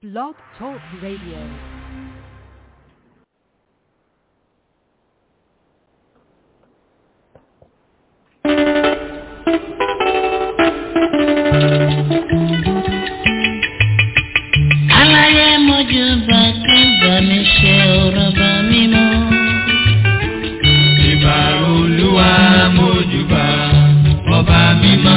Blog Talk Radio. aláyé mojú bá kí bá mi ṣe ọ̀rọ̀ bá mi mọ́. ìbà olúwa mójúbà ọba mímọ́.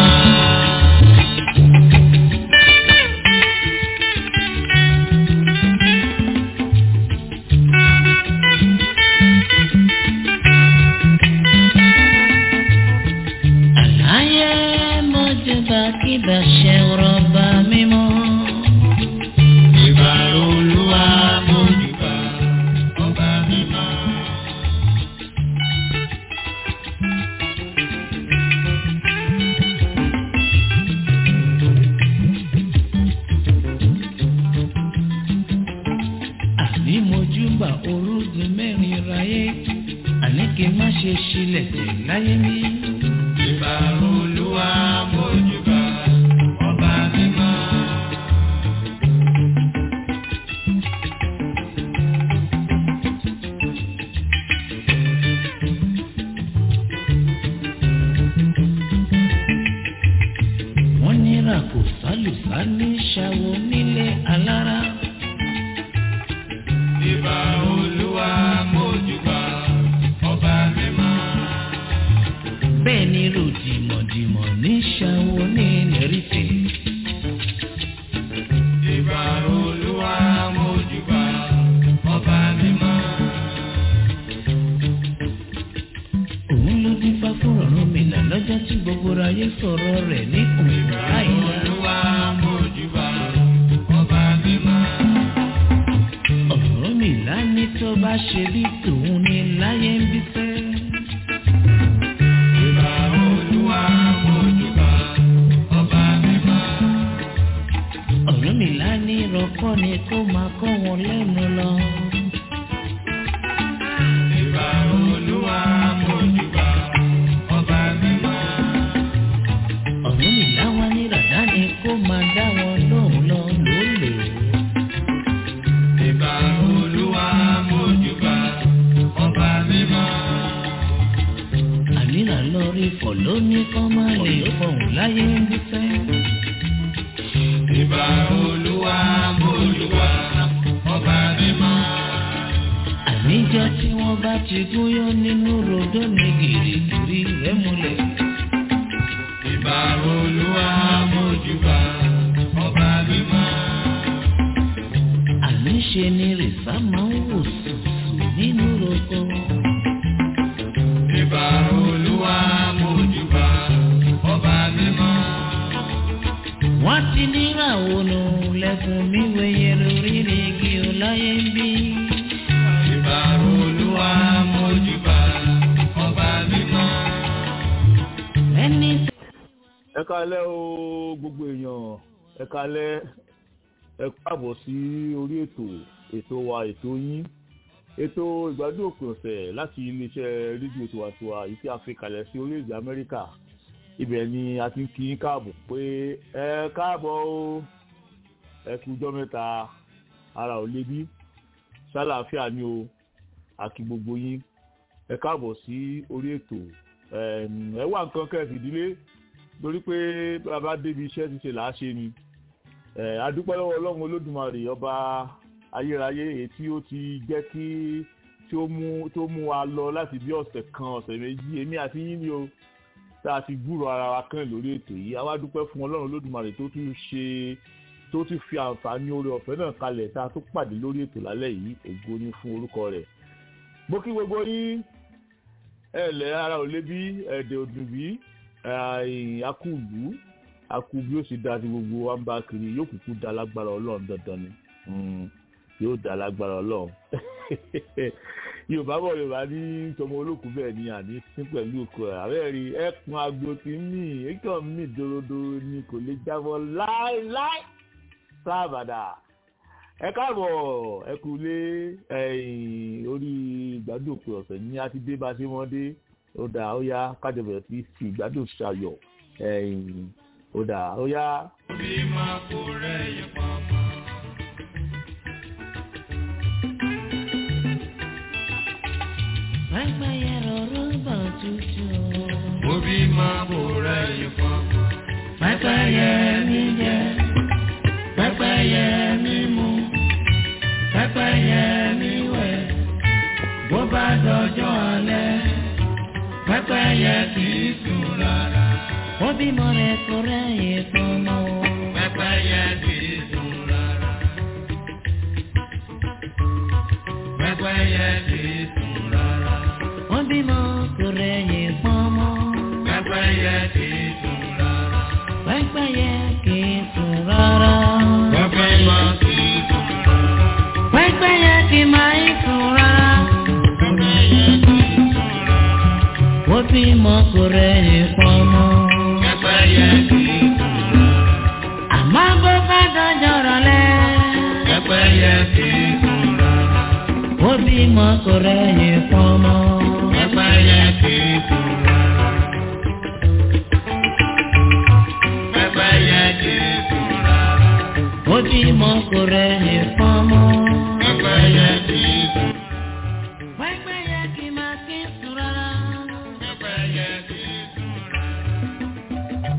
aláyé mojú bá kí bá ṣe ọ̀rọ̀ bá mi mọ́. ìbà olúwa mójúbà ọba mímọ́. àní mojú bá orúgun mẹ́rin ráyé àní kí n má ṣe ṣílẹ̀ tẹ̀ láyé mi. ìbà olúwa mójúbà ọba mímọ́. wọ́n ní ràkò sálùsá ní ṣàwọ̀ nílé alára. ìbà olúwa mójúbà ọba mímọ́. bẹ́ẹ̀ ni ròdìmọ̀dìmọ̀ ní ṣàwọ̀ ní lẹ́rìtẹ̀. ìbà olúwa mójúbà ọba mímọ́. òun ló dín fá fún ọ̀run mi là lọ́jọ́ tí gbogbo ayé sọ̀rọ̀ rẹ̀ ní òun láìla. olúwa mójúbà ọba mímọ́. ọ̀run mi là ní tó bá ṣe bí tòun ní láyé ń bí fẹ́. ìbà olúwa mójúbà ọba mímọ́. ọ̀run mi là ní ìrọ̀kọ́ ni kó máa kọ́ wọn lẹ́nu lọ. ìbà olúwa mójúbà ọba mímọ́. ọ̀run mi là wá ní ràdá ni kó máa dá wọn lóhùn lọ lólè. ìbà olúwa mójúbà ọba mímọ́. ànírà lọ rí fọ̀ lóní kọ́ máa lè fọ̀hún láyé ń bí fẹ́. ìbà olúwa mójúbà ọba mímọ́. àníjọ́ tí wọ́n bá ti gúnyán nínú ròdó ni gìrìgìrì rẹ̀ múlẹ̀. ìbà olúwa mójúbà ọba mímọ́. àníṣe ni rìsá máa ń wò sùsù nínú roko. ìbà olúwa mójúbà ọba mímọ́. wọ́n ti níràwọ̀ nù lẹ́kùn mi wẹ̀yẹ lórí igi ọláyé ń bí. ìbà olúwa mójúbà ọba mímọ́. ẹni ẹ kalẹ́ o gbogbo èèyàn ẹ kalẹ́ ẹ káàbọ̀ sí orí ètò ètò wa ètò yín ètò ìgbádùn òpin ọ̀sẹ̀ láti iléeṣẹ́ rédíò tiwantiwa yìí tí a fi kalẹ̀ sí orílẹ̀-èdè amẹ́ríkà ibẹ̀ ni a ti ń kí yín káàbọ̀ pé ẹ káàbọ̀ o ẹ kú ọjọ́ mẹ́ta ara ò lé bí ṣàlàáfíà ni o àkí gbogbo yín ẹ káàbọ̀ sí orí ètò ẹm, ẹ wá nǹkan kẹ́ẹ̀sì ìdílé torí pé bàbá débi iṣẹ́ ti ṣe làá ṣe ni ẹ adúpẹ́ lọ́wọ́ ọlọ́run olódùmarè ọba ayérayé èyí tí ó ti jẹ́ kí tí ó mú tó mú wa lọ láti bí ọ̀sẹ̀ kan ọ̀sẹ̀ méjì èmi àti yín ni o tá a ti gbúrò ara wa kàn lórí ètò yìí àwa dúpẹ́ fún ọlọ́run olódùmarè tó tún ṣe tó tún fi àǹfààní oore ọ̀fẹ́ náà kalẹ̀ tá a tún pàdé lórí ètò lálẹ́ yìí ògo ni fún orúkọ rẹ̀ mo kí gbogbo yín ẹ lẹ́ ara ò lé bí ẹ̀dẹ̀ òdùn bí akúlù akú bí ó sì da ti gbogbo wa ń bá kiri yóò kúkú da lágbára ọlọ́run dandan ni Mm, yóò da lágbára ọlọ́run yorùbá bọ̀ yorùbá ní tọmọ olókùú bẹ́ẹ̀ ni àní sí pẹ̀lú òkú ẹ̀ àbẹ́ rí ẹkùn agbo ti ń mì ẹkàn mì dorodoro ni kò lè jábọ́ láéláé sábàdà ẹ káàbọ̀ ẹ kú lé ẹ̀yìn orí ìgbádùn òpin ọ̀sẹ̀ ní a ti dé bá a ṣe wọ́n dé ó dà ó yá kájọ bẹ̀rẹ̀ sí fi ìgbádùn ṣayọ̀ ẹ̀yìn ó dà ó yá. bí máa kó rẹ̀ yẹ pamọ́. pẹ́pẹ́yẹ mi jẹ pẹ́pẹ́yẹ mi mu pẹ́pẹ́yẹ mi wẹ̀ bó bá dọjọ́ alẹ́ pẹ́pẹ́yẹ kì í sùn rárá. ó bímọ rẹ̀ kó rẹ́yìn fọmọ o. pẹ́pẹ́yẹ kì í sùn rárá. pẹ́pẹ́yẹ kì í sùn rárá. ó bímọ kó rẹ́yìn fọmọ. pẹ́pẹ́yẹ kì í sùn rárá. pẹ́pẹ́yẹ kì í sùn rárá. pẹ́pẹ́yẹ kì í sùn rárá. pẹ́pẹ́yẹ kì máa ń sùn rárá. pẹ́pẹ́yẹ kì í sùn rárá. ó bímọ kó rẹ́yìn fọmọ. pẹ́pẹ́yẹ kì í sùn rárá. àmọ́ bó bá dọjọ́ rọ̀lẹ́. pẹ́pẹ́yẹ kì í sùn rárá. ó bímọ kó rẹ́yìn fọmọ. pẹ́pẹ́yẹ kì í sùn rárá. pẹ́pẹ́yẹ kì í sùn rárá. ó bímọ kó rẹ́yìn fọmọ. pẹ́pẹ́yẹ kì í sùn. pẹ́pẹ́yẹ kì máa kí sùn rárá. pẹ́pẹ́yẹ kì í sùn rárá.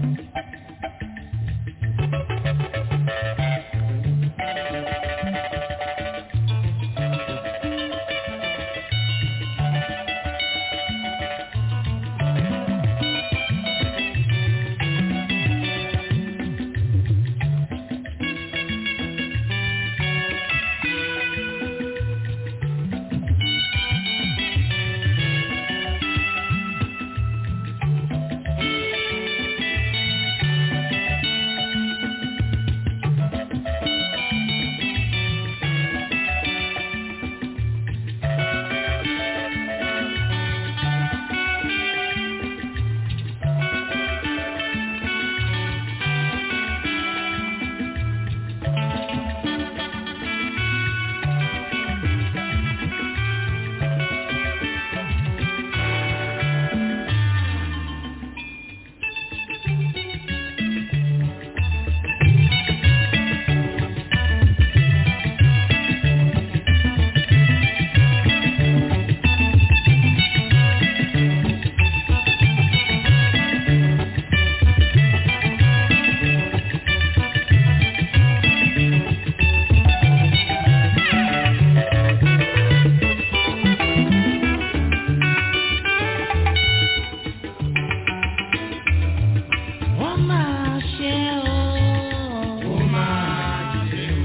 ó máa ṣe o. ó máa ṣe o.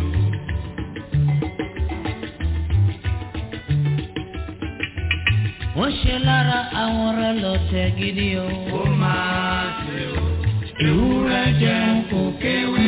ó ṣe lára àwọn ọ̀rẹ́ lọ́tẹ̀ gidi o. ó máa ṣe o. ewúrẹ́ jẹun kò kéwé.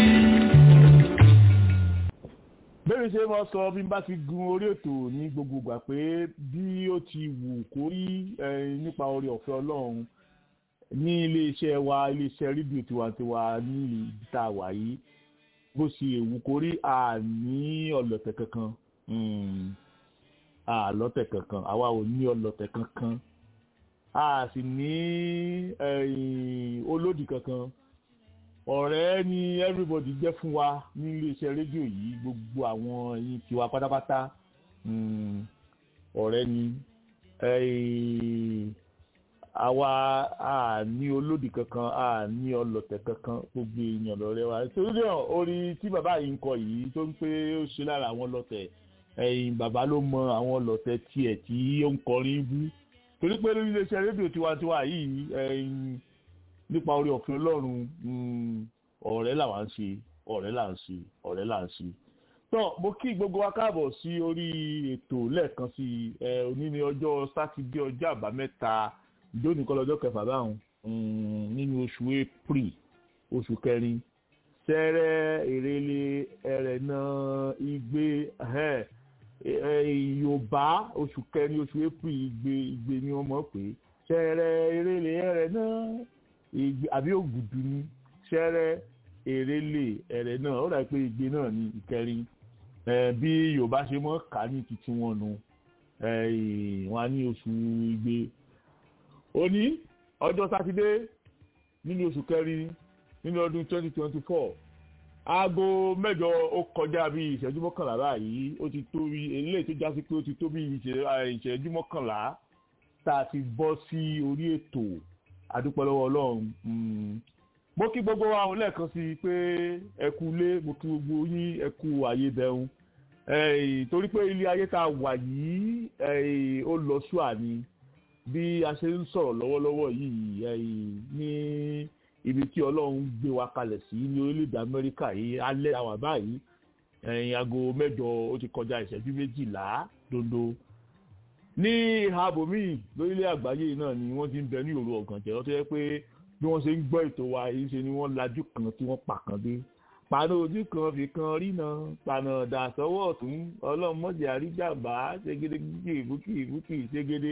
bẹ́ẹ̀ ṣe máa sọ bí n bá ti gun orí ètò ní gbogbo ìgbà pé bí ó ti wù kó rí eh, nípa orí ọ̀fẹ́ ọlọ́run ní iléeṣẹ́ wa iléeṣẹ́ rédíò tiwantiwa ní ibi tá a wà yìí bó ṣe èwù kó rí àní ọlọ́tẹ̀ kankan Mm. àlọ́tẹ̀ kankan àwa ò ní ọlọ́tẹ̀ kankan a sì ní eh, olódì kankan ọ̀rẹ́ ni everybody jẹ́ fún wa ní iléeṣẹ́ rédíò yìí gbogbo àwọn ẹ̀yin tiwa pátápátá mm, ọ̀rẹ́ ni eh, àwa a ní olódì kankan a ní ọlọ̀tẹ̀ kankan gbogbo èèyàn lọ́rẹ́ wa torí náà orí tí bàbá yìí ń kọ yìí tó ń pé ó ṣe lára àwọn ọlọ̀tẹ̀ ẹ̀yìn bàbá ló mọ àwọn ọlọ̀tẹ̀ tiẹ̀ tí ó ń kọrin bú torí pé lórí iléeṣẹ́ rédíò tiwantiwa yìí ẹ̀yìn nípa orí ọ̀fin ọlọ́run mm, ọ̀rẹ́ làwa ń ṣe ọ̀rẹ́ là ń ṣe ọ̀rẹ́ là ń ṣe. tó mo kí gbogbo wa káàbọ̀ sí orí ètò lẹ́ẹ̀kan sí i ẹ òní ní ọjọ́ sátidé ọjọ́ àbámẹ́ta ìjóni kọ́ lọ́jọ́ kẹfà báwọn mm, nínú oṣù april oṣù kẹrin sẹ́rẹ́ èrèlé ẹ̀rẹ̀nà igbe ẹ̀, ẹ̀, yorùbá oṣù kẹrin oṣù april igbe igbe ni wọ́n mọ̀ pé sẹ́rẹ́ èrèlé ẹ̀rẹ̀nà igbe àbí ògùdù ni sẹ́rẹ́ èrèlé ẹ̀rẹ̀ náà ó dàbí pé igbe náà ni ìkẹrin ẹ̀, bí yorùbá ṣe mọ̀ ká ní titi wọn nu ẹ̀, wọn á ní oṣù igbe òní ọjọ́ sátidé nínú oṣù kẹrin nínú ọdún twenty twenty four aago mẹ́jọ ó kọjá bí ìṣẹ́jú mọ́kànlá báyìí ó ti tó bí eléyìí tó já sí pé ó ti tó bí ìṣẹ́- à, ìṣẹ́jú mọ́kànlá tá a ti bọ́ sí orí ètò adúpẹ́ lọ́wọ́ ọlọ́run mm, mo kí gbogbo wa òun lẹ́ẹ̀kan sí i pé ẹ kú ilé mo kí gbogbo yín ẹ kú ayé bẹ̀rùn torí pé ilé ayé tá a wà yìí ó lọ ṣùà ni bí a ṣe ń sọ̀rọ̀ lọ́wọ́lọ́wọ́ yìí ní ibi tí ọlọ́run gbé wa kalẹ̀ sí ní orílẹ̀-èdè amẹ́ríkà yìí alẹ́ àwà báyìí aago mẹ́jọ ó ti kọjá ìṣẹ́jú méjìlá dondo ní ìhàbòmí lórílẹ̀ àgbáyé náà ni wọ́n ti ń bẹ ní òru ọ̀gànjẹ́ tó yẹ pé bí wọ́n ṣe ń gbọ́ ètò wa yìí ṣe ni wọ́n lajú kan tí wọ́n pa kan dé paná ojú kan fi kan rína paná dà sọ́wọ́ ọ̀tún ọlọ́mọdé àríjàmbá ṣégede gbígbé ìbúkì ìbúkì ṣégede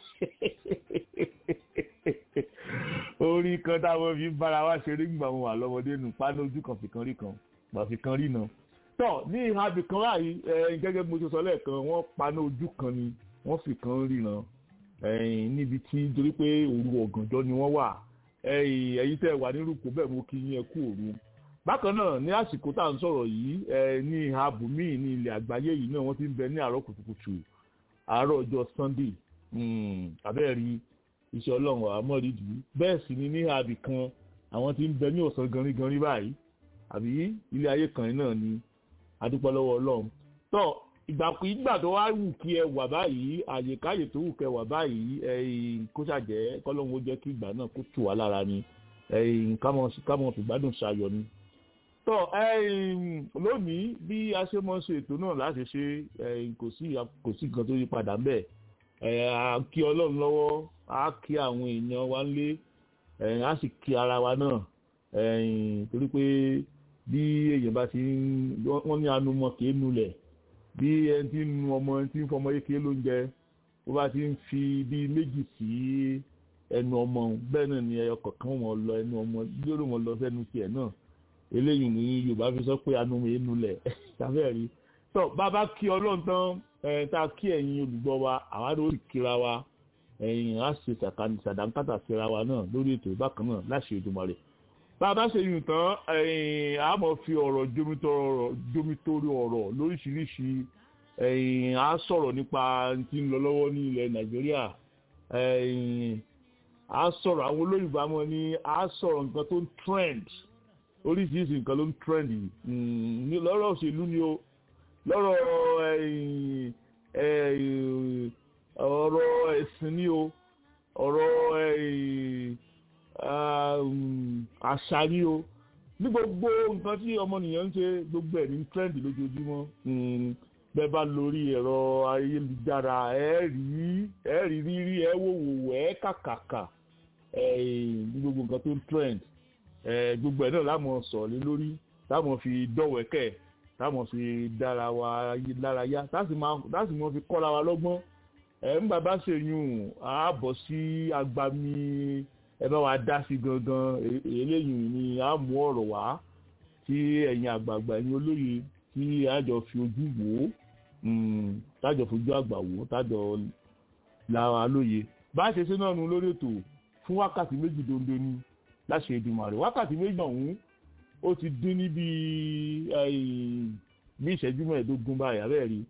orí kan táwọn fi ń bára wa ṣeré gbà wọn wà lọ́mọdé nù paná ojú kan fi kan rí kan gbà fi kan rína tọ́ ní ìhàbì kan láàyè gẹ́gẹ́ bí mo ṣe sọ lẹ́ẹ̀kan wọ́n paná ojú kan ni wọ́n fi kan rína níbi tí torí pé òru ọ̀gànjọ́ ni wọ́n wà ẹ̀yin tẹ́ wà nírúkọ bẹ́ẹ̀ mo kí yín ẹ kú òru bákan náà ní àsìkò tá à ń sọ̀rọ̀ yìí ní ìhà bùnmí ní ilẹ̀ àgbáyé yìí náà wọ́n ti ń bẹ ní àárọ̀ kùtùkùtù àárọ̀ ọjọ́ sunday abẹ́rẹ́ iṣẹ́ ọlọ́run àmọ́rídìí bẹ́ẹ̀ sì ni ní àbì kan àwọn ti ń bẹ ní ọ̀sán ganriganri báyìí àbí ilé ayé kan náà ni adúpẹ́ lọ́wọ́ ọlọ́run tó ìgbà tó wá wù kí ẹ wà báyìí àyèkáyè tó wù kẹ wà báyìí kó ṣàjẹ́ kọ́lọ́run ó jẹ́ kí ìgbà náà kó tù wá lára ni kámọ̀ fìgbádùn ṣayọ̀ ni tọ lónìí bí a ṣe mọ ṣe ètò náà láti ṣe kò sí kò sí nǹkan tó yí padà ń bẹ a kí ọlọ́run lọ́wọ́ a kí àwọn èèyàn wa ń lé a sì kí ara wa náà torí pé bí èèyàn bá ti ń wọ́n ní anumọ kì í nulẹ̀ bí ẹni tí ń nu ọmọ ẹni tí ń fọmọ yékè lóúnjẹ bó bá ti ń fi bí méjì sí ẹnu ọmọ bẹ́ẹ̀ náà ni ẹyọ kọ̀ọ̀kan wọn lọ ẹnu ọmọ lórí wọn lọ sẹ́nu tiẹ̀ náà eléyìí ní yorùbá fi sọ pé anumọ yẹn nulẹ̀ tàbí rí tó bàbá kí ọlọ́run tán ẹ̀ tá a kí ẹ̀yin olùgbọ́ wa àwa ló rí kíra wa ẹ̀yin á ṣe sàdánkátà síra wa náà lórí ètò ìbákan náà láṣẹ Èdùmàrè bàbá ṣe yùn tán ẹ̀yin á mọ̀ fi ọ̀rọ̀ jomitoro ọ̀rọ̀ lóríṣiríṣi ẹ̀yin á sọ̀rọ̀ nípa tí ń lọ lọ́wọ́ ní ilẹ̀ nàìjíríà ẹ̀yin á sọ̀rọ̀ àwọn olóyìnbó àmọ́ ní á sọ̀rọ̀ nǹkan tó ń trend oríṣiríṣi nǹkan ló ń trend yìí lọ́rọ̀ òṣèlú ni o lọ́rọ̀ ọ̀rọ̀ ẹ̀sìn ni o ọ̀rọ̀ àṣà ni o ní gbogbo nǹkan tí ọmọnìyàn ń ṣe gbogbo ẹ̀ ní trend lójoojúmọ́ bẹ́ẹ̀ bá lórí ẹ̀rọ ayélujára ẹ̀ rí ẹ̀ rí rírí ẹ̀ wò wò ẹ̀ kàkàkà ní gbogbo nǹkan tó ń trend gbogbo ẹ̀ náà láwọn sọ̀rọ̀ lé lórí láwọn fi dọ̀wẹ́kẹ̀ láwọn fi dára wa lára yá láti mọ̀ fi kọ́ra wa lọ́gbọ́n ẹ̀ ń bàbá ṣèyún ààbọ̀ sí agbami ẹ bá wa dá sí gangan eléyìí ni a mú ọ̀rọ̀ wá tí ẹ̀yin àgbààgbà ẹ̀yin olóye tí àjọ fi ojú wò ó tájọ fojú àgbà wò ó tájọ lára lóye bá a ṣe ṣe náà nu lórí ètò fún wákàtí méjì dondo ni láṣẹ Èdùmàrè wákàtí méjì ọ̀hún ó ti dín ní bí bí ìṣẹ́jú mẹ́ẹ̀ẹ́dógún báyìí abẹ́ẹ̀ rí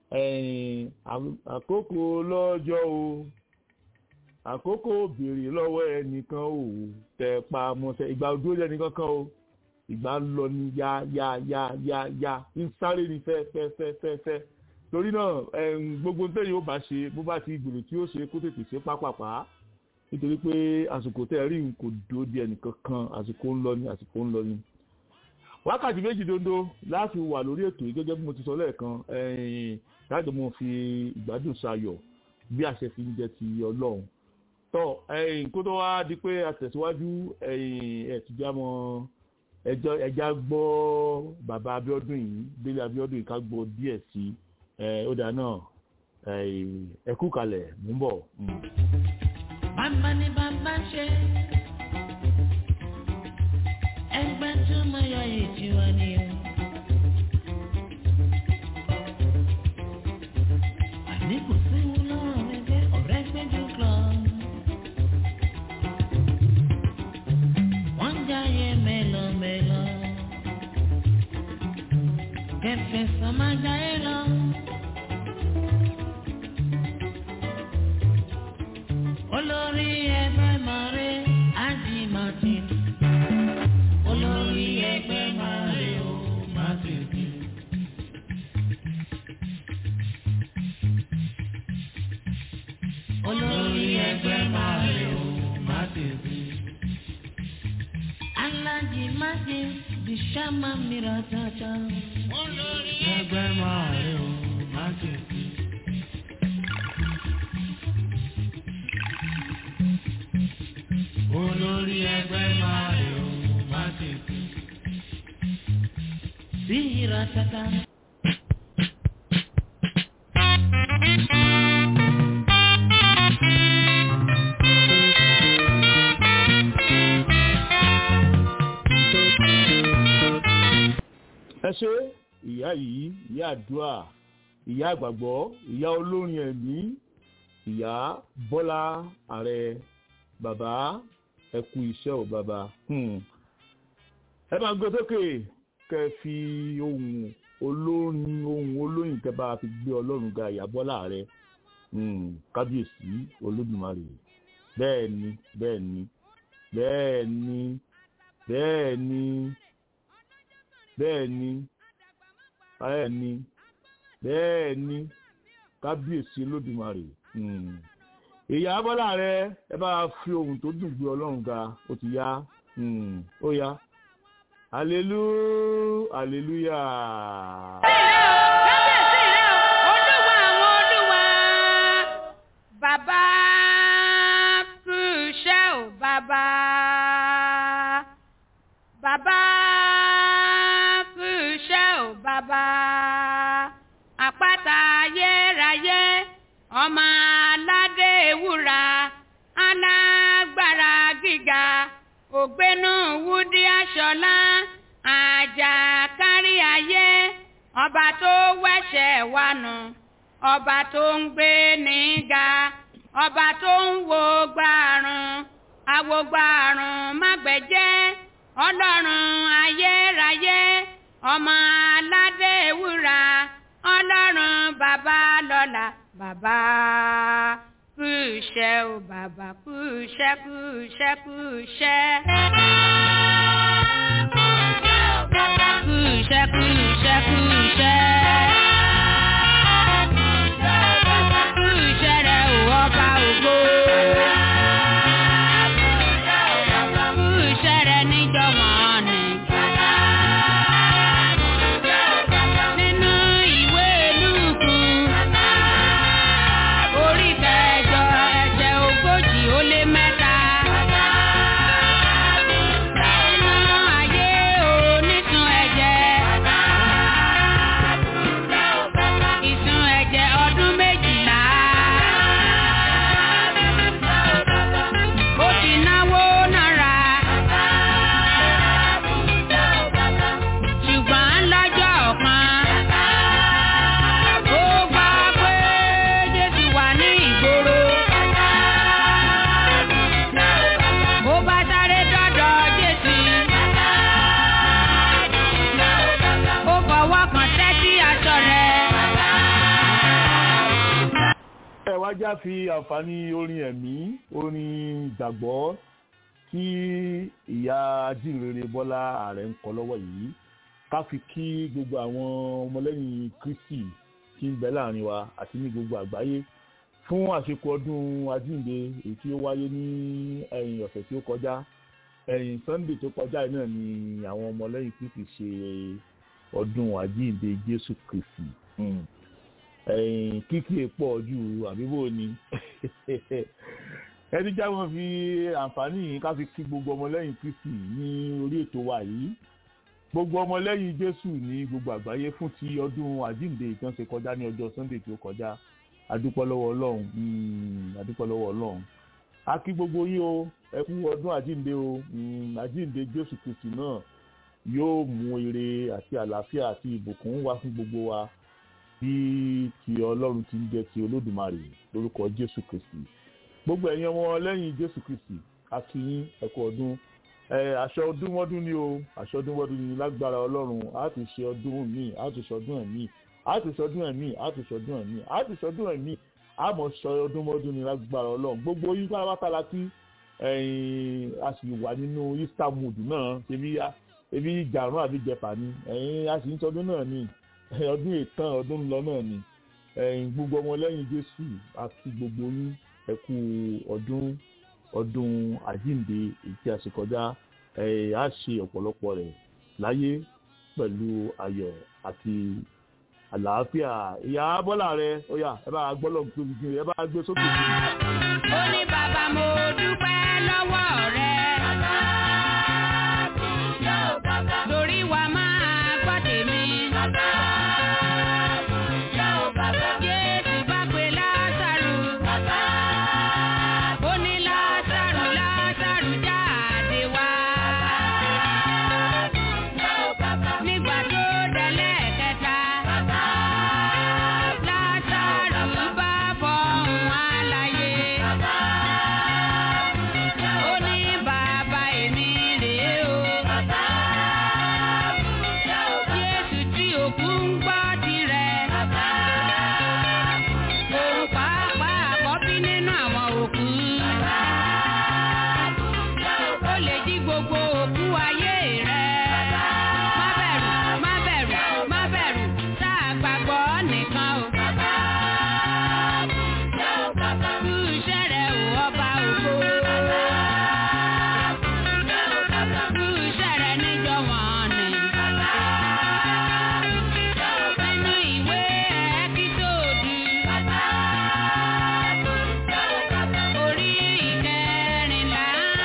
àkókò lọ́jọ́ o àkókò béèrè lọ́wọ́ ẹnìkan ò tẹ pa mọ́sẹ̀ ìgbà ojú ó nìkan kan o ìgbà ń lọ ní ya ya ya ya ya ń sáré ní fẹ́ fẹ́ fẹ́ fẹ́ fẹ́ torí náà gbogbo tẹ́yìn ó bá ṣe bó bá ti gbèrò tí ó ṣe kó tètè ṣe pápápá nítorí pé àsìkò tẹ́ rí n kò dúró di ẹnìkan kan àsìkò ń lọ ní àsìkò ń lọ ní. wákàtí méjì dondo láti wà lórí ètò yìí gẹ́gẹ́ bí mo ti sọ lẹ́ẹ̀kan láti mo fi ìgbádùn sayọ̀ bí àṣẹ fi ń jẹ ti ọlọ́run tọ ẹ̀yin kó tó wá di pé àtẹ̀síwájú ẹ̀yin ẹ̀tùjámọ́ ẹjọ́ ẹja gbọ́ bàbá Abíọ́dún yìí Délé Abíọ́dún yìí ká gbọ́ díẹ̀ sí ó dà náà ẹ kú kalẹ̀ mú bọ̀. bàbá ni bàbá ṣe ẹgbẹ́ tó máa yọ èjì wa ni o. àní kò sí wọn lọ́rọ̀ ẹgbẹ́ ọ̀rẹ́ gbẹ́jú club. wọ́n jáyé mélòmélò kẹfẹ́ sọ́mà jáyé lọ. olórí ẹgbẹ́ mọ̀rẹ́ ájì martin olórí ẹgbẹ́ máa rè ó má tètè. Alájí Májí di ṣáma mìíràn tata. olórí ẹgbẹ́ máa rè ó má tètè. olórí ẹgbẹ́ máa rè ó má tètè. Bíra tata. ẹ ṣe ìyá yìí ìyá àdúrà ìyá àgbàgbọ́ ìyá olórin ẹ̀mí ìyá bọ́lá ààrẹ bàbá ẹ kú iṣẹ́ ò bàbá Hmm. ẹ máa gbé sókè kẹ fi ohun olórin ohun olóyìn kẹ bá fi gbé ọlọ́run ga ìyá bọ́lá ààrẹ Hmm. kábíyèsí olódùmarè bẹ́ẹ̀ ni bẹ́ẹ̀ ni bẹ́ẹ̀ ni bẹ́ẹ̀ ni bẹ́ẹ̀ ni bẹ́ẹ̀ ni bẹ́ẹ̀ ni kábíyèsí olódùmarè Hmm. ìyá bọ́lá rẹ ẹ bá fi ohun tó dùn gbé ọlọ́run ga ó ti yá Hmm. ó yá alelu aleluya. kábíyèsí rẹ o olúwa àwọn olúwa bàbá kú iṣẹ́ o bàbá bàbá kú iṣẹ́ o bàbá àpáta ayérayé ọmọ aládé ewúra alágbára gíga ògbénú wúdí aṣọlá àjà kárí ayé ọba tó wẹ̀ṣẹ̀ wa nù ọba tó ń gbé níga ọba tó ń wo gbàrún awogbàrún mágbẹ̀jẹ́ ọlọ́run ayérayé ọmọ aládé ewúra ọlọ́run bàbá lọ́la bàbá kú iṣẹ́ o bàbá kú iṣẹ́ kú iṣẹ́ kú iṣẹ́. Kú iṣẹ́ kú iṣẹ́ kú iṣẹ́. Kú iṣẹ́ rẹ̀ ò ọba ògo. Kú iṣẹ́ rẹ̀ níjọ̀wọ́n ni. Nínú ìwé Lúùkù, orí kẹjọ ẹsẹ̀ ogójì ó lé mẹ́ta. Nínú ayé onísun ẹ̀jẹ̀. Ìsun ẹ̀jẹ̀ ọdún méjìlá. Ó ti náwó náírà. Ṣùgbọ́n lọ́jọ́ kan. Ó gbà pé Jésù wà ní ìgboro. Ó bá sáré dọ́dọ̀ Jésù. Ó fọwọ́ kan tẹ́tí aṣọ rẹ̀. ẹ wá já fi àǹfààní orin ẹ̀mí orin ìgbàgbọ́ tí ìyá ajínrere bọ́lá ààrẹ ń kọ lọ́wọ́ yìí ká fi kí gbogbo àwọn ọmọlẹ́yìn kristi tí ń bẹ láàrin wa àti ní gbogbo àgbáyé fún àsìkò ọdún ajínde èyí tí ó wáyé ní ẹ̀yìn ọ̀sẹ̀ tí ó kọjá ẹ̀yìn sunday tó kọjá yìí náà ni àwọn ọmọlẹ́yìn kristi ṣe ọdún ajínde jésù kristi. Hmm ẹ̀yìn kíkì pọ̀ ju àbíbò ni ẹni já wọn fi àǹfààní yìí ká fi kí gbogbo ọmọlẹ́yìn kristi ní orí ètò wa yìí gbogbo ọmọlẹ́yìn jésù ní gbogbo àgbáyé fún ti ọdún àjíǹde ìtàn ṣe kọjá ní ọjọ́ sunday tó kọjá adúpẹ́ lọ́wọ́ ọlọ́run mm, adúpẹ́ lọ́wọ́ ọlọ́run a kí gbogbo yín o ẹ kú ọdún àjíǹde o mm, àjíǹde jésù kristi náà yóò mú ire àti àlàáfíà àti ìbùkún wá fún gbogbo wa bí ti ọlọ́run ti ń jẹ́ ti olódùmarè lórúkọ jésù kristi gbogbo ẹ̀yin ọmọ lẹ́yìn jésù kristi akínyín ẹ̀kọ́ ọdún ẹ̀ àṣọ ọdún mọ́dún ni o àṣọ ọdún mọ́dún ni lágbára ọlọ́run á ti ṣe ọdún míì á ti ṣe ọdún ẹ̀mí á ti ṣe ọdún ẹ̀mí á ti ṣe ọdún ẹ̀mí á ti ṣe ọdún ẹ̀mí á mọ̀ ṣọ ọdún mọ́dún ni lágbára ọlọ́run gbogbo yín pátápátá la kí ẹ̀yin a sì wà nínú easter mood náà ṣebí ebi ìjàrún àbí jẹfà ni ẹ̀yin a sì ń ṣọdún náà ni ọdún ìtàn ọdún ńlọ náà ni ẹ̀yin gbogbo ọmọlẹ́yìn jésù àti gbogbo yín ẹ kú ọdún ọdún àjíǹde èyí tí a ṣe kọjá ẹ á ṣe ọ̀pọ̀lọpọ̀ rẹ̀ láyé pẹ̀lú ayọ̀ àti àlàáfíà ìyá bọ́lá rẹ ó yá ẹ bá gbọ́ lọ́gbọ́n tóbi jù ẹ bá gbé sókè jù. ó ní bàbá mo dúpẹ́ lọ́wọ́ rẹ. torí wa máa gbọ́ tèmi. Jésù bá pe Lásárù. Ó ní Lásárù Lásárù jáde wá. Nígbà tó délẹ̀ kẹta. Lásárù bá fọhùn àlàyé. Ó ní bàbá èmi rèé o. Jésù tí òkú ń gbọ́ tirẹ̀. Òun pàápàá àkọ́bí nínú àwọn òkú. Ó lè jí gbogbo òkú ayé rẹ̀. Má bẹ̀rù, má bẹ̀rù, má bẹ̀rù, tá a gbàgbọ́ nìkan o. Kú iṣẹ́ rẹ̀ ò ọba ògo. Kú iṣẹ́ rẹ̀ níjọ wọ̀n ni. Nínú ìwé Ẹ́kísódù. Orí ìkẹrìnlá.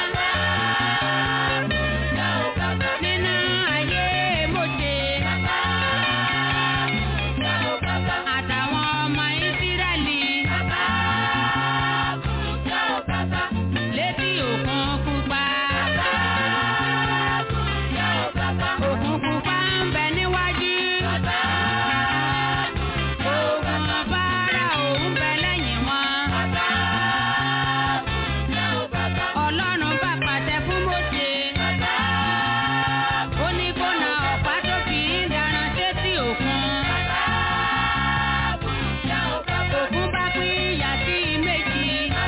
Nínú ayé Mósè. Àtàwọn ọmọ Ísírẹ́lì. Létí òkun pupa. Òkun pupa ń bẹ níwájú. Ogun bára òun bẹ lẹ́yìn wọn. Ọlọ́run bá pàṣẹ fún Mósè. Ó ní kó na ọ̀pá tó fi ń daran sétí òkun. Òkun bá pín ìyà sí méjì.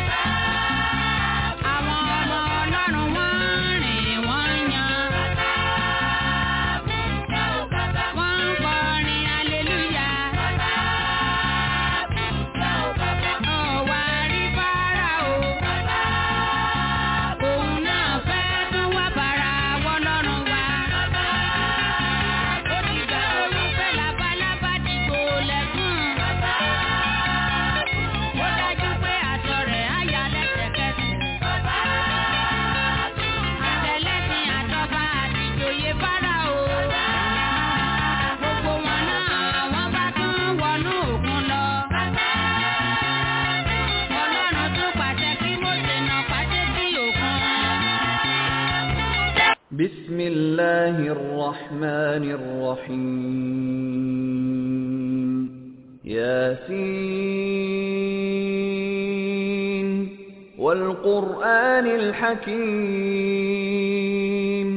Àwọn ọmọ Ọlọ́run wọ́n rìn wọ́n yan. Wọ́n ń kọrin aleluya. Ọ̀wà rí Fáráò. Òun náà fẹ́ tún wá bàrà wọ́lọ́run wa. Ó ti gbà olùfẹ́ labalábá dìgbò lẹ́kùn. Ó dájú pé aṣọ rẹ̀ á ya lẹ́sẹ̀kẹsẹ̀. Àtẹlẹ́sìn àtọ́ba àtìjòyè Fáráò. Gbogbo wọn náà wọ́n bá tún wọnú òkun lọ. Ọlọ́run tún pàṣẹ kí Mósè nà pàṣẹ sí òkun. بسم الله الرحمن الرحيم ياسين والقرآن الحكيم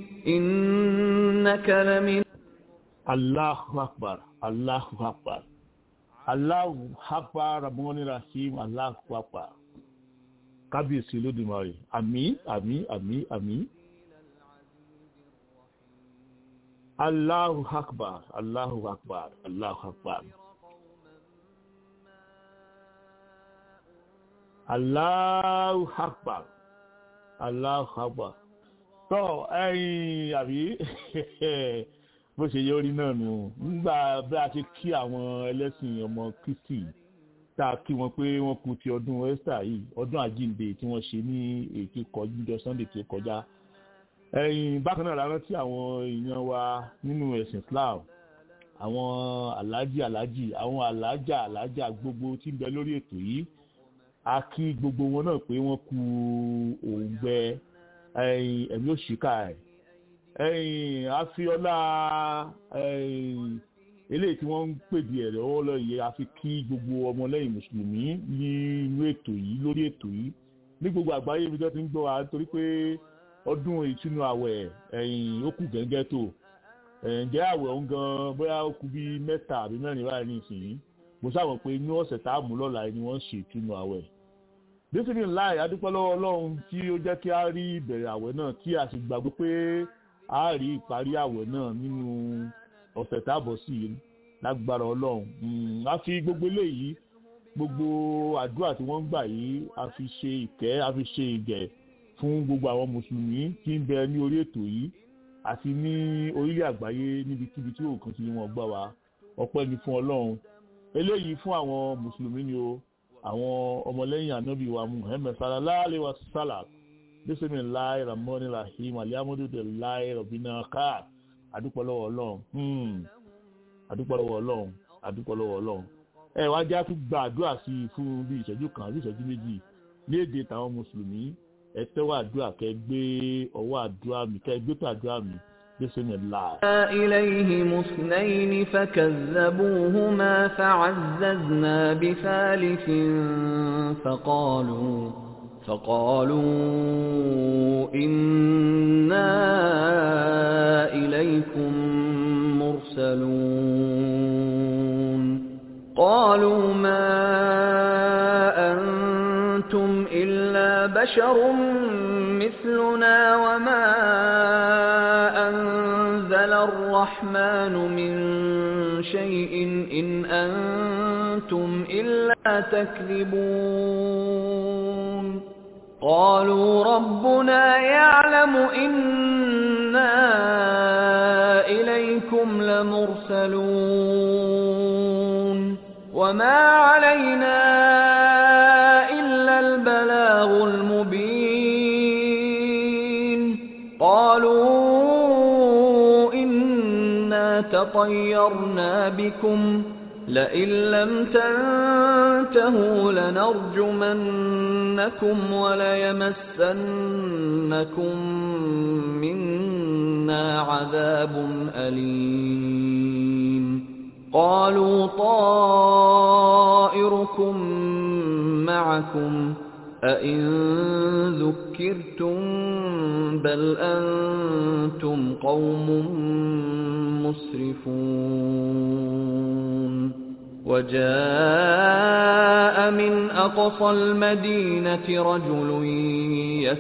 إنك لمن Allahu akbar, Allahu akbar, Allahu akbar, Ramoni Rahim, Allahu akbar. Kábíyèsí Olódùmarè, àmín, àmín, àmín, àmín. Allahu akbar, Allahu akbar, Allahu akbar. Allahu akbar, Allahu akbar. Tọ́ ẹ̀yin àbí bó ṣe yọrí náà nù nígbà bí a ṣe kí àwọn ẹlẹ́sìn ọmọ Kristi tá a kí wọn pé wọ́n kú ti ọdún Esther yìí ọdún àjíǹde tí wọ́n ṣe ní ètò ìkọjú Sunday tó kọjá ẹ̀yìn bákan náà la rántí àwọn èèyàn wa nínú ẹ̀sìn Islam àwọn aláàjì aláàjì àwọn aláàjà aláàjà gbogbo tí ń bẹ lórí ètò yìí a kí gbogbo wọn náà pé wọ́n kú òǹgbẹ ẹ̀yìn ẹ̀mí òṣìkà ẹ̀ ẹ̀yìn àfiọlá ẹ̀yìn eléyìí tí wọ́n ń pèdè ẹ̀rẹ̀ ọwọ́ lọ yẹ a fi kí gbogbo ọmọlẹ́yìn mùsùlùmí nínú ètò yìí lórí ètò yìí ní gbogbo àgbáyé ibi tó ti ń gbọ́ wa nítorí pé ọdún ìtúnu àwẹ̀ ẹ̀yìn ó kù gẹ́gẹ́ tó ǹjẹ́ àwẹ̀ òun gan bóyá ó kù bíi mẹ́ta àbí mẹ́rin báyìí ní ìsìn mo sábà pé ní ọ̀sẹ̀ tá a mú lọ́la ni wọ́n ṣe ìtúnu àwẹ̀ bísí láì adúpẹ́ lọ́wọ́ ọlọ́run tí ó jẹ́ kí a rí ìbẹ̀rẹ̀ àwẹ̀ náà tí a sì gbàgbọ́ pé a rí ìparí àwẹ̀ náà nínú ọ̀sẹ̀ táàbọ̀ sí i lágbára ọlọ́run a fi gbogbo eléyìí gbogbo àdúrà tí wọ́n ń gbà yìí a fi ṣe ìkẹ́ a fi ṣe ìgẹ̀ fún gbogbo àwọn mùsùlùmí tí ń bẹ ní orí ètò yìí àti ní orílẹ̀ àgbáyé níbikíbi tí òkun tí wọ́n gbà wá ọpẹ́ ni fún ọlọ́run eléyìí fún àwọn mùsùlùmí ni o àwọn ọmọlẹ́yìn ànábì wa muhammed sallallahu alayhi wa sallam bisimilahi ramoni rahim alihamudulilayi rabina kaa adúpọ̀lọ́wọ́ ọlọ́run adúpọ̀lọ́wọ́ ọlọ́run adúpọ̀lọ́wọ́ ọlọ́run ẹ wá já tún gba àdúrà sí i fún bí ìṣẹ́jú kan bí ìṣẹ́jú méjì ní èdè tàwọn mùsùlùmí ẹ tẹ́wọ́ àdúrà kẹ gbé ọwọ́ àdúrà mi kẹ gbé tó àdúrà mi bisimilahi. إليهم اثنين فكذبوهما فعززنا بثالث فقالوا فقالوا إنا إليكم مرسلون قالوا ما أنتم إلا بشر مثلنا وما أنزل الرحمن من شيء إن أنتم إلا تكذبون قالوا ربنا يعلم إنا إليكم لمرسلون وما علينا إلا البلاغ المبين قالوا إنا تطيرنا بكم لئن لم تنتهوا لنرجمنكم وليمسنكم منا عذاب أليم قالوا طائركم معكم أئن ذكرتم بل أنتم قوم مسرفون وجاء من أقصى المدينة رجل يس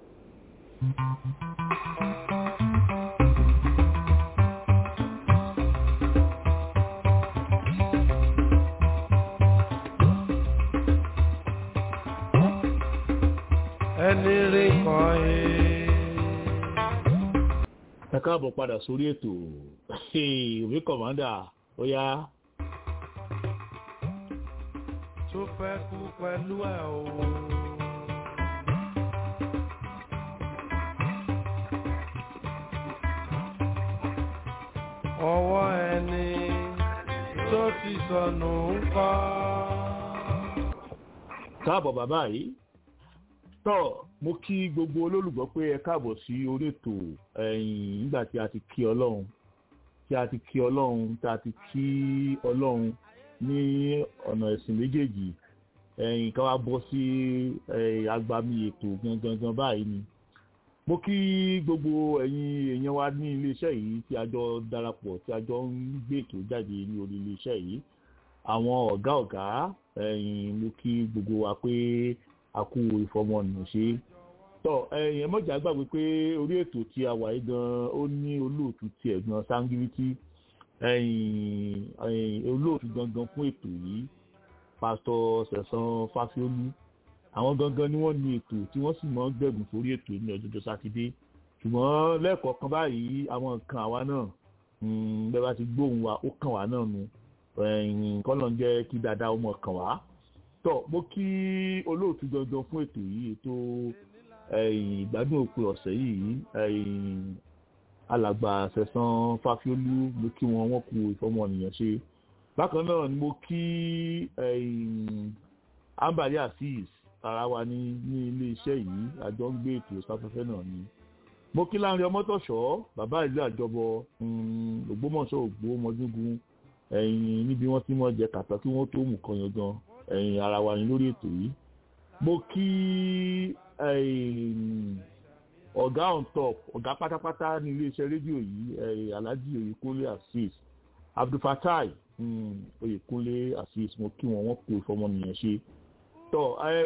ẹni rí kan ẹ. ẹ káàbọ̀ padà sórí ètò òbí kọ̀mọ́dà ó yá. tó fẹ́ kú pẹ̀lú ẹ̀ o. ọwọ́ ẹni tó ti sọnù ń kọ́. káàbọ̀ bàbá yìí tọ́ mo kí gbogbo olólùgbọ́ pé ẹ káàbọ̀ sí orí ètò ẹ̀yìn nígbà tí a ti kí ọlọ́run tí a ti kí ọlọ́run tí a ti kí ọlọ́run ní ọ̀nà ẹ̀sìn méjèèjì ẹ̀yìn ká wá bọ́ sí agbami ètò gangan báyìí ni mo kí gbogbo ẹ̀yin èèyàn wa ní iléeṣẹ́ yìí tí a jọ darapọ̀ tí a jọ ń gbé ètò jáde ní orí iléeṣẹ́ yìí àwọn ọ̀gá ọ̀gá ẹ̀yìn mo kí gbogbo wa pé a kú ìfọmọnìyàn ṣe tọ ẹ̀yìn mọ̀jà gbàgbé pé orí ètò tí a wà yìí gan ó ní olóòtú tiẹ̀ gan sángíríìtì ẹ̀yìn olóòtú gangan fún ètò yìí pásítọ̀ sẹ̀sán fásiolú àwọn gangan ni wọ́n ní ètò tí wọ́n sì máa ń gbẹ̀gùn sórí ètò ní ọjọ́jọ́ sátidé ṣùgbọ́n lẹ́ẹ̀kọ̀ọ̀kan báyìí àwọn nǹkan àwa náà bẹ́ẹ̀ bá ti gbóhùn wa ó kàn wá náà nu kọ́nà jẹ́ kí dáadáa ọmọ kàn wá tọ́ mo kí olóòtú gangan fún ètò yìí ètò ìgbádùn òpin ọ̀sẹ̀ yìí alàgbà sẹ̀sán fáfiolú mo kí wọn wọ́n kú ìfọmọnìyàn ṣe bákan náà ni mo kí ambali azeez ara wa ní ní ilé iṣẹ́ yìí àjọ ń gbé ètò sáfẹ́fẹ́ náà ni mo kí láàrin ọmọtọ̀ṣọ́ bàbá ìlú àjọbọ ògbómọ̀ṣọ́ ògbómọdúngun ẹ̀yìn níbi wọ́n ti mọ̀ jẹ kàtà kí wọ́n tó mú kan yan gan ẹ̀yìn ara wa ní lórí ètò yìí mo kí ọ̀gá on top ọ̀gá pátápátá ní iléeṣẹ́ rédíò yìí alhaji oyèkúnlé azeez abdulfatai oyèkúnlé azeez mo kí wọn wọn kó ìfọmọnìyàn ṣe tọ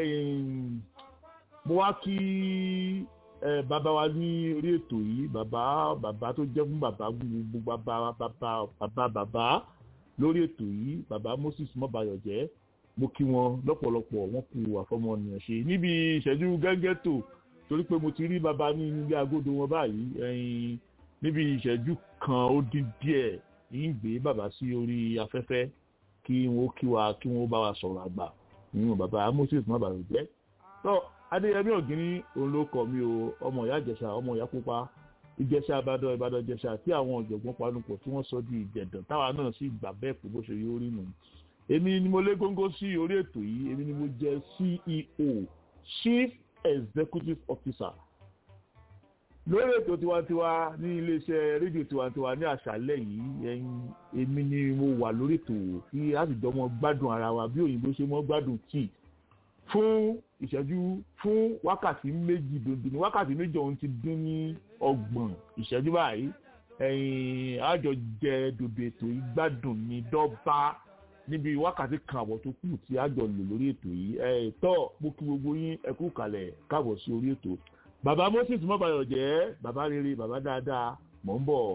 mo wá kí bàbá wa ní orí ètò yìí bàbá bàbá tó jẹ́ fún bàbá gbogbo bàbá bàbá bàbá bàbá lórí ètò yìí bàbá moses mọ́bayọ̀jẹ́ mo kí wọn lọ́pọ̀lọpọ̀ wọ́n kú àfọmọnìyàn ṣe níbi ìṣẹ́jú gẹ́gẹ́tò torí pé mo ti rí bàbá ní ilé agodo wọn báyìí ẹyin níbi ìṣẹ́jú kan ó dín díẹ̀ ń gbé bàbá sí orí afẹ́fẹ́ kí wọ́n kí wa kí wọ́n bá wa sọ̀rọ̀ àgbà nínú bàbá moses má bàa jẹ́ tó adéyẹmí ògínní òun ló kọ mi o ọmọ ìyá ìjẹsà ọmọ ìyá pupa ìjẹsà ìbàdàn ìbàdàn ìjẹsà tí àwọn ọ̀jọ̀gbọ́n panupọ̀ tí wọ́n sọ di ìjẹ̀dàn táwa náà sì gbà bẹ́ẹ̀ pé bó ṣe yí orí nù èmi ni mo lé góńgó sí orí ètò yìí èmi ni mo jẹ ceo chief executive officer lórí ètò tiwantiwa ní iléeṣẹ́ rédíò tiwantiwa ní àṣálẹ́ yìí ẹ̀yin èmi ni mo wà lórí ètò kí a sì jọ mọ gbádùn ara wa bí òyìnbó ṣe mọ gbádùn tíì fún ìṣẹ́jú fún wákàtí méjì dòdò ní wákàtí méjì ọ̀hún ti dín ní ọgbọ̀n ìṣẹ́jú báyìí ẹ̀yin àjọ jẹ dòdò ètò yìí gbádùn ní dọ́bà níbi wákàtí kan àbọ̀ tó kù tí àjọ lò lórí ètò yìí ẹ̀ tọ́ mo kí gbogbo yín ẹ kú kalẹ̀ káàbọ̀ sí orí ètò bàbá moses mọ́bàyọ̀ jẹ́ bàbá rere bàbá dáadáa mò ń bọ̀.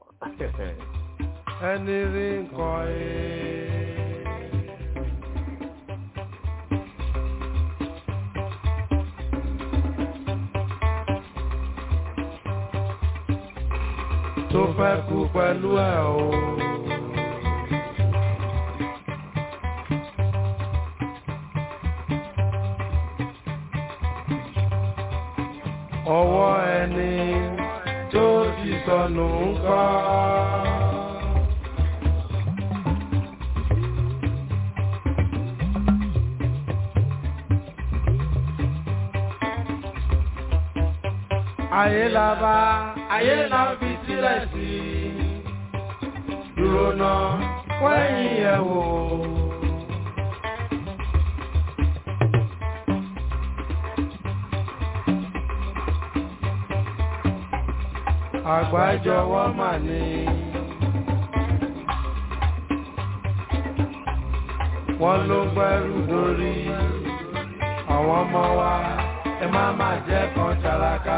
ẹni rí nǹkan ẹ̀. tó fẹ́ kú pẹ̀lú ẹ̀ o. ọwọ́ ẹni tó ti sọnù ń kọ́. ayé la bá ayé la fi sílẹ̀ sí dúró náà wẹ́yìn ẹ̀ wò. àgbájọwọ́ mà ní. wọ́n ló gbẹ́rù lórí àwọn ọmọ wa ẹ má má jẹ́ kan ṣàlàkà.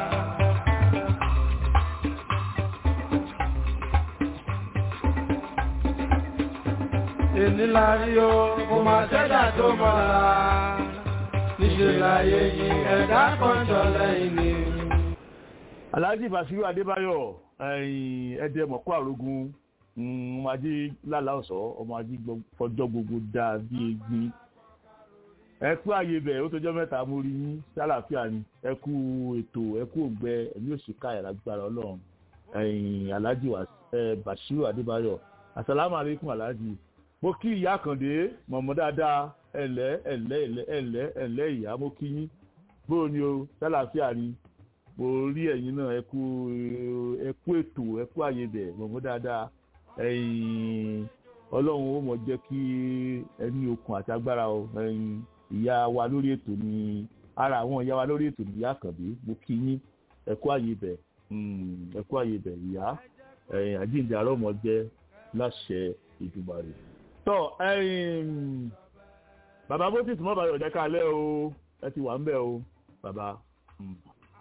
èní la rí o kò má ṣẹ́dá tó mọ́ra níṣẹ́ láyé yìí ẹ̀dá kan jọ lẹ́yìn ni alhaji basiru adébáyọ ẹdẹ mọkọ àrógún ọmọ ajé lálá ọsọ ọmọ ajé fọjọ gbogbo dáa bí egbin ẹ kú ààyè bẹ ó tọjọ mẹta mo rí yín sálàáfíà ni ẹ kú ètò ẹ kú ògbẹ ẹmí òṣìkà ìlágbára ọlọrun alhaji basiru adébáyọ asalaamu aleykum alhaji mo kí ìyá àkàndé mọ̀mọ́ dáadáa ẹ̀lẹ́ ẹ̀lẹ́ ẹ̀lẹ́ ẹ̀lẹ́ ìyá mo kí yín bóò ni o sálàáfíà ni mo rí ẹ̀yin náà ẹ kú ẹ kú ètò ẹ kú àyè bẹ̀ mọ̀mọ́ dáadáa ẹ̀yin ọlọ́run ó mọ̀ jẹ́ kí ẹni okun àti agbára o ẹ̀yin ìyá wa lórí ètò ni ara àwọn ìyá wa lórí ètò ni ìyá àkànbí mo kí yín ẹ kú àyè bẹ̀ ẹ kú àyè bẹ̀ ìyá ẹ̀yin àjíǹde àárọ̀ mọ̀ jẹ́ láṣẹ ìdùbà rẹ̀ tọ́ ẹ̀yin bàbá moses mọ́bàá ọ̀jẹ̀ kalẹ̀ o ẹ ti wà ń bẹ̀ o bàbá. Mm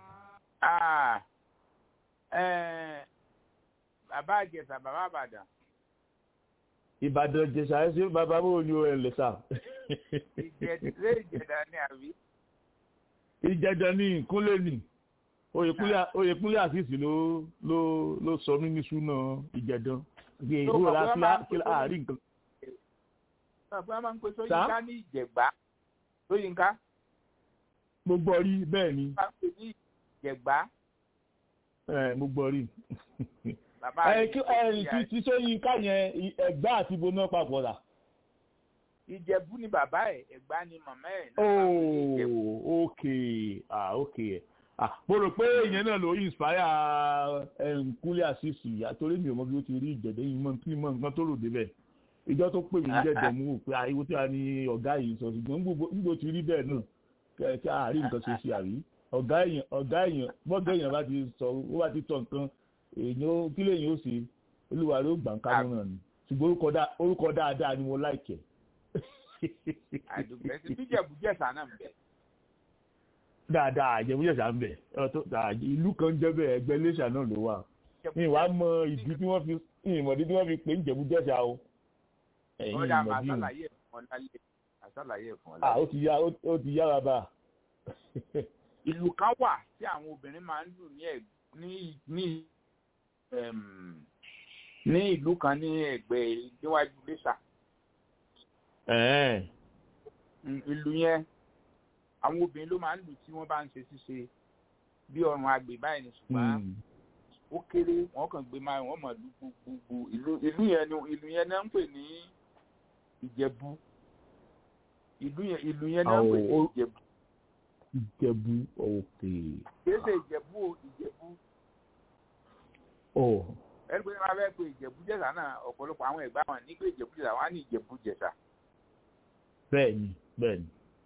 bàbá àjẹsà bàbá àbàdàn. ìbàdàn jẹsà ẹ ṣe bàbá bò ní ẹ lẹsà. ìjẹdẹ ìjẹdà ni àbí. ìjẹdà ni ìkúnlẹ̀ ni oyèkúnlẹ̀ àṣìṣì ló ló ló sọ mí ní súná ìjẹdàn ìgbò láti àárín nǹkan. bàbá máa ń pe sóyínká ní ìjẹ̀gbá sóyínká. mo gbọ́ rí bẹ́ẹ̀ ni. bá a pè ní ìjẹ̀gbá ẹ mo gbọ́ rí. bàbá ẹ kí ẹ ti ti sóyin ká yẹn ẹgbà àti ibo náà papọ̀ rà. ìjẹ̀bú ni bàbá ẹ̀ ẹ̀gbá ni màmá ẹ̀. ooo ok ah ok ah mo rò pé ìyẹn náà ló inspire nkúlẹ̀ àṣìṣì àtòrí mi ò mọ bí ó ti rí ìjẹ̀dẹ̀ yìí mọ́ kí mọ́ nǹkan tó rò débẹ̀ ìjọ tó pè mí jẹ̀dẹ̀ mú wò pé àìwò tí a ní ọ̀gá yìí sọ ṣùgbọ́n nígbò tí rí bẹ́ẹ̀ náà kí a rí nǹkan ṣe sí àrí ọ̀gá èèyàn ọ̀gá èèyàn bọ́gá èèyàn bá ti sọ ó bá ti tọ̀ nǹkan èèyàn kí lèèyàn ó ṣe olúwa ló gbà ń kánú náà ni ṣùgbọ́n orúkọ dáadáa ni mo láìkẹ́. àdùgbẹ́ ti bí jẹ̀bújẹ̀sà náà ń bẹ̀. dáadáa jẹ̀bújẹ̀sà ń bẹ̀ ìlú kan jẹ́ bẹ́ẹ̀ ẹgbẹ́ iléṣà náà ló wà ní ìwà mọ ìdí tí wọ́n fi ìmọ̀dí tí wọ́n fi pè ń jẹ̀bújẹ̀sà o. ó dà máa ṣàlàyé ẹ̀fọn lálẹ́ àṣàlàyé ẹ̀ fún ọ. ah ó ti yá ó ti yára bá. ìlú kan wà tí àwọn obìnrin máa ń lù ní ẹ̀ ní ní ní ìlú kan ní ẹ̀gbẹ́ níwájú lẹ́sà. ìlú yẹn àwọn obìnrin ló máa ń lù tí wọ́n bá ń ṣe ṣíṣe bí ọrùn agbè báyìí ní ṣùgbọ́n ó kéré wọ́n kàn gbé máa wọ́n mọ̀ lù gbogbo ìlú ìlú yẹn ni ìlú yẹn náà ń pè ní ìjẹ̀bú ìlú yẹn ìlú yẹn náà ń pè ní ìjẹ̀bú. ìjẹ̀bú òkè. kìí ṣe ìjẹ̀bú o ìjẹ̀bú. ọ̀. ẹni pé máa fẹ́ pe ìjẹ̀bú jẹ̀sà náà ọ̀pọ̀lọpọ̀ àwọn ẹ̀gbá wọn ní pé ìjẹ̀bú jẹ̀sà wọn á ní ìjẹ̀bú jẹ̀sà. bẹ́ẹ̀ni bẹ́ẹ̀ni.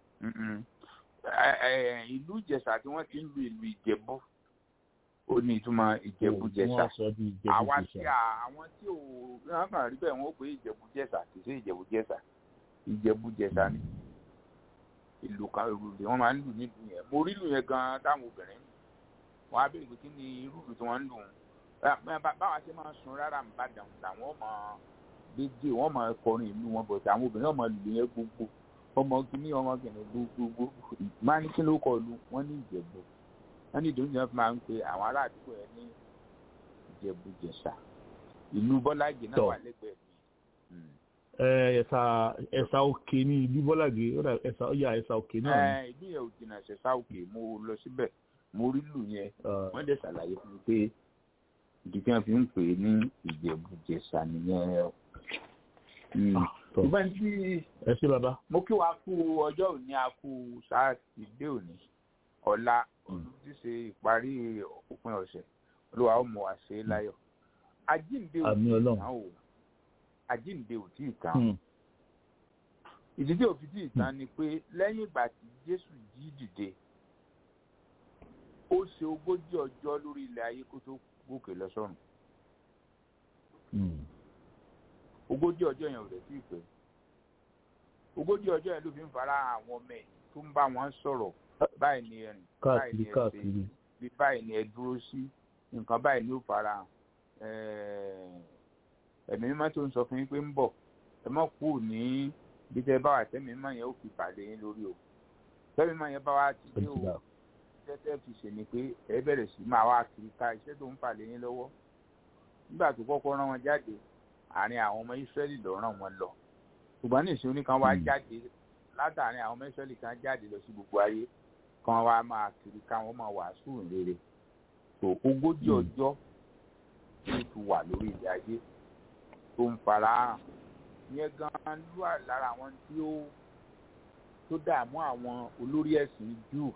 ìlú ìjẹ̀sà tí wọ́n ti ń lu ìlú ìjẹ̀bú ó ní ìtumọ̀ ìjẹ̀bú jẹ̀sà àwa tí àwọn tí ò wọ́n kàn rí bẹ́ẹ̀ wọ́n ó pé ìjẹ̀bú jẹ̀sà kì í ṣe ìjẹ̀bú jẹ̀sà ìjẹ̀bú jẹ̀sà ni ìlú kan ìlú tí wọ́n máa ń lù nílùú yẹn mo rí ìlú yẹn gan táwọn obìnrin wọn á béèrè pé kí ni irú ìlú tí wọ́n ń lù wọn báwa ṣe máa sun rárá ń bá dàn làwọn ọmọ gbèdé wọn máa kọrin ìlú wọn bọ̀ tí àwọn obìnrin ọmọ ìlú yẹn gbogbo ọmọ kìíní ọmọ kìíní gbogbo máa ní kí ló kọ lu wọn ní ìjẹ̀bú wọn ní ìdóúnjẹ fi máa ń pe àwọn ará àdúgbò yẹn ní ìjẹ̀bú jẹ̀ṣà ìlú bọ́lájì náà wà lẹ́gbẹ̀ẹ́ mi ẹ̀sà ẹ̀sà òkè ní ìlú bọ́làgé ẹ̀sà ọ̀yà ẹ̀sà òkè náà. ìlú yẹn ò jìnnà ṣẹ̀ṣà òkè mo lọ síbẹ̀ mo rí lù yẹn wọ́n dẹ̀ ṣàlàyé fún mi pé ìdí tí wọ́n fi ń pè é ní ìjẹ̀bùjẹ̀ṣà nìyẹn. ìgbà tí ẹ ṣe bàbá. mo kí wa kú ọjọ́ òní a kú sátidé òní ọ̀la olùdíṣe ìparí òpin ọ̀sẹ̀ olúwa ó mọ̀ wá ṣe é láyọ̀ àjíǹde òní ìtàn o àjíǹde ò tí ì tán ìdí tí ò fi tí ì tán ni pé lẹ́yìn ìgbà tí jésù jí dìde ó ṣe ogójì ọjọ́ lórí ilẹ̀ ayé kó tó gòkè lọ sọ́run ogójì ọjọ́ yẹn ò rẹ̀ sí ìpè ogójì ọjọ́ yẹn ló fi ń fara àwọn ọmọ ẹ̀ tó ń bá wọn sọ̀rọ̀ báyìí ni ẹ̀rìn báyìí ni ẹ̀ ṣe bí báyìí ni ẹ dúró sí nǹkan báyìí ni ó fara hàn ẹ̀mí mímọ́ tó ń sọ fún yín pé ń bọ̀ ẹ mọ̀ kú ní bí tẹ bá wà tẹ́mi mímọ́ yẹn ó fi pàdé yín lórí o tẹ́mi mímọ́ yẹn bá wà ti dé o tẹ́tẹ́ fi ṣe ni pé ẹ bẹ̀rẹ̀ sí máa wá kiri ká iṣẹ́ tó ń pàdé yín lọ́wọ́ nígbà tó kọ́kọ́ rán wọn jáde àárín àwọn ọmọ Ísírẹ́lì lọ rán wọn lọ ṣùgbọ́n ní ìṣúní kan wá jáde látàrin àwọn ọmọ Ísírẹ́lì kan jáde lọ sí gbogbo ayé kan wá máa kiri ká wọn máa wàásù rere tó ogójì ọjọ́ tó ti wà lórí ilẹ̀ ayé tó ń fara hàn yẹn gan ló wà lára àwọn tí ó tó dààmú àwọn olórí ẹ̀sìn júù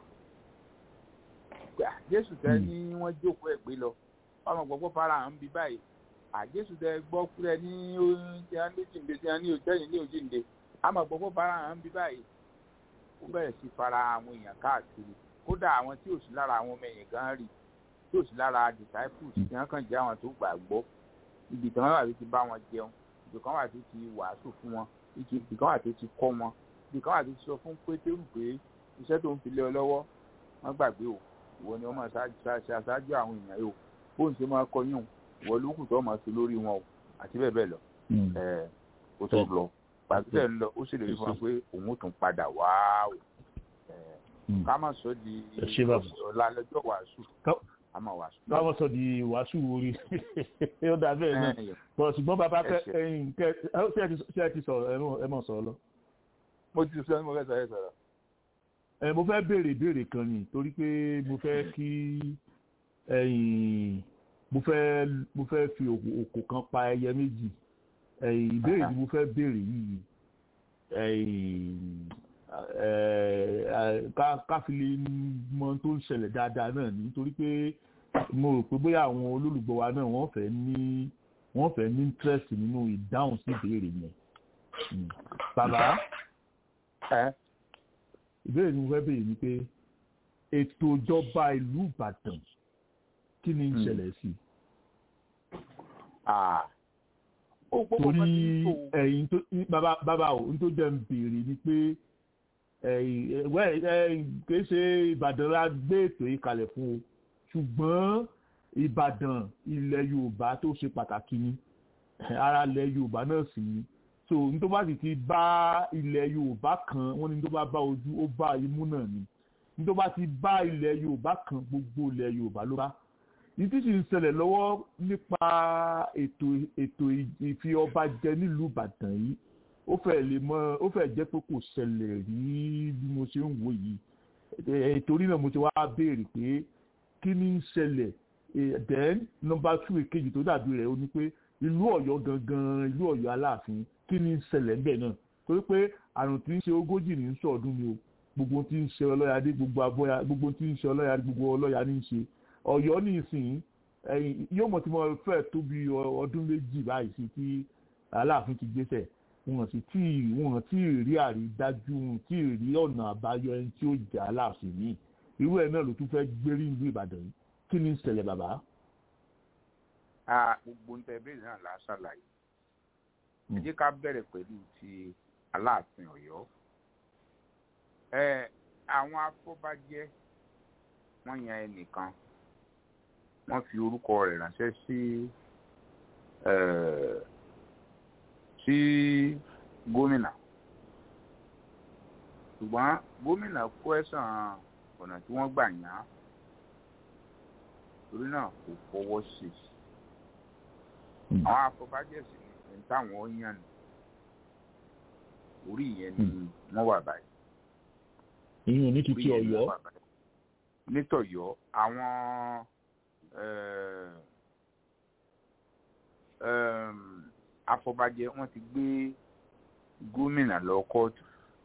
jésù tẹ ní wọ́n jókòó ẹ̀ gbé lọ ọmọ gbogbo fara hàn bí báyìí àjésù tẹ gbọ́ kúrẹ́ ní tí a ní jíǹde tí a ní òjẹ́yìn ní òjìǹde àmọ́ gbogbo fara hàn bí báyìí ó bẹ̀rẹ̀ sí fara àwọn èèyàn káàkiri kódà àwọn tí ò sí lára àwọn ọmọ ẹ̀yìn gan rí tí ò sí lára disciples tí wọ́n kàn jẹ́ àwọn tó gbàgbọ́ ibi kan wà tó ti bá wọn jẹun ibi kan wà tó ti wàásù fún wọn ibi kan wà tó ti kọ́ wọn ibi kan wà tó ti sọ fún pétérù pé iṣẹ́ tó ń fi lé ọ lọ́wọ́ wọ́n gbàgbé o ìwọ ni wọ́n máa ṣe aṣáájú àwọn èèyàn yìí o bóun ṣe máa kọ́ yín o ìwọ ló kù tó máa ṣe lórí wọn o àti bẹ́ẹ̀ bẹ́ẹ̀ lọ ẹ̀ ó tó lọ pàṣẹ ń lọ ó sì lè rí fún wa pé òun ó tún padà wá o ká má sọ di ọ̀la lọ́jọ́ wàásù àmọ́ wàásù. káwọn sọ di wàásù orí ó dà bẹ́ẹ̀ náà bọ̀ ṣùgbọ́n bàbá kẹ ẹyin kẹ ṣé ẹ ti sọ̀rọ̀ ẹ mọ̀ sọ̀rọ̀ lọ. mo ti sọ mo fẹ́ sọ ẹ sọ̀rọ̀. ẹ mo fẹ́ béèrè ìbéèrè kan ni torí pé mo fẹ́ kí ẹyin mo fẹ́ mo fẹ́ fi òkò kan pa ẹyẹ méjì ẹyin ìbéèrè tí mo fẹ́ béèrè yìí ẹyin káfílẹ̀ mọ tó ń ṣẹlẹ̀ dáadáa náà nítorí pé mo rò pé bóyá àwọn olólùgbọ́ wa náà wọ́n fẹ́ ní wọ́n fẹ́ ní interest nínú ìdáhùn sí ìbéèrè yẹn. bàbá ìbéèrè ni mo fẹ́ béèrè ni pé ètò ìjọba ìlú Ìbàdàn kí ni ń ṣẹlẹ̀ sí? torí ẹ̀yin tó bàbá bàbá ò ń tó jẹ́ ń béèrè ni pé kìí ṣe ìbàdàn la gbé ètò yìí kalẹ̀ fún o ṣùgbọ́n ìbàdàn ilẹ̀ yorùbá tó ṣe pàtàkì ni ara ilẹ̀ yorùbá náà sì ni so ní tó bá sì ti bá ilẹ̀ yorùbá kan wọ́n ní tó bá bá ojú ó bá imú náà ni ní tó bá ti bá ilẹ̀ yorùbá kan gbogbo ilẹ̀ yorùbá ló bá ní tí sì ń ṣẹlẹ̀ lọ́wọ́ nípa ètò ètò ìfi ọba jẹ nílùú ìbàdàn yìí ó fẹ́ lè mọ ó fẹ́ jẹ́ pé kò ṣẹlẹ̀ rí bí mo ṣe ń wò yìí torí náà mo ti wá béèrè pé kí ni ń ṣẹlẹ̀ then number two èkejì tó dàbí rẹ̀ ó ní pé ìlú ọ̀yọ́ gangan ìlú ọ̀yọ́ aláàfin kí ni ń ṣẹlẹ̀ ńbẹ̀ náà torí pé àrùn tí ń ṣe ogójì ní sọ̀ọ́dún ni o gbogbo tí ń ṣe ọlọ́yàdé gbogbo abọ́yà gbogbo tí ń ṣe ọlọ́yàdé gbogbo ọlọ́yà ní í ṣe ọ̀yọ́ ní ìsìn yóò mọ̀ tí mo fẹ́ tó bí ọdún méjì báyìí sí tí aláàfin ti gbéṣẹ̀ wọn sì tí wọn tí ì rí àrídájú wọn tí ì rí ọ̀nà àbáyọ ẹni tí ó jà aláàfin yìí irú ẹ̀ náà ló tún fẹ́ gbérí ìlú ìbàdàn yìí kí ni ń ṣẹlẹ̀ bàbá. gbogbo ń tẹ ìbéèrè náà la ṣàlàyé ẹ jẹ́ ká bẹ̀rẹ̀ pẹ̀lú ti aláàfin ọ̀yọ́ àwọn afọbajẹ wọ́n yan ẹnìkan wọ́n fi orúkọ rẹ̀ ránṣẹ́ sí sí gómìnà ṣùgbọ́n gómìnà kó ẹ̀sán ọ̀nà tí wọ́n gbà yàn án torí náà kò fọwọ́ sí i àwọn afọbajẹ sì ní táwọn yàn ní orí ìyẹn ni wọ́n wà báyìí ìyẹn ní títí ọ̀yọ́ nítọ̀yọ́ àwọn afọbajẹ wọ́n ti gbé gómìnà lọ kóòtù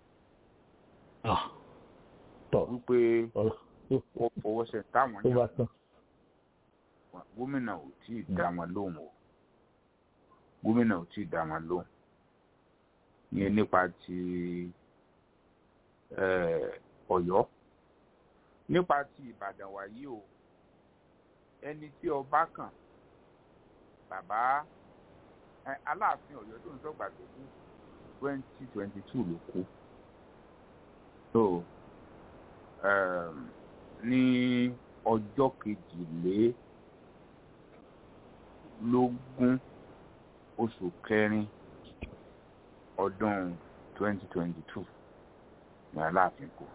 wípé wọ́n fọwọ́ sẹ táwọn yàn gómìnà ò tí ì dá wọn lóhùn o gómìnà ò tí ì dá wọn lóhùn yẹn nípa ti ọ̀yọ́ nípa ti ìbàdàn wàyí o ẹni tí ọba kàn bàbá aláàfin ọ̀yọ́ tó ń sọgbà tó kú twenty twenty two ló kú so ní ọjọ́ kejìlélógún oṣù kẹrin ọdún twenty twenty two ní aláàfin kù.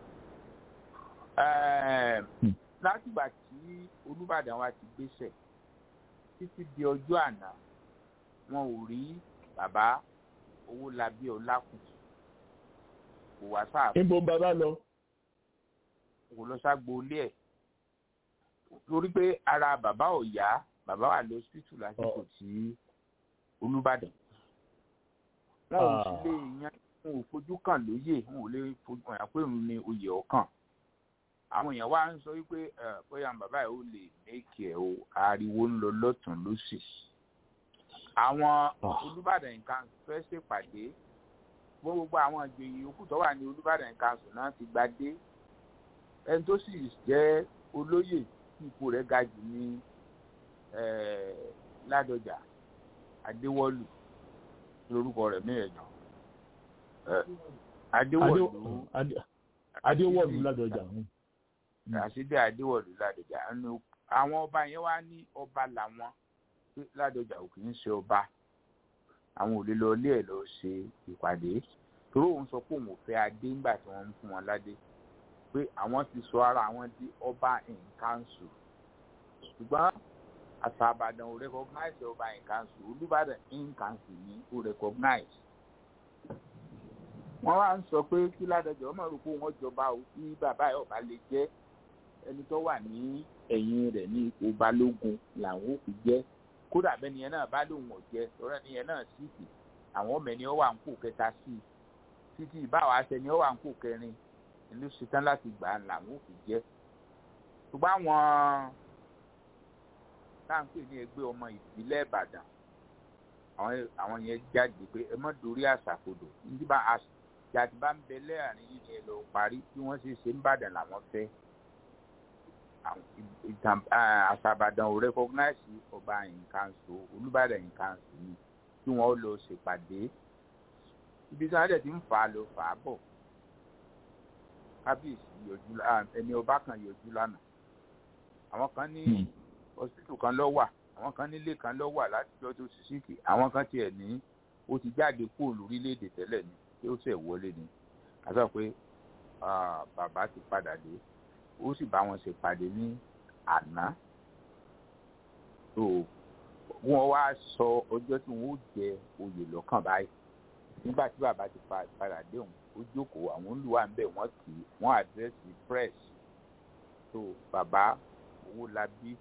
látìgbà tí olùbàdàn wa ti gbéṣẹ̀ títí di ọjọ́ àná wọn ò rí bàbá owó labí ọlákùn kò wá sáà. níbo bàbá lọ. kò lọ ságbo ilé ẹ̀ torí pé ara bàbá ò yá bàbá wà lọ́sítítù lásìkò tí olùbàdàn wọn ò sì lè yan wọn ò fojú kàn lóye wọn ò lè fojú kàn pé òun ni oyè ọkàn àwọn èèyàn wá ń sọ wípé bóyá bàbá yìí ó lè méèkì ẹ o ariwo ń lọ lọ́tún lọ́sì àwọn olùbàdàn nǹkan fẹ́ ṣèpàdé gbogbo àwọn ìjòyè yòókù tó wà ní olùbàdàn nǹkan sùn náà ti gbadé ẹni tó sì jẹ́ olóyè tí ipò rẹ̀ ga jù ní ládọjà adéwọlù lórúkọ rẹ̀ mẹ́ẹ̀ẹ́dọ́ adéwọlù adéwọlù ládọjà àṣìdé adéwọlù ládọjà àwọn ọba yẹn wá ní ọba làwọn pé ládọjà ò kì í ṣe ọba àwọn ò lè lọ ilé ẹ̀ lọ ṣe ìpàdé torí òun sọ pé òun ò fẹ́ adé ńgbà tí wọ́n ń fún wọn ládé pé àwọn ti sọ ara àwọn di ọba in council ṣùgbọ́n àṣà àbàdàn ò recognize ọba in council olùbàdàn in council ni ó recognize. wọ́n wá ń sọ pé kí ládọjọ́ ọmọ rò pé wọ́n jọba ò kí bàbá ẹ̀ ọba lè jẹ́ ẹni tó wà ní ẹ̀yìn rẹ̀ ní ipò balógun làwọn ò fi jẹ́ kódà bẹ́ẹ̀ nìyẹn náà bá lóun ọ̀jẹ́ ọ̀rẹ́ nìyẹn náà sì kì àwọn ọmọ ẹni ọ wà ń kó kẹta sí i títí ìbáwá aṣẹ ni ọ wà ń kó kẹrin ìlú ṣetán láti gbà á làwọn ò fi jẹ́ ṣùgbọ́n àwọn táǹpì ní ẹgbẹ́ ọmọ ìbílẹ̀ ìbàdàn àwọn yẹn jáde pé ẹ mọ́ dorí àṣàkodò nígbà àti bá ń bẹ lẹ́ẹ̀rin yìí ni ẹ lọ parí bí wọ́n ṣe ṣe ń bàdàn làwọn fẹ́ àṣàbàdàn ò rẹ́kọ́gnáìsì ọba ìkànṣó olùbàdàn ìkànṣó ni kí wọ́n lọ ṣèpàdé ibi tí wọ́n dẹ̀ ti ń fà á lọ fà á bọ̀ kábíyèsí yọjú ẹni ọba kan yọjú lánàá àwọn kan ní hospital kan lọ wà àwọn kan nílé kan lọ wà látijọ́ tó sì síkì àwọn kan tiẹ̀ ní ó ti jáde kúrò lórílẹ̀‐èdè tẹ́lẹ̀ ni tí ó ṣẹ̀ wọlé ni àti pé bàbá ti padà dé ó sì bá wọn ṣe pàdé ní àná tó wọ́n wá sọ ọjọ́ tí wọ́n ó jẹ oyè lọ́kàn báyìí nígbà tí bàbá ti padà dé òun ó jókòó àwọn olùwà ń bẹ̀ wọ́n kì í wọ́n àdírẹ́sì press tó bàbá owó labí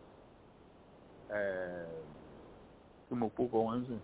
tí mo kó kọ wọn sùn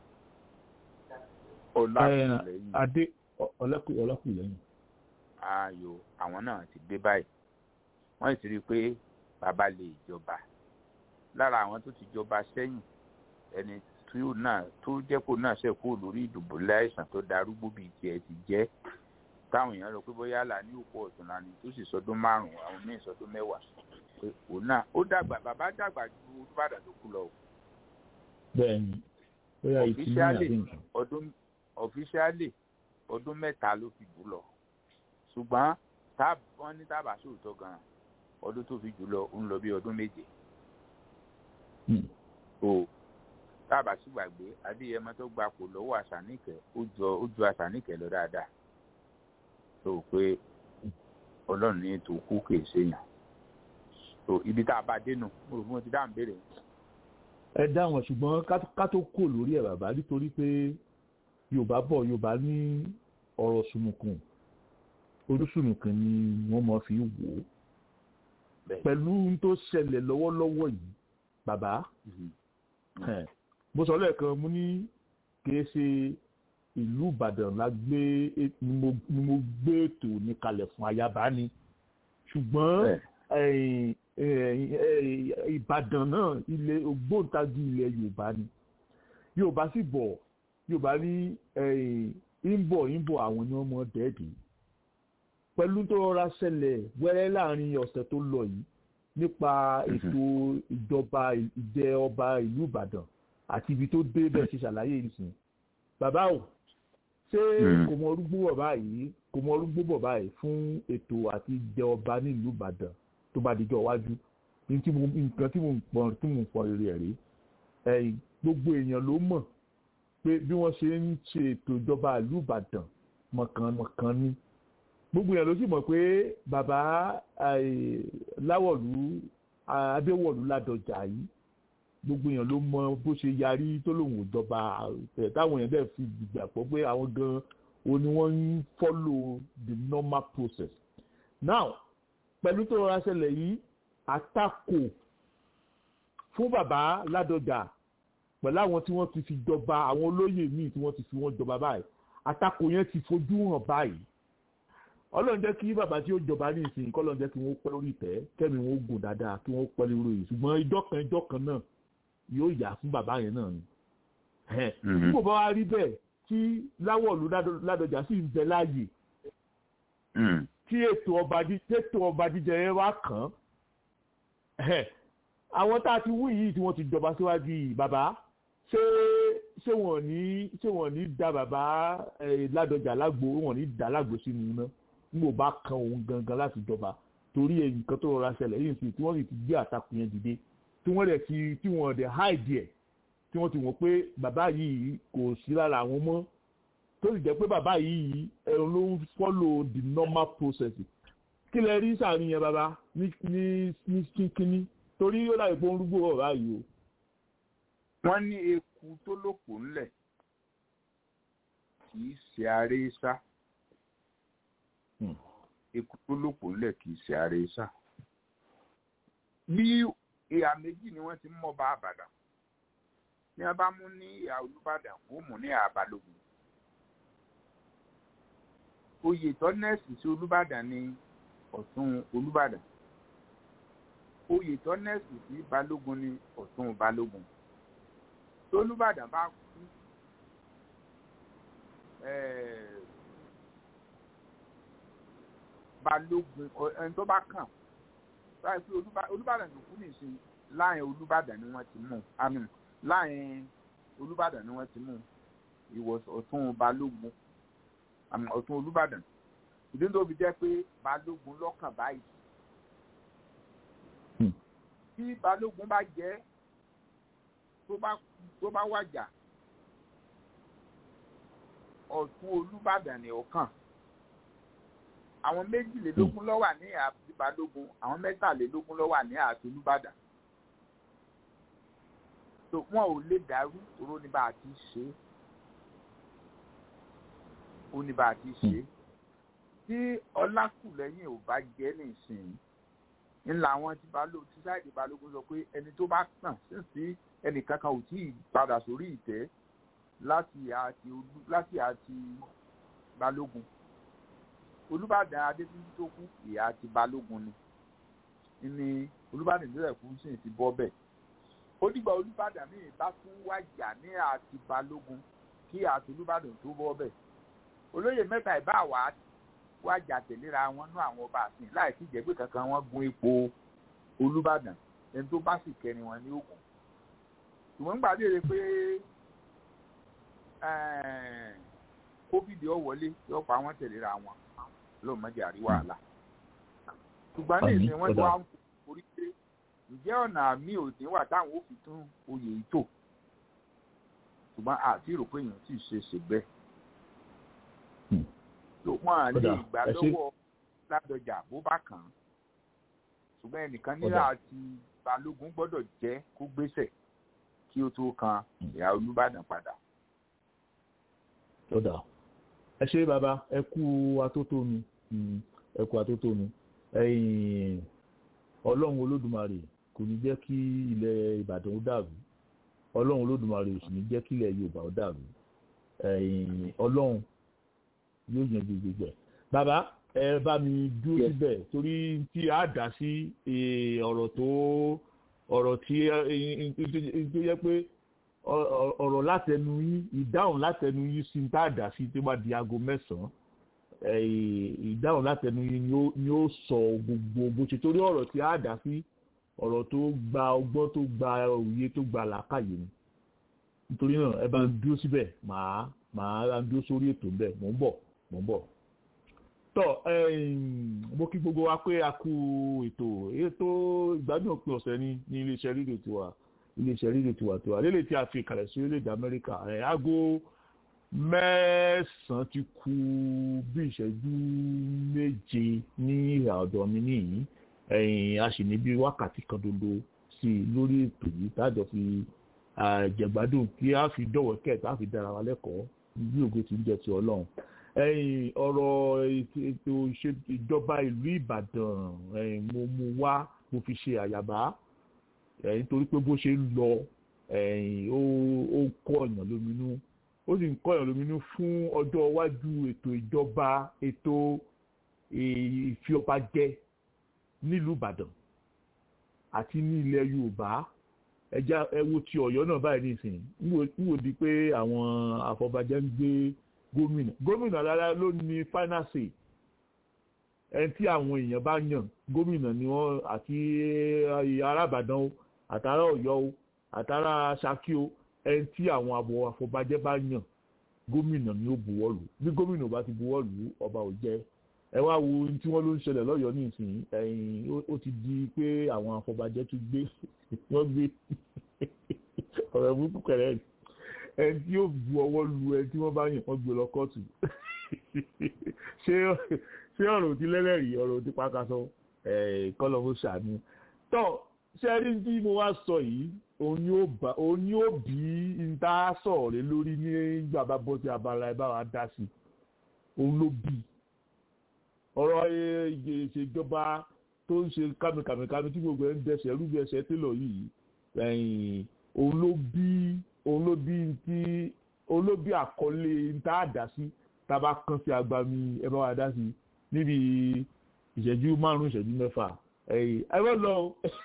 ọlákùnlẹ́yìn adé ọlákùnlẹ́yìn. ayò àwọn náà ti dé báyìí wọ́n sì rí i pé bàbá lè jọba lára àwọn tó ti jọba sẹ́yìn ẹni tí ó náà tó jẹ́ kó náà ṣe kó lórí ìdìbò láìsàn tó darúgbó bíi tiẹ̀ ti jẹ́ táwọn èèyàn rò pé bóyá là ní òpó ọ̀tún lánàá tó sì sọdún márùn-ún àwọn míì sọdún mẹ́wàá pé òun náà ó dàgbà bàbá dàgbà ju olùbàdàn tó kú lọ o. bẹ́ẹ̀ni bóyá ìtìlú àbí nǹkan. ọdún ọfíṣíálì ọdún mẹ́ta ló fi jù lọ ṣùgbọ́n wọ́n ní tábà sóòótọ́ gan-an ọdún tó fi jù lọ ń lọ bí ọdún méje. o tábà sì gbàgbé adéyẹmọ tó gba kò lọ́wọ́ àṣàníkẹ́ ó ju àṣàníkẹ́ lọ dáadáa tó pé ọlọ́run ní ètò kú kèé séèyàn so ibi tá a bá dénú mo rò fún ti dáhùn béèrè. ẹ dáhùn ṣùgbọ́n ká tó kò lórí ẹ̀ bàbá nítorí pé yorùbá bọ̀ yorùbá ní ọ̀rọ̀ sùnùkùn orísùnùkùn ni wọ́n mọ̀ fi wò ó pẹ̀lú tó ṣẹlẹ̀ lọ́wọ́lọ́wọ́ yìí bàbá mo sọ lẹ́ẹ̀kan mo ní kìí ṣe ìlú ìbàdàn la gbé ni mo gbé ètò ní kalẹ̀ fún ayaba ni ṣùgbọ́n ìbàdàn náà ilé ògbóǹtagì ilẹ̀ yorùbá ni yorùbá sì bọ̀ yorùbá ní ìbọ̀ ìbọ̀ àwọn ni wọ́n mọ̀ dẹ́ẹ̀dì pẹ̀lú tó rọra ṣẹlẹ̀ wẹ́rẹ́ láàrin ọ̀sẹ̀ tó lọ yìí nípa ètò ìjọba ìjẹ ọba ìlú ìbàdàn àti ibi tó dé bẹ́ẹ̀ ṣe ṣàlàyé ìsìn bàbá o ṣé kò mọ orúgbó bọ̀ báyìí kò mọ orúgbó bọ̀ báyìí fún ètò àti ìjẹ ọba nílùú ìbàdàn tó bá dijọ́ iwájú nǹkan tí mo ń pọn tí mo ń pọn rere rí gbogbo èèyàn ló mọ̀ pé bí wọ́n ṣe ń ṣe ètò ìjọba ìlú ìbàdàn mọ̀kànmọ̀kàn ni gbogbo èèyàn ló sì mọ̀ pé bàbá láwọ̀lú adéwọ̀lú ládọjà yìí gbogbo èèyàn ló mọ bó ṣe yarí tó lòun ò jọba táwọn èèyàn dẹ̀ fi gbàgbọ́ pé àwọn gan o ni wọ́n ń follow the normal process now pẹ̀lú tó rọra ṣẹlẹ̀ yìí àtakò fún bàbá ládọjà pẹ̀lú àwọn tí wọ́n ti fi jọba àwọn olóyè míì tí wọ́n ti fi wọ́n jọba báyìí àtakò yẹn ti fojú hàn báyìí ọlọ́run jẹ́ kí bàbá tí ó jọba ní ìsìn kọ́ lọ́run jẹ́ kí wọ́n pẹ́ lórí ìtẹ́ kẹ́mi wọn ó gùn dáadáa kí wọ́n pẹ́ lórí yìí ṣùgbọ́n ìjọ kan ìjọ kan náà yóò yà fún bàbá yẹn náà ni. bí kò bá wá rí bẹ́ẹ̀ tí láwọ̀lú ládọjà sì ń bẹ láàyè tí ètò ọba jíjẹ yẹn wá kàn án àwọn tá a ti wú yìí tí wọ́n ti jọba síwájú yìí bàbá ṣé ṣé wọ́n ní ṣé wọ́n ní da bàbá ládọjà lágbo wọ́n ní da lágbo sínú iná nígbò bá kan òun gangan láti jọba torí èyí nǹkan tó rọra ṣẹlẹ̀ yìí sì tí wọ́n sì ti gbé àtakùn yẹn dìde tí wọ́n dẹ̀ ti tí wọ́n dẹ̀ háìdì ẹ̀ tí wọ́n ti wọ́n pé bàbá yìí kò sí lára àwọn mọ́ tó sì jẹ́ pé bàbá yìí ẹ̀rọ ló ń follow the normal process kí lẹ rí sàárín yẹn bàbá ní ní ní kínkínní torí ó dàbí pé ó ń rúgbó ọ̀rá yìí o. wọ́n ní eku tó lòpò ńlẹ̀ kì í ṣe aré sá eku tó lòpò ńlẹ̀ kì í ṣe aré sá. bí ìhà méjì ni wọ́n ti mú ọba àbàdàn ní wọ́n bá mú ní ìhà olùbàdàn ó mú ní ìhà balógun. oyè tọ́nẹ́ẹ̀sì sí olùbàdàn ní ọ̀tún olùbàdàn oyè tọ́nẹ́ẹ̀sì sí balógun ní ọ̀tún balógun tolúbàdàn bá kú balógun ẹni tó bá kàn báyìí pé olúbàdàn tó kú nìsín láàrin olúbàdàn ni wọ́n ti mú àmì láàrin olúbàdàn ni wọ́n ti mú ìwọ ọ̀tún balógun àmì ọ̀tún olúbàdàn ìdí tó fi jẹ́ pé balógun lọ́kàn báyìí tí balógun bá jẹ́ tó bá tó bá wàjà ọ̀tún olúbàdàn ní ọ̀kan àwọn méjìlélógún ló wà ní àti balógun àwọn mẹ́tàlélógún ló wà ní àti olúbàdàn so wọn ò lè dàrú toró ní bá a ti ṣe é ó ní bá a ti ṣe é tí ọlákùlẹ́yìn ò bá jẹ́ nísìnyí ńlá àwọn tí balógun tí sáìdì balógun sọ pé ẹni tó bá tàn sísí ẹnìkankan ò tí ì padà sórí ìtẹ́ láti àti olú láti àti balógun olùbàdàn adétúnjì tó kú ìyá àti balógun ni ní olùbàdàn ìbílẹ̀ kú sì ti bọ́ bẹ́ẹ̀ ó dìgbà olùbàdàn míì bá tún wájà ní àti balógun kí àti olùbàdàn tó bọ́ bẹ́ẹ̀ olóyè mẹ́ta ìbá wà wájà tẹ̀léra wọn ní àwọn ọba àsìn láì sí ìjẹ́gbé kankan wọ́n gun ipò olùbàdàn ẹni tó bá sì kẹrin wọn ní ògùn ṣùgbọ́n gbà léèrè pé covid ó wọlé yóò pa wọ́n tẹ̀léra wọn lóun mọ́jà àríwá àlà ṣùgbọ́n ní ìsìn wọn tó wá ń forí pé ǹjẹ́ ọ̀nà àmì òdì wà táwọn ò fi tún oyè yìí tò ṣùgbọ́n àti rò pé èèyàn sì ṣe ṣe bẹ́ẹ̀ tó wọn à lè gbà lọ́wọ́ ládọjà bó bá kàn án ṣùgbọ́n ẹnìkan nílà àti balógun gbọ́dọ̀ jẹ́ kó gbéṣẹ̀ kí ó tó kan ìyá olúbàdàn padà. ó dà ẹ ṣe bàbá ẹ kú atótónu ẹ kú atótónu ọlọ́run olódùmarè kò ní jẹ́ kí ilẹ̀ ìbàdàn ó dàrú ọlọ́run olódùmarè ò sì ní jẹ́ kí ilẹ̀ yorùbá ó dàrú ọlọ́run yóò yanjú gbogbo ẹ̀ bàbá ẹ bá mi dúró síbẹ̀ torí tí a dá sí ọ̀rọ̀ tó ọ̀rọ̀ tí tó yẹ pé ọ̀rọ̀ látẹnu yín ìdáhùn látẹnu yín sí tá a dá sí tó bá di aago mẹ́sàn-án ìdáhùn látẹnu yín ni ó sọ gbogbo bó ṣe torí ọ̀rọ̀ tí a dá sí ọ̀rọ̀ tó gba ọgbọ́n tó gba òye tó gba làákàyè ni nítorí náà ẹ bá ń dúró síbẹ̀ màá màá dúró sórí ètò ń bẹ̀ mò ń bọ̀ mò ń bọ̀ tọ mo kí gbogbo wa pé a kú ètò ètò ìgbádùn òpin ọ̀sẹ̀ ní ní iléeṣẹ́ rédíò tiwa iléeṣẹ́ rédíò tiwa tiwa lélẹ̀ tí a fi kalẹ̀ sí orílẹ̀-èdè amẹ́ríkà aago mẹ́sàn-án ti kù bí ìṣẹ́jú méje ní ìhà ọ̀dọ̀ mi nìyí a sì ní bí wákàtí kan dodo sí i lórí ètò yìí tájọ fi jẹ̀gbádùn kí a fi dọ̀wọ́ kẹ́ẹ̀ta a fi dára wa lẹ́kọ̀ọ́ bí ògo ti ń jẹ ti ọlọ́run ẹ̀yìn ọ̀rọ̀ ètò ìjọba ìlú ìbàdàn mo mú wá mo fi ṣe àyàbá nítorí pé bó ṣe ń lọ ó ń kọ́ ọ̀yàn lóminú ó sì ń kọ́ ọ̀yàn lóminú fún ọjọ́ iwájú ètò ìjọba ètò ìfiọbajẹ nílùú ìbàdàn àti ní ilẹ̀ yorùbá ẹja ẹwo ti ọ̀yọ́ náà báyìí nìsín ń wò di pé àwọn àfọbàjẹ́ ń gbé gómìnà gómìnà rárá ló ní final say ẹni tí àwọn èèyàn bá yàn gómìnà ni wọn àti arábàdàn o àtàrà ọ̀yọ́ o àtàrà ṣakí o ẹni tí àwọn àbọ̀ àfọbàjẹ́ bá yàn gómìnà ni ó buwọ́ lù bí gómìnà bá ti buwọ́ lù ọba ò jẹ́ ẹ wá wo ohun tí wọ́n ló ń ṣẹlẹ̀ lọ́yọ̀ọ́ nísìnyí ẹ̀yìn ó ti di pé àwọn àfọbàjẹ́ tún gbé wọ́n gbé ọ̀rọ̀ burúkú kẹrẹ́ ẹni tí yóò bu ọwọ́ lu ẹni tí wọ́n bá yàn wọ́n gbé lọ kóòtù ṣé ọ̀rọ̀ ti lẹ́lẹ́rìí ọ̀rọ̀ ti pàkàṣọ kọ́lọ̀ ó ṣàánú tọ́ ṣé ẹni tí mo wá sọ yìí òun ni ó bí níta sọ̀rọ̀ lé lórí nígbà bá bọ́ sí abala ẹ̀ bá wa dá sí òun ló bí ọ̀rọ̀ ìṣèjọba tó ń ṣe kàmìkàmìkàmì tí gbogbo ẹ̀ ń dẹsẹ̀ rúbi ẹsẹ̀ télọ̀ yìí òun ló bí òun ló bí ti òun ló bí àkọlé níta àdásí tába kan sí agbami ẹ bá wa dá sí níbi ìṣẹ́jú márùn-ún ìṣẹ́jú mẹ́fà ẹ bá lọ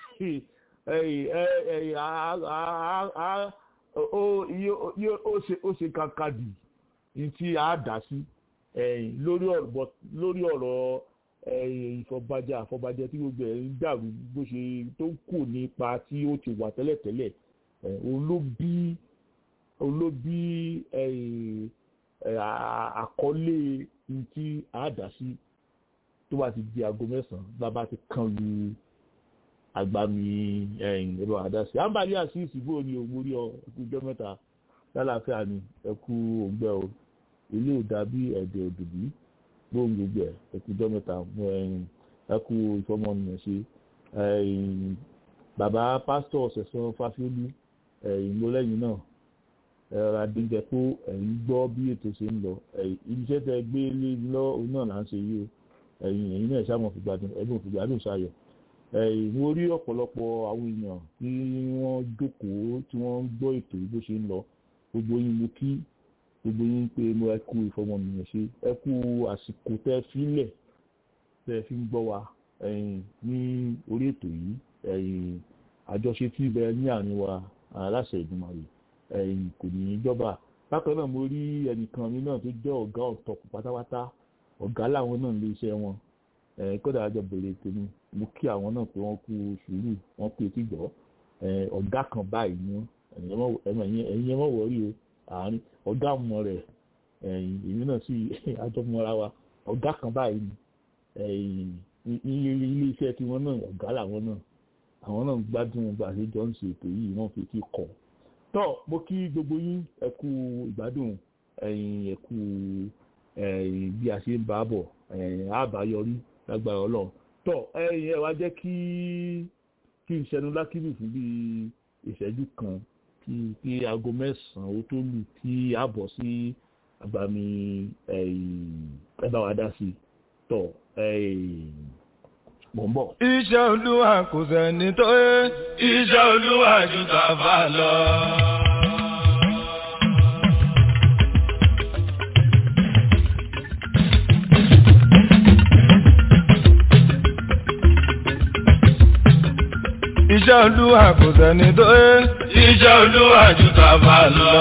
ó ṣe kankadì ní tí a dá sí lórí ọ̀rọ̀ ìfọ̀bàjẹ́ àfọ̀bàjẹ́ tí gbogbo ẹ̀ ń dàrú bó ṣe tó kù nípa tí ó ti wà tẹ́lẹ̀tẹ́lẹ̀ òun ló bí òun ló bí àkọlé tí a dá sí tó bá ti di aago mẹ́sàn-án bàbá ti kàn lu agbami ẹ̀rọ àdásí àǹbálí àṣìṣì bó ni òun mórí ọ ẹkú ọjọ́ mẹ́ta lálàáfíà ni ẹkú òǹgbẹ o ilé ò dàbí ẹ̀dẹ̀ òdùbí gbóhùn gbogbo ẹ̀ ẹ̀kújọ́ mẹ́ta ẹ̀kú ìfọmọnìyàn ṣe bàbá pásítọ̀ ṣẹ̀sán fásiolú ìmọ̀lẹ́yìn náà ẹ̀rọ adéjẹpó ẹ̀yìn gbọ́ bí ètò ṣe ń lọ iṣẹ́ tẹ gbé lé lọ òun náà là ń ṣe yìí o ẹ̀yìn ẹ̀yìn náà ṣàmọ̀ fìgbàdùn ẹ̀gbọ́n fìgbàdùn ṣayọ̀ mo rí ọ̀pọ̀lọpọ̀ àwọn èèyàn tí wọ́n jókòó tí wọ́n ń gbọ́ ètò bó ṣe ń lọ gbogbo yín mo kí gbogbo yín pé mo ẹ kú ìfọmọnìyàn ṣe ẹ kú àsìkò tẹ fílẹ̀ tẹ fi ń gbọ́ wa ní orí ètò yìí àjọṣe tí ibẹ̀ ní àárín wa aláṣẹ ìgbìmọ̀ rẹ̀ kò ní í jọba bákan náà mo rí ẹnìkan mi náà tó jẹ́ ọ̀gá ọ̀tọ̀kù pátápátá ọ̀gá làwọn náà lé iṣẹ́ wọn kódà àjọ bèrè tèmi mo kí àwọn náà pé wọ́n kú sùúrù wọ́n pé tí gbọ́ ọ̀gá kan báyìí ni ẹ̀yin ẹ̀ mọ̀ wọ́rí o àárín ọ̀gá ọmọ rẹ̀ èmi náà sì àjọmọ́ra wa ọ̀gá kan báyìí ni ilé iṣẹ́ tiwọn náà ọ̀gá làwọn náà àwọn náà gbádùn bá a ṣe jọ ń ṣe ètò yìí wọ́n fi kí kọ́ tọ́ mo kí gbogbo yín ẹ kú ìgbádùn ẹ kú bí a ṣe ń bá bọ̀ àbáyọrí lágbára ọlọ́run tọ́ ẹ wá jẹ́ kí kí n ṣẹnu lákìlù fún bí ìṣẹ́jú kan kí kí aago mẹ́sàn-án ó tó lù kí a bọ̀ sí àgbàmì ẹ bá wa dá sí i tọ́ mọ̀ ń bọ̀. iṣẹ́ olúwa kò sẹ́ni tó yé iṣẹ́ olúwa ju tàfà lọ. iṣẹ́ olúwa kò sẹ́ni tó yé iṣẹ́ olúwa ju tàfà lọ.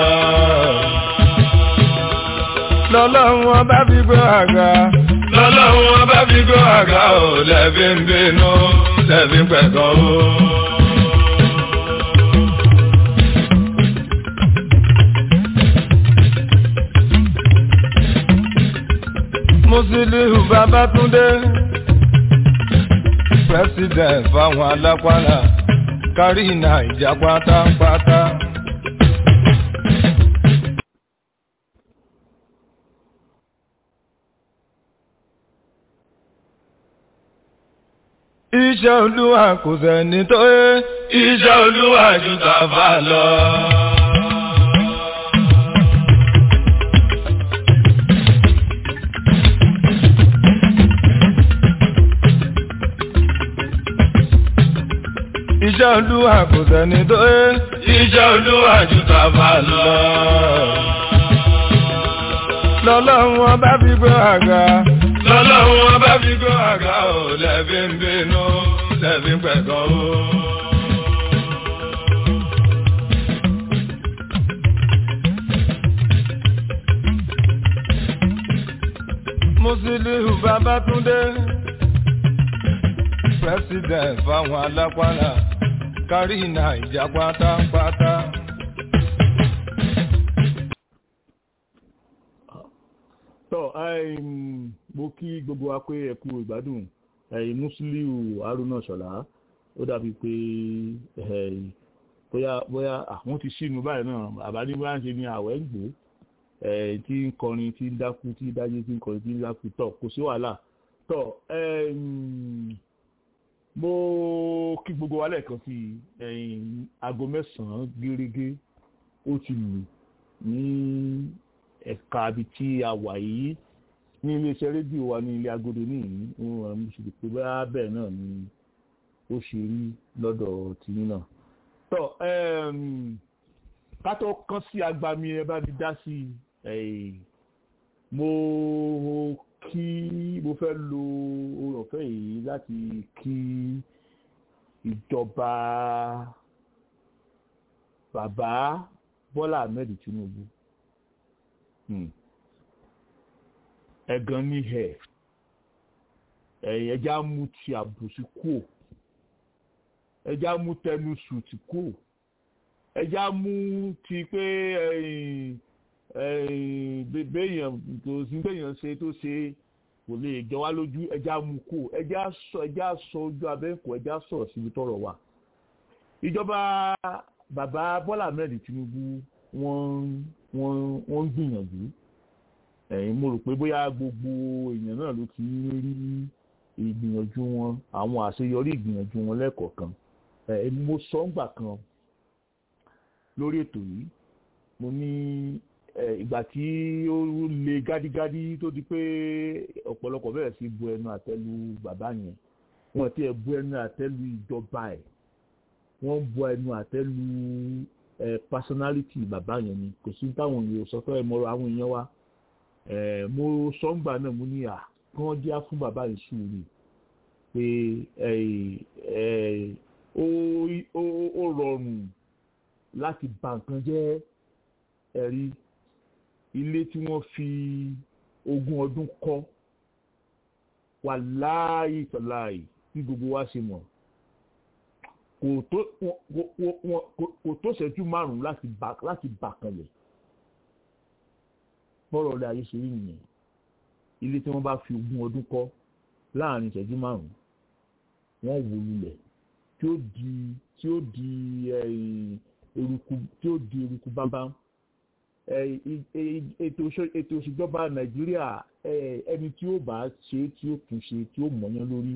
lọ́lọ́run ọba fi gbé àga lọ́lọ́run wọn bá fi gbọ́ àga ò lẹ́bí ń bínú lẹ́bí ń pẹ̀kọ́ ó. Musiliu Babatunde president fáwọn alápàlà kárí Naija pátápátá. Iṣẹ́ olúwa kò sẹ́ni tó yé. Iṣẹ́ olúwa ju tàfà lọ. Iṣẹ́ olúwa kò sẹ́ni tó yé. Iṣẹ́ olúwa ju tàfà lọ. Lọ́lọ́run ọba fi gbé àga lọ́lọ́run wọn bá fi gbọ́ àga ò lẹ́bí ń bínú lẹ́bí ń pẹ̀kọ́ ó. Musiliu Babatunde president fáwọn alápàlà kárí Naija pátápátá. tọ́ mo kí gbogbo wa pé ẹ kú ìgbádùn Musiliu Haruna Ṣọlá ó dàbí pé bóyá bóyá àwọn ti sínú báyìí náà àbádé bá ń ṣe ní àwẹ̀ ń gbó tí ń kọrin tí ń dákú tí ń dájú tí ń kọrin tí ń dákú tọ̀ kò sí wàhálà tọ̀ mo kí gbogbo wa lẹ́ẹ̀kan sí aago mẹ́sàn-án gẹ́gẹ́ ó ti lù ní ẹ̀ka ibi tí a wà yìí ní iléeṣẹ́ rédíò wa ní ilé agodo ní ìní wọn mo sì lè pé bá bẹ́ẹ̀ náà ni ó ṣe rí lọ́dọ̀ tìyín náà. tọ́ ká tó kán sí agbami ẹ bá mi dá sí i mo kí mo fẹ́ lo oore ọ̀fẹ́ yìí láti kí ìjọba bàbá Bọ́lá Ahmed Tinubu. Hmm ẹ̀gàn ní ẹ̀ ẹ̀yẹ́já mú ti àbùsí kú ẹ̀já mú tẹnu sùtì kú ẹ̀já mú ti pé béèyàn tó sí béèyàn ṣe tó ṣe kò lè jọ wá lójú ẹ̀já mú kú ẹ̀já sọ ẹ̀já sọ ojú abẹ́ǹkọ́ ẹ̀já sọ̀rọ̀ síbi tọ́rọ̀ wà. ìjọba bàbá Bọ́lá Ahmed Tinubu wọ́n wọ́n wọ́n ń gbìyànjú ẹ̀yin mo rò pé bóyá gbogbo èèyàn náà ló ti rí ìgbìyànjú wọn àwọn àṣeyọrí ìgbìyànjú wọn lẹ́ẹ̀kọ̀ọ̀kan ẹ̀ mo sọ ńgbà kan lórí ètò yìí mo ní ìgbà tí ó le gádígádí tó di pé ọ̀pọ̀lọpọ̀ bẹ̀rẹ̀ sí bu ẹnu àtẹ́lu bàbá yẹn wọ́n ti ẹ̀ bu ẹnu àtẹ́lu ìjọba ẹ̀ wọ́n bu ẹnu àtẹ́lu ẹ̀ personality bàbá yẹn ni kò sí táwọn èèyàn sọ fẹ́ mọ àwọn èèyàn wa mo sọ ń gbà náà mo ní à kí wọ́n díá fún bàbá yìí sùúrù pé ó rọrùn láti bà nǹkan jẹ́ ẹ̀rí ilé tí wọ́n fi ogún ọdún kọ́ wà láàyè tọ́láàyè tí gbogbo wa ṣe mọ̀ kò tó ṣẹ́jú márùn-ún láti bà kanlẹ̀ bọ́rọ̀ ọ̀lẹ́ ayé ṣe rí nìyẹn ilé tí wọ́n bá fi ogún ọdún kọ́ láàrin ìṣẹ́jú márùn-ún wọ́n wó lulẹ̀ tí ó di tí ó di eruku tí ó di eruku bámbám ètò òṣèjọba nàìjíríà ẹni tí ó bá ṣe tí ó tún ṣe tí ó mọ̀yán lórí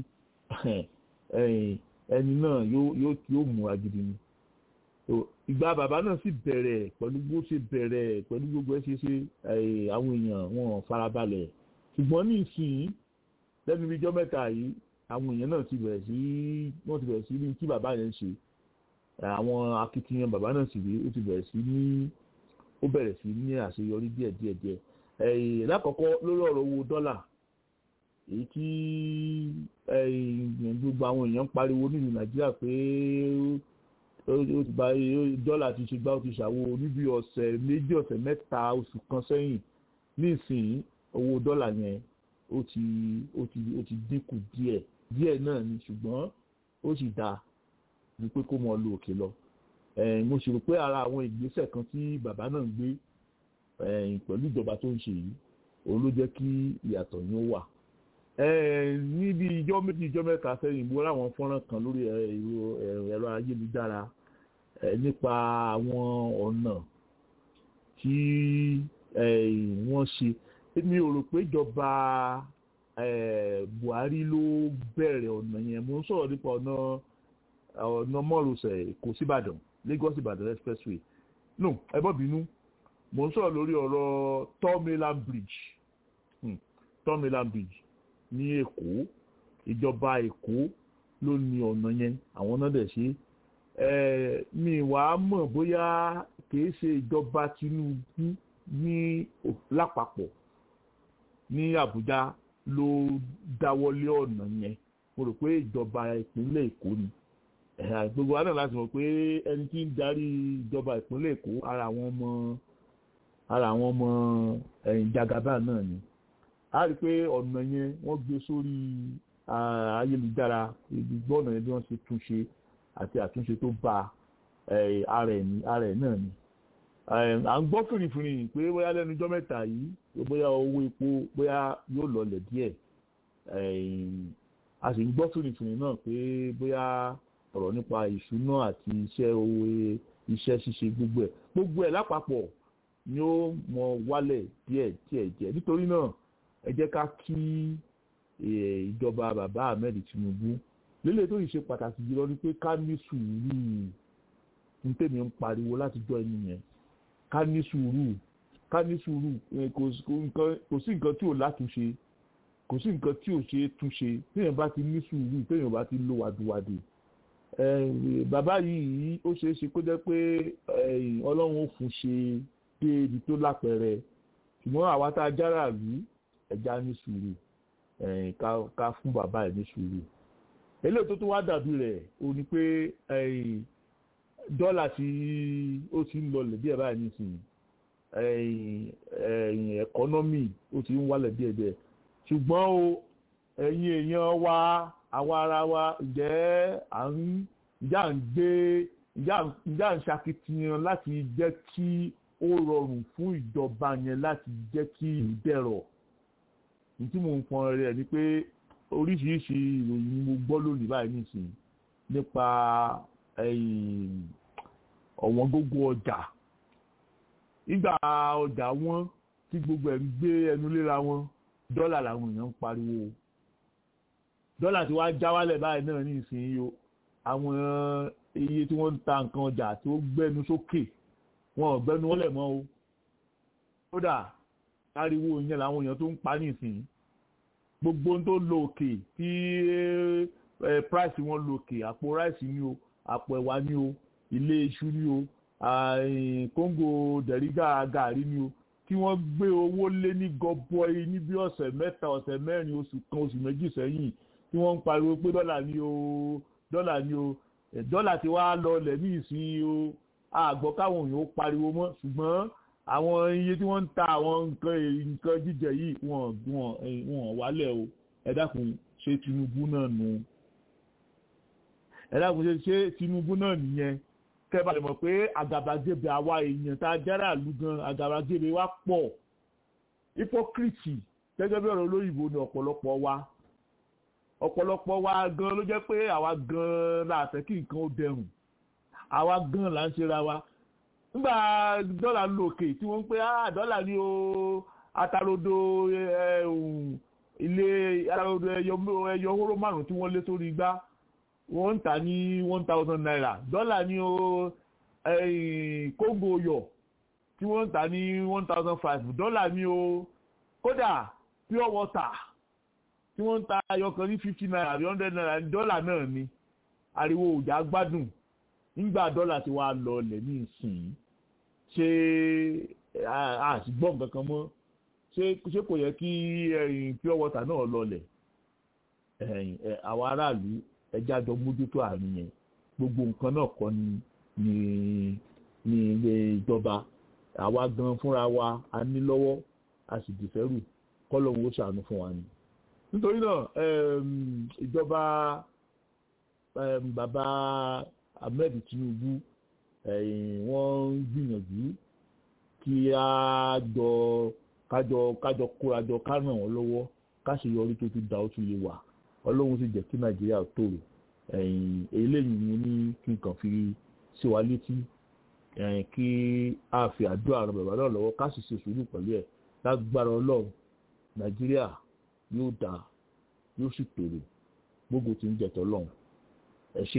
ẹni náà yóò mú agidi ni ìgbà bàbá náà sì bẹ̀rẹ̀ pẹ̀lú bó ṣe bẹ̀rẹ̀ pẹ̀lú gbogbo ẹ ṣe ṣe àwọn èèyàn wọn farabalẹ̀ ṣùgbọ́n ní ìsìn lẹ́nu ìjọ mẹ́ta yìí àwọn èèyàn náà ti bẹ̀rẹ̀ sí wọ́n ti bẹ̀rẹ̀ sí ní kí bàbá yẹn ṣe àwọn akitiyan bàbá náà sì rí ó ti bẹ̀rẹ̀ sí ní ó bẹ̀rẹ̀ sí ní àṣeyọrí díẹ̀ díẹ̀ díẹ̀ lákọ̀ọ́kọ́ lórí ọ̀rọ̀ owó dọ́là èyí tí gbogbo àwọn èèyàn ń pariwo nílùú nàìjíríà pé ó ti bá dọ́là ti ṣe gbá ó ti ṣàwo níbi ọ̀sẹ̀ méjì ọ̀sẹ̀ mẹ́ta oṣù kan sẹ́yìn nísìnyí owó dọ́là yẹn ó ti ó ti ó ti dínkù díẹ̀ díẹ̀ náà ni ṣùgbọ́n ó sì dáa ju pé kó mọ lu òkè lọ mo sì rò pé ara àwọn ìgbésẹ̀ kan tí bàbá náà ń gbé pẹ̀lú ìjọba tó ń ṣe yìí òun ló jẹ́ kí ìyàtọ̀ yín ó wà níbi ìjọ méjì ìjọ mẹ́ta sẹ́yìn mo ráwọn fọ́nrán kan lórí ẹ̀rọ ayélujára nípa àwọn ọ̀nà tí wọ́n ṣe mi ò rò pé ìjọba Buhari ló bẹ̀rẹ̀ ọ̀nà yẹn mo ń sọ̀rọ̀ nípa ọ̀nà ọ̀nà mọ́rọ̀sẹ̀ Èkó síbàdàn Lagos Ìbàdàn expressway no ẹ bọ́ bínú mo ń sọ̀rọ̀ lórí ọ̀rọ̀ Third Bridge hmm. Third Bridge ní Èkó ìjọba Èkó ló ní ọ̀nà yẹn àwọn náà dẹ̀ ṣe mi wàá mọ̀ bóyá kìí ṣe ìjọba Tinubu ní lápapọ̀ ní Àbújá ló dáwọ́lé ọ̀nà yẹn mo rò pé ìjọba ìpínlẹ̀ Èkó ni gbogbo wa náà láti mọ̀ pé ẹni tí ń darí ìjọba ìpínlẹ̀ Èkó ara àwọn ọmọ ara àwọn ọmọ ẹ̀yìn jagaba náà ni a rí i pé ọ̀nà yẹn wọ́n gbé sórí ayélujára ibi gbọ́nà yẹn bí wọ́n ṣe túnṣe àti àtúnṣe tó bá ara ẹ̀ náà ni à ń gbọ́ fìrìfìrì pé bóyá lẹ́nu ọjọ́ mẹ́ta yìí bóyá owó epo bóyá yóò lọlẹ̀ díẹ̀ a sì ń gbọ́ fìrìfìrì náà pé bóyá ọ̀rọ̀ nípa ìṣúná àti iṣẹ́ owó iṣẹ́ ṣíṣe gbogbo ẹ̀ gbogbo ẹ̀ lápapọ̀ ni ó mọ wálẹ̀ díẹ̀ díẹ̀ díẹ̀ nítorí náà ẹ jẹ́ ká kí ìjọba bàbá Ahmed Tinubu lélẹ̀ tó yìí ṣe pàtàkì jùlọ ni pé ká ní sùúrù ní tèmi ń pariwo láti jọ ẹni yẹn ká ní sùúrù ká ní sùúrù kò sí nǹkan tí ò látúnṣe kò sí nǹkan tí ò ṣe é túnṣe téèyàn bá ti ní sùúrù téèyàn bá ti lo wàdùwàdù bàbá yìí ó ṣeé ṣe kó jẹ́ pé ọlọ́run ó fún ṣe dé ibi tó lápẹẹrẹ ṣùgbọ́n àwa tá a jára rí ẹja ní sùúrù ká fún bàbá ẹ̀ ní sùúrù eléyìí tó tún wá dàbí rẹ̀ ó ní pé dọ́là tí ó ti ń lọlẹ̀ díẹ̀ báyìí nísìnyí ẹ̀kọ́nọ́mì ó ti ń wálẹ̀ díẹ̀ díẹ̀ ṣùgbọ́n o ẹ̀yin èèyàn wa àwa ara wa ǹjẹ́ à ń ǹjẹ́ à ń gbé ǹjẹ́ à ń ṣakitiyan láti jẹ́ kí ó rọrùn fún ìjọba yẹn láti jẹ́ kí ìlú dẹ̀rọ̀ ní tí mò ń pọn rẹ̀ ni pé oríṣiríṣi ìròyìn ni mo gbọ́ lónìí báyìí nísìnyí nípa ọ̀wọ́n gógó ọjà nígbà ọjà wọn tí gbogbo ẹ̀ ń gbé ẹnu léra wọn dọ́là làwọn èèyàn ń pariwo dọ́là tí wàá já wálẹ̀ báyìí náà ní ìsinyìí o àwọn iye tí wọ́n ń ta nǹkan ọjà tí ó gbẹ́nu sókè wọn ò gbẹ́nu wọlé mọ́ o kódà ariwo yẹn làwọn èèyàn tó ń pa nísìnyí gbogbo ohun tó lọ òkè tí price wọn lọ òkè àpò rice ni o àpò ẹ̀wà ni o ilé iṣu ni o kóńgò dẹ̀rígà gàrí ni o tí wọ́n gbé owó lé ní gọbọi ní bí ọ̀sẹ̀ mẹ́ta ọ̀sẹ̀ mẹ́rin oṣù kan oṣù méjì sẹ́yìn tí wọ́n ń pariwo pé dọ́là ni o dọ́là ni o dọ́là ti wá lọlẹ̀ ní ìsìn o àgbọ̀ káwọn èèyàn ó pariwo mọ́ ṣùgbọ́n àwọn iye tí wọ́n ń ta àwọn nǹkan nǹkan jíjẹ yìí wọ́n wọ́n wọ́n wálẹ̀ o ẹ dákun ṣé Tinubu náà nù ẹ dákun ṣe ṣé Tinubu náà nìyẹn kẹba lè mọ̀ pé àgàbàgebè àwa èèyàn tá a jára àlù gan àgàbàgebè wa pọ̀ hypocrite gẹ́gẹ́ bí ọ̀rọ̀ olóyìnbó ni ọ̀pọ̀lọpọ̀ wa ọ̀pọ̀lọpọ̀ wa gan ló jẹ́ pé àwa gan la fẹ́ kí nǹkan ó dẹrùn àwa gan là ń ṣera wa nígbà dọ́là ń lo òkè tí wọ́n ń pè á dọ́là ní o atarodo ilé atarodo ẹyọ hóró márùn-ún tí wọ́n lé sórí igbá wọ́n ń tà ní one thousand naira dọ́là ní o kóńgò oyọ̀ tí wọ́n ń tà ní one thousand five dọ́là ní o kódà pure water tí wọ́n ń ta ayọ̀kan ní fifty naira àbí hundred naira dọ́là náà ni ariwo òjà gbádùn nígbà dọ́là tí wàá lọ lẹ̀ ní ìsìn ṣé àṣìgbọ́n nǹkan kan mọ́ ṣé kò yẹ kí pure water náà lọ lẹ̀ àwọn aráàlú ẹja jọ mójútó àárín yẹn gbogbo nǹkan náà kọ́ ni ní ní ilé ìjọba àwa gan fúnra wa a ní lọ́wọ́ a sì dìfẹ́rù kọ́lọ́hún ó ṣàánú fún wa ni. nítorí náà ìjọba bàbá Ahmed Tinubu wọ́n ń gbìyànjú kí a jọ kájọ kájọ kórajọ ká ràn wọ́n lọ́wọ́ ká ṣe yọrí tó ti da ó tún lè wà ọlọ́run sì jẹ́ kí nàìjíríà tòrò eléyìí ni ní kí n kàn fi sí wa létí kí a fi àdúrà ran bàbá náà lọ́wọ́ ká sì ṣe sùúrù pẹ̀lú ẹ̀ lágbára ọlọ́run nàìjíríà yóò dá yóò sì tòrò gbogbo tí ń jẹ̀tọ̀ lọ́hùn ẹ ṣé.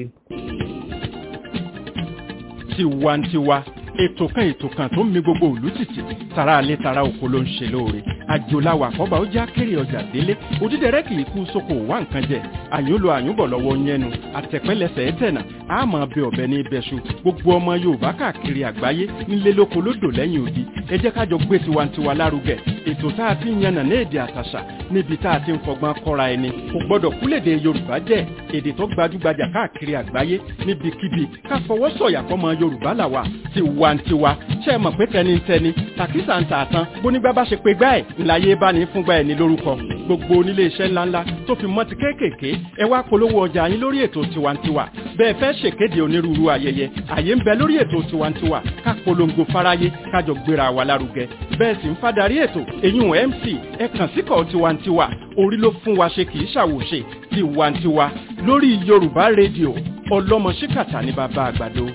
tiwantiwa ètò kan ètò kan tó ń mi gbogbo òlú títì tara alẹ́ tara oko ló ń ṣe lóore àjòláwà kọ́ba ó já kéré ọjà délé òdídẹrẹ́ kì í kú sóko wá nǹkan jẹ àyúnlo àyúnbọ̀ lọ́wọ́ yẹnu àtẹ̀pẹ́lẹsẹ̀ ẹ̀tẹ̀nà àmọ́ bẹ ọ̀bẹ ní ibẹ̀ṣu gbogbo ọmọ yorùbá káàkiri àgbáyé nílé lóko lódò lẹ́yìn odi ẹ jẹ́ kájọ gbé tiwantiwa lárugẹ ètò tá a ti ń yànnà ní èdè àtàṣà níbi tá a ti ń fọgbọ́n kọ́ra ẹni kò gbọ́dọ̀ kúlèdè yorùbá jẹ́ èdè tó gbajúgbajà káàkiri àgbáyé níbikíbi ká fọwọ́ sọ̀yà fọmọ yorùbá làwà tiwantiwa ṣe é mọ̀ pé tẹnitẹni tàkísà ń tà tán bónígbà bá ṣe pé gbá ẹ̀ ńláyé bá ní fúngbà ẹ̀ ní lórúkọ gbogbo onílé iṣẹ́ ńláńlá tó fi mọ́ ti kéékèèké ẹ wá polówó ọjà yín lórí ètò tiwantiwa bẹ́ẹ̀ fẹ́ ṣèkéde onírúurú ayẹyẹ àyè ń bẹ lórí ètò tiwantiwa ká polongo fáráyé kájọ gbéra wa lárugẹ bẹ́ẹ̀ sì ń fadarí ètò èyún mc ẹ kàn síkọ̀ tiwantiwa orí ló fún wa ṣe kì í ṣàwòṣe tiwantiwa lórí yorùbá rédíò ọlọ́mọ ṣíkàtà ní bàbá àgbàdo.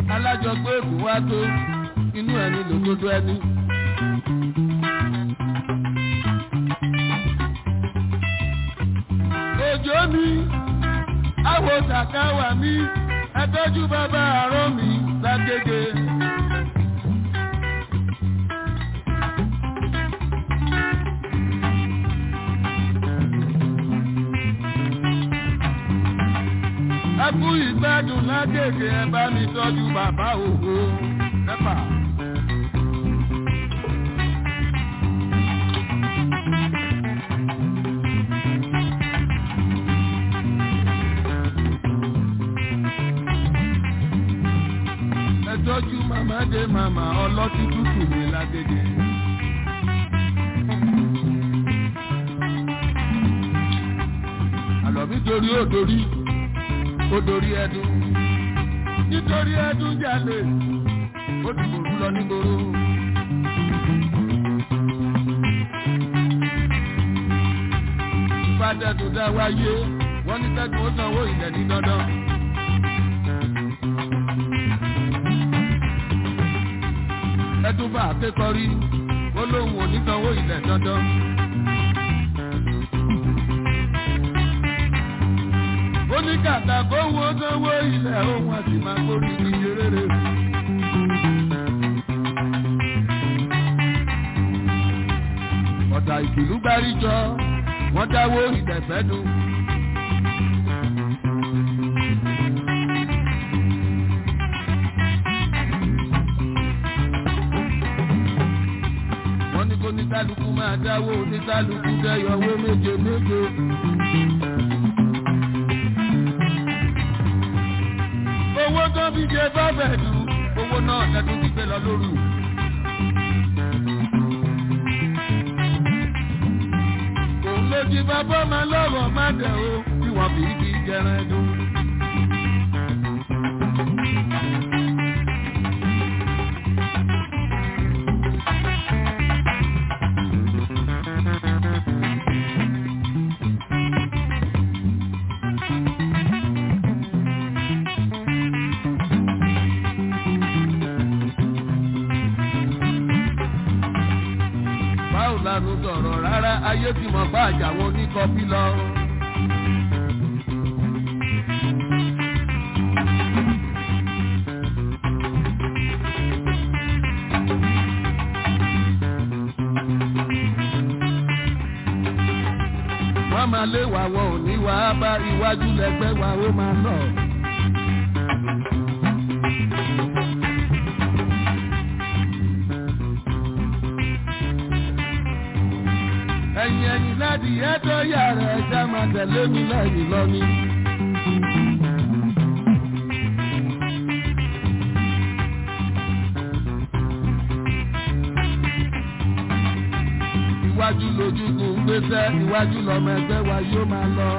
alájọgbé èkó wá tó inú ẹni lòdodo ẹni. òjò mi àwọ̀ sàkáwà mi ẹtọ́jú bàbá àárọ̀ mi lágége. ẹkú ìgbádùn lágége ẹ bá mi tọ́jú bàbá ògo nẹ́pà. ẹ tọ́jú màmá dé màmá ọlọ́tí tútù mi lágége. àlọ́ mi torí ó dorí ó dorí ẹdun nítorí ẹdun jalè ó ti kòrú lọ nígboro. ìfàdẹ́dùn dá wáyé wọ́n ní tẹ́gùn ó sanwó ilẹ̀ ní dandan. ẹdun bá akékọ̀rí ó lóun ò ní sanwó ilẹ̀ dandan. oníkàtà kó wo sanwó ilẹ̀ ohun àti máa gbórí ní eré. ọ̀dà ìkìlú gbáríjọ wọ́n dáwó ìdẹ̀fẹ́ dùn. wọ́n ní kó níkálukú máa dáwó níkálukú dẹ́yọ̀wó méje méje. owó tó fi jẹ bábẹ̀ dùn owó náà lẹ́tọ́ ti gbé lọ lóru. òun ló jí bàbá máa lọ́rọ̀ má dẹ̀ o bí wọ́n fi kí jẹran dùn. báwo la ló sọ̀rọ̀ rárá ayé ti mọ̀ bá àjàwọn oníkọ́bí lọ. wọ́n máa lé wa wọn ò ní wá bá iwájú lẹ́gbẹ́ wa ó máa lọ. ẹ̀yìn ẹ̀yìn láti ẹ̀tọ́ yàrá ẹja máa tẹ̀lé mi lẹ́yìn lọ́ní. iwájú lójúkùn gbéṣẹ́ iwájú lọ́mọ ẹgbẹ́ wa yóò máa lọ.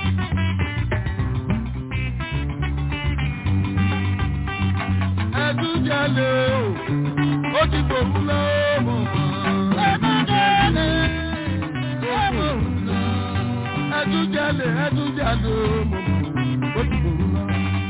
ẹ̀dùn jalè o ó ti fòkú lọ́wọ́. ẹ̀dùn jalè ẹdújalè ẹdújalè mọ̀mọ́ ó ti bòrú lọ.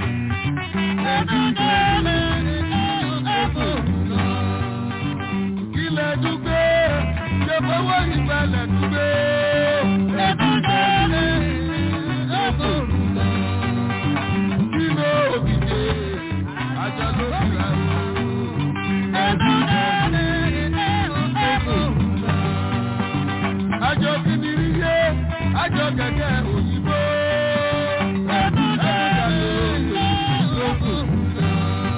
ẹdújalè ẹdújalè kílẹ̀ dúgbé ṣe fọwọ́ ìgbàlẹ̀ dúgbé. ẹdújalè ẹdújalè kílẹ̀ òkìdè àjọ ló fi rà ó. ẹdújalè ẹdújalè àjọ kìnìún yé àjọ kẹ̀kẹ́ òyìnbó.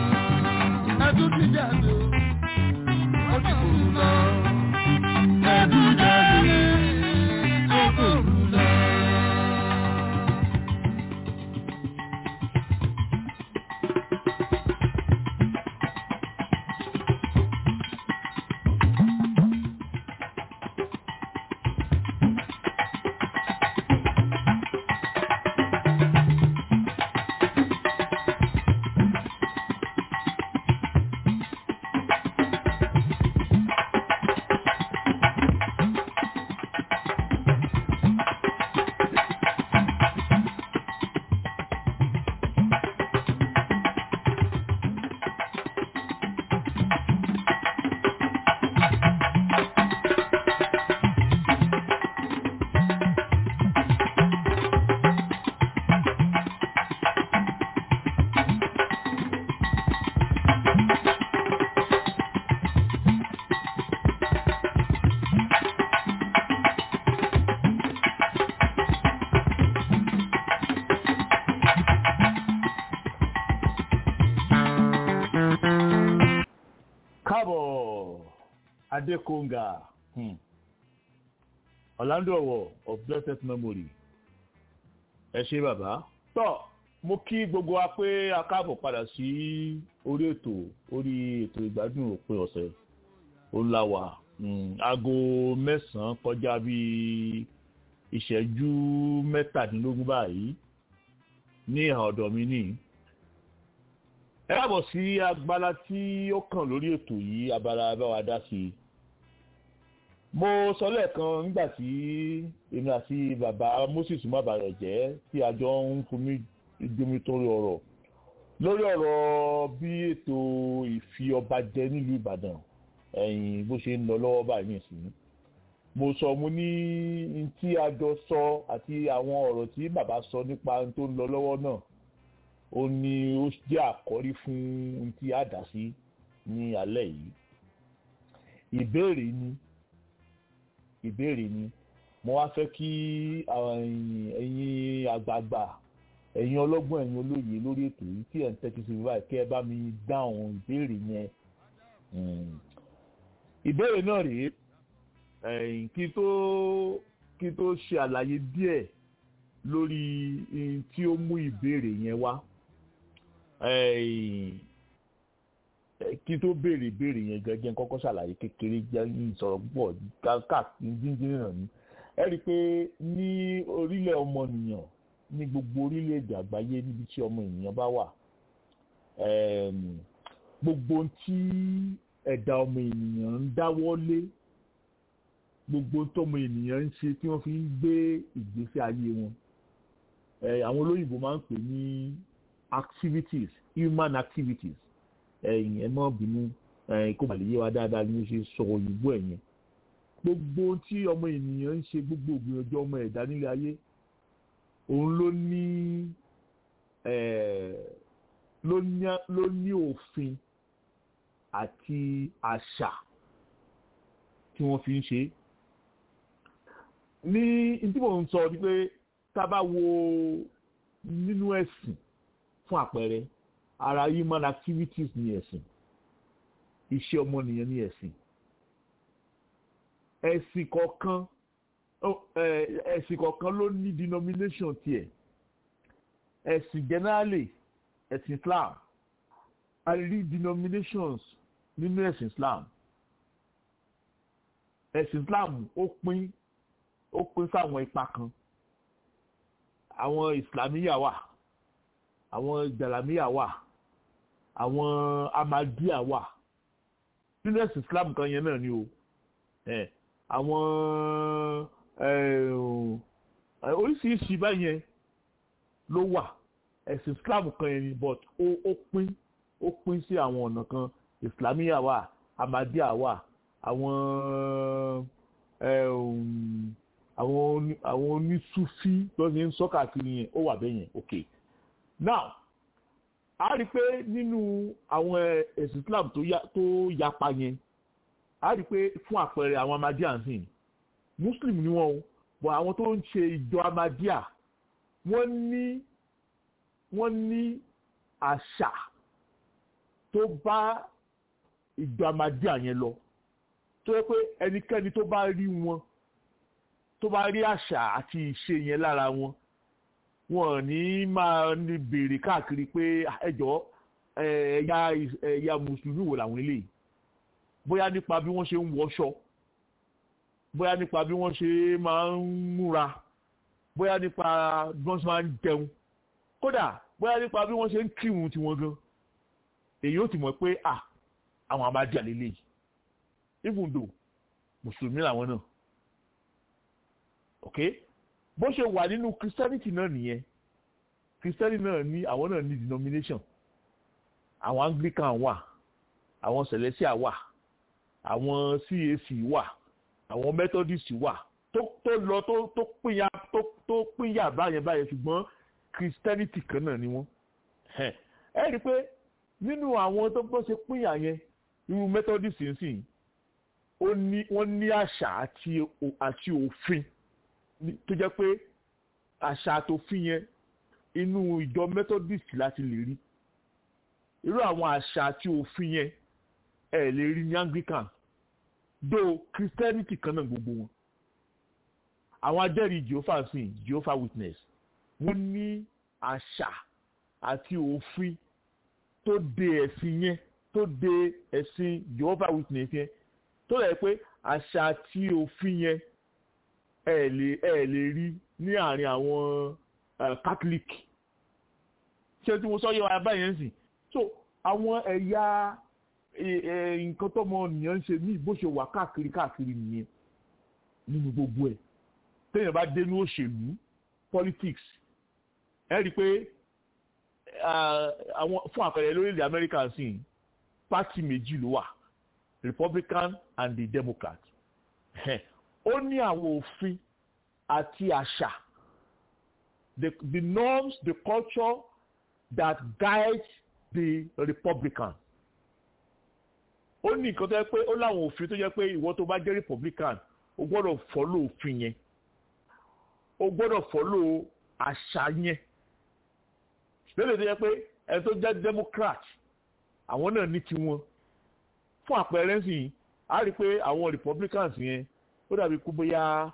káàbọ̀ adékòǹgà hmm. orlando ọwọ of blessed memory ẹ ṣe bàbá tọ mo kí gbogbo wa pé a káàbọ̀ padà sí orí ètò orí ètò ìgbádùn òpin ọ̀sẹ̀ ó láwà aago mẹ́sàn-án kọjá bíi ìṣẹ́jú mẹ́tàdínlógún báyìí ní ìhà ọ̀dọ̀ mi ní. ẹ káàbọ̀ sí agbára tí ó kàn lórí ètò yìí abala báwa dá sí i. mo sọ lẹ́ẹ̀kan nígbà tí èmi àti bàbá moses mábàrẹ̀ jẹ́ tí a jọ ń fomi ìdomi torí ọ̀rọ̀ lórí ọ̀rọ̀ bí ètò ìfi ọba jẹ nílùú ìbàdàn ẹ̀yìn bó ṣe ń lọ lọ́wọ́ báyìí nìsín mo sọ mo ní tí a jọ sọ àti àwọn ọ̀rọ̀ tí bàbá sọ nípa tó ń lọ lọ́wọ́ náà ó ní ó jẹ́ àkọ́rí fún ohun tí a dà sí ní alẹ́ yìí ìbéèrè ni ìbéèrè ni mo wá fẹ́ kí ẹ̀yin àgbààgbà ẹ̀yin ọlọ́gbọ́n ẹ̀yin olóye lórí ètò yìí tí ẹ̀ ń tẹ́tí sí báyìí kí ẹ bá mi dáhùn ìbéèrè yẹn ìbéèrè náà rèé kí tó kí tó ṣe àlàyé díẹ̀ lórí tí ó mú ìbéèrè yẹn wá kí tó béèrè ìbéèrè yẹn gẹ́gẹ́ kọ́kọ́ ṣàlàyé kékeré jẹ́ ìsọ̀rọ̀ púpọ̀ káàkiri jíjìn náà ni ẹ rí i pé ní orílẹ̀ ọmọnìyàn ní gbogbo orílẹ̀-èdè àgbáyé níbi tí ọmọ ènìyàn bá wà gbogbo tí ẹ̀dá ọmọ ènìyàn ń dáwọ́ lé gbogbo tọmọ ènìyàn ń ṣe tí wọ́n fi ń gbé ìgbésí ayé wọn àwọn olóyìnbó máa ń pè ní activities human activities ẹ̀yìn ẹ mọ́ bínú kó bàlẹ̀ yé wa dáadáa ni mo ṣe sọ òyìnbó ẹ̀ yẹn gbogbo tí ọmọ ènìyàn ń ṣe gbogbo ògbìyànjú ọmọ ẹ̀dá nílé ayé òun ló ní ló ní òfin àti àṣà tí wọ́n fi ń ṣe ní tí mò ń sọ ni pé tá a bá wo nínú ẹ̀sìn fún àpẹẹrẹ ara human activities ní ẹ̀sìn iṣẹ́ ọmọnìyàn ní ẹ̀sìn ẹ̀sìn kọ̀ọ̀kan ẹ̀sìn kọ̀ọ̀kan ló ní denomination tiẹ̀ ẹ̀sìn generally ẹ̀sìn Islam a rí denominations nínú ẹ̀sìn Islam ẹ̀sìn Islam ó pín ó pín sáwọn ipa kan àwọn Islamiyà wà àwọn Jalamiya wà àwọn Ahmadiyya wà nínú ẹ̀sìn Islam kan yẹn náà ni o àwọn oríṣiríṣi báyẹn ló wà ẹ̀sìn Islam kan yẹn ni but ó pín ó pín sí àwọn ọ̀nà kan Islamiyà wà Ahmadiyya wà àwọn àwọn àwọn onísúfí tó ṣe ń sọ káàkiri yẹn ó wà bẹ́ẹ̀ yẹn ok now a rí i pé nínú àwọn ẹ̀sìn Islam tó yapa yẹn a rí i pé fún àpẹẹrẹ àwọn Ahmadiyya sìn Muslim ni wọ́n o but àwọn tó ń ṣe ìjọ Ahmadiyya wọ́n ní wọ́n ní àṣà tó bá ìjọ Ahmadiyya yẹn lọ tó yẹ pé ẹnikẹ́ni tó bá rí wọn tó bá rí àṣà àti ìṣe yẹn lára wọn wọn ní máa ní béèrè káàkiri pé ẹjọ́ ẹ̀yà ẹ̀yà mùsùlùmí wò làwọn eléyìí bóyá nípa bí wọ́n ṣe ń wọṣọ bóyá nípa bí wọ́n ṣe máa ń múra bóyá nípa bí wọ́n ṣe máa ń jẹun kódà bóyá nípa bí wọ́n ṣe ń kírun tiwọn gan èyí ó ti mọ̀ pé à àwọn Ahmadiyya lélẹ́yìí even though mùsùlùmí làwọn náà ok bó ṣe wà nínú christianity náà nìyẹn christianity náà ní àwọn náà ní denomination àwọn anglican wà àwọn celestial wà àwọn cac wà àwọn methodist wà tó tó lọ tó tó pínyà tó tó pínyà báyẹn báyẹn ṣùgbọ́n christianity kan náà ni wọ́n ẹ rí i pé nínú àwọn tó bọ́ ṣe pínyà yẹn irú methodist ń sìn ó ní wọ́n ní àṣà àti àti òfin tó jẹ́ pé àṣà àtòfin yẹn inú ìjọ methodist láti lè rí irú àwọn àṣà àti òfin yẹn ẹ lè rí ní anglican do christianity kan náà gbogbo wọn àwọn ajẹ́rìí jehovah sìn jehovah witness wọ́n ní àṣà àti òfin tó de ẹ̀sìn yẹn tó de ẹ̀sìn jehovah witness yẹn tó lẹ̀ pé àṣà àti òfin yẹn ẹ lè ẹ lè rí ní àárín àwọn catholic ṣé tí mo sọ yẹ wá báyẹn sìn so àwọn ẹ̀yà nǹkan tọ́mọ nìyẹn ń ṣe ní bó ṣe wà káàkiri káàkiri nìyẹn nínú gbogbo ẹ̀ téèyàn bá dénú òṣèlú politics ẹ rí i pé àwọn fún àpẹẹrẹ lórílẹ̀ amẹ́ríkà sí pátì méjì ló wà republican and the democrat ó ní àwọn òfin àti àṣà the the norms the culture that guide the republican ó ní nǹkan tó yẹ pé ó láwọn òfin tó yẹ pé ìwọ tó bá jẹ́ republican o gbọ́dọ̀ fọ́lò òfin yẹn o gbọ́dọ̀ fọ́lò àṣà yẹn lórí tó yẹ pé ẹni tó jẹ́ democrat àwọn náà ní tiwọn fún àpẹẹrẹ sí a rí i pé àwọn republicans yẹn ó dàbí kú bóyá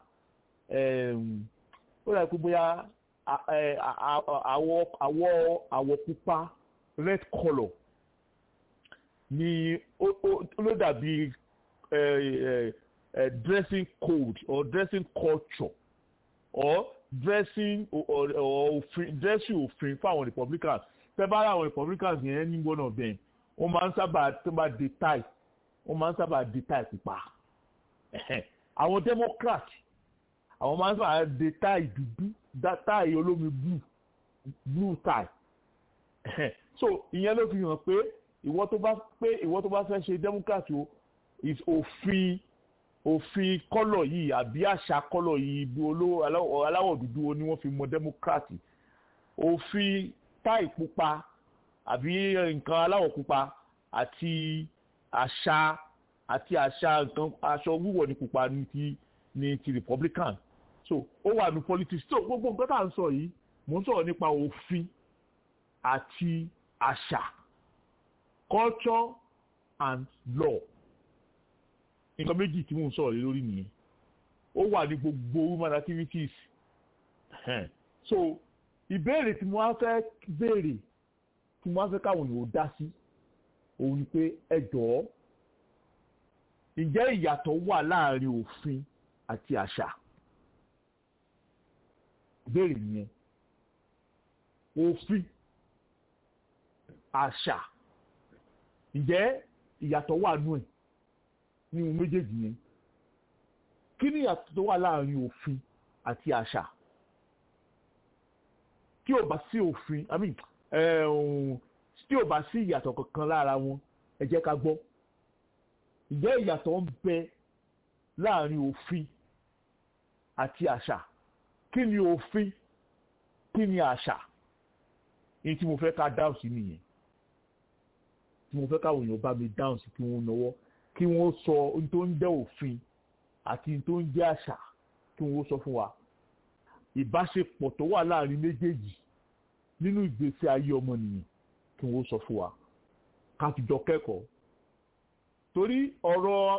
ó dàbí kú bóyá àwọ̀ àwọ̀ àwọ̀ pupa red colour ni ló dàbí dressing code or dressing culture or dressing or òfin dressing òfin fáwọn republicans tẹ́ bá àwọn republicans yẹn ní gbọ́nà bẹ́ẹ̀ wọ́n máa ń sábà tó bá di tie wọ́n máa ń sábà di tie pupa àwọn democrat àwọn máa ń sábà di tie dúdú tie olómi blue blue tie so ìyẹn ló fi hàn pé ìwọ tó bá pé ìwọ tó bá fẹ́ ṣe democrat o òfin òfin kọ́lọ̀ yìí àbí àṣà kọ́lọ̀ yìí ibi olówó aláwọ̀ dúdú ni wọ́n fi mọ democrat òfin táì pupa àbí nǹkan aláwọ̀ pupa àti àṣà àti àṣà nǹkan aṣọ wíwọ̀ ní pupa ní ti ní ti republican so ó wà ní politics so gbogbo nǹkan tá à ń sọ yìí mò ń sọ̀rọ̀ nípa òfin àti àṣà culture and law nǹkan méjì tí mò ń sọ̀rọ̀ lórí nìyẹn ó wà ní gbogbo human activities so ìbéèrè tí mo wá fẹ́ béèrè tí mo wá fẹ́ káwọn èèyàn dá sí òun ni pé ẹ jọ̀ọ́ ǹjẹ́ ìyàtọ̀ wà láàrin òfin àti àṣà ìbéèrè nìyẹn òfin àṣà ǹjẹ́ ìyàtọ̀ wà nù ẹ̀ ní ohun méjèèjì yẹn kí ni ìyàtọ̀ tó wà láàrin òfin àti àṣà tí ò bá sí òfin i mean tí ò bá sí ìyàtọ̀ kankan lára wọn ẹ jẹ́ ká gbọ́ ǹjẹ́ ìyàtọ̀ ń bẹ láàrin òfin àti àṣà kí ni òfin kí ni àṣà èyí tí mo fẹ́ ká dáhùn sí nìyẹn tí mo fẹ́ káwọn èèyàn bá mi dáhùn sí kí wọ́n náwó kí wọ́n sọ ohun tó ń jẹ́ òfin àti ohun tó ń jẹ́ àṣà kí wọ́n sọ fún wa ìbáṣepọ̀ tó wà láàrin méjèèjì nínú ìgbésí ayé ọmọnìyàn kí wọ́n sọ fún wa ká fi jọ kẹ́kọ̀ọ́ torí ọ̀rọ̀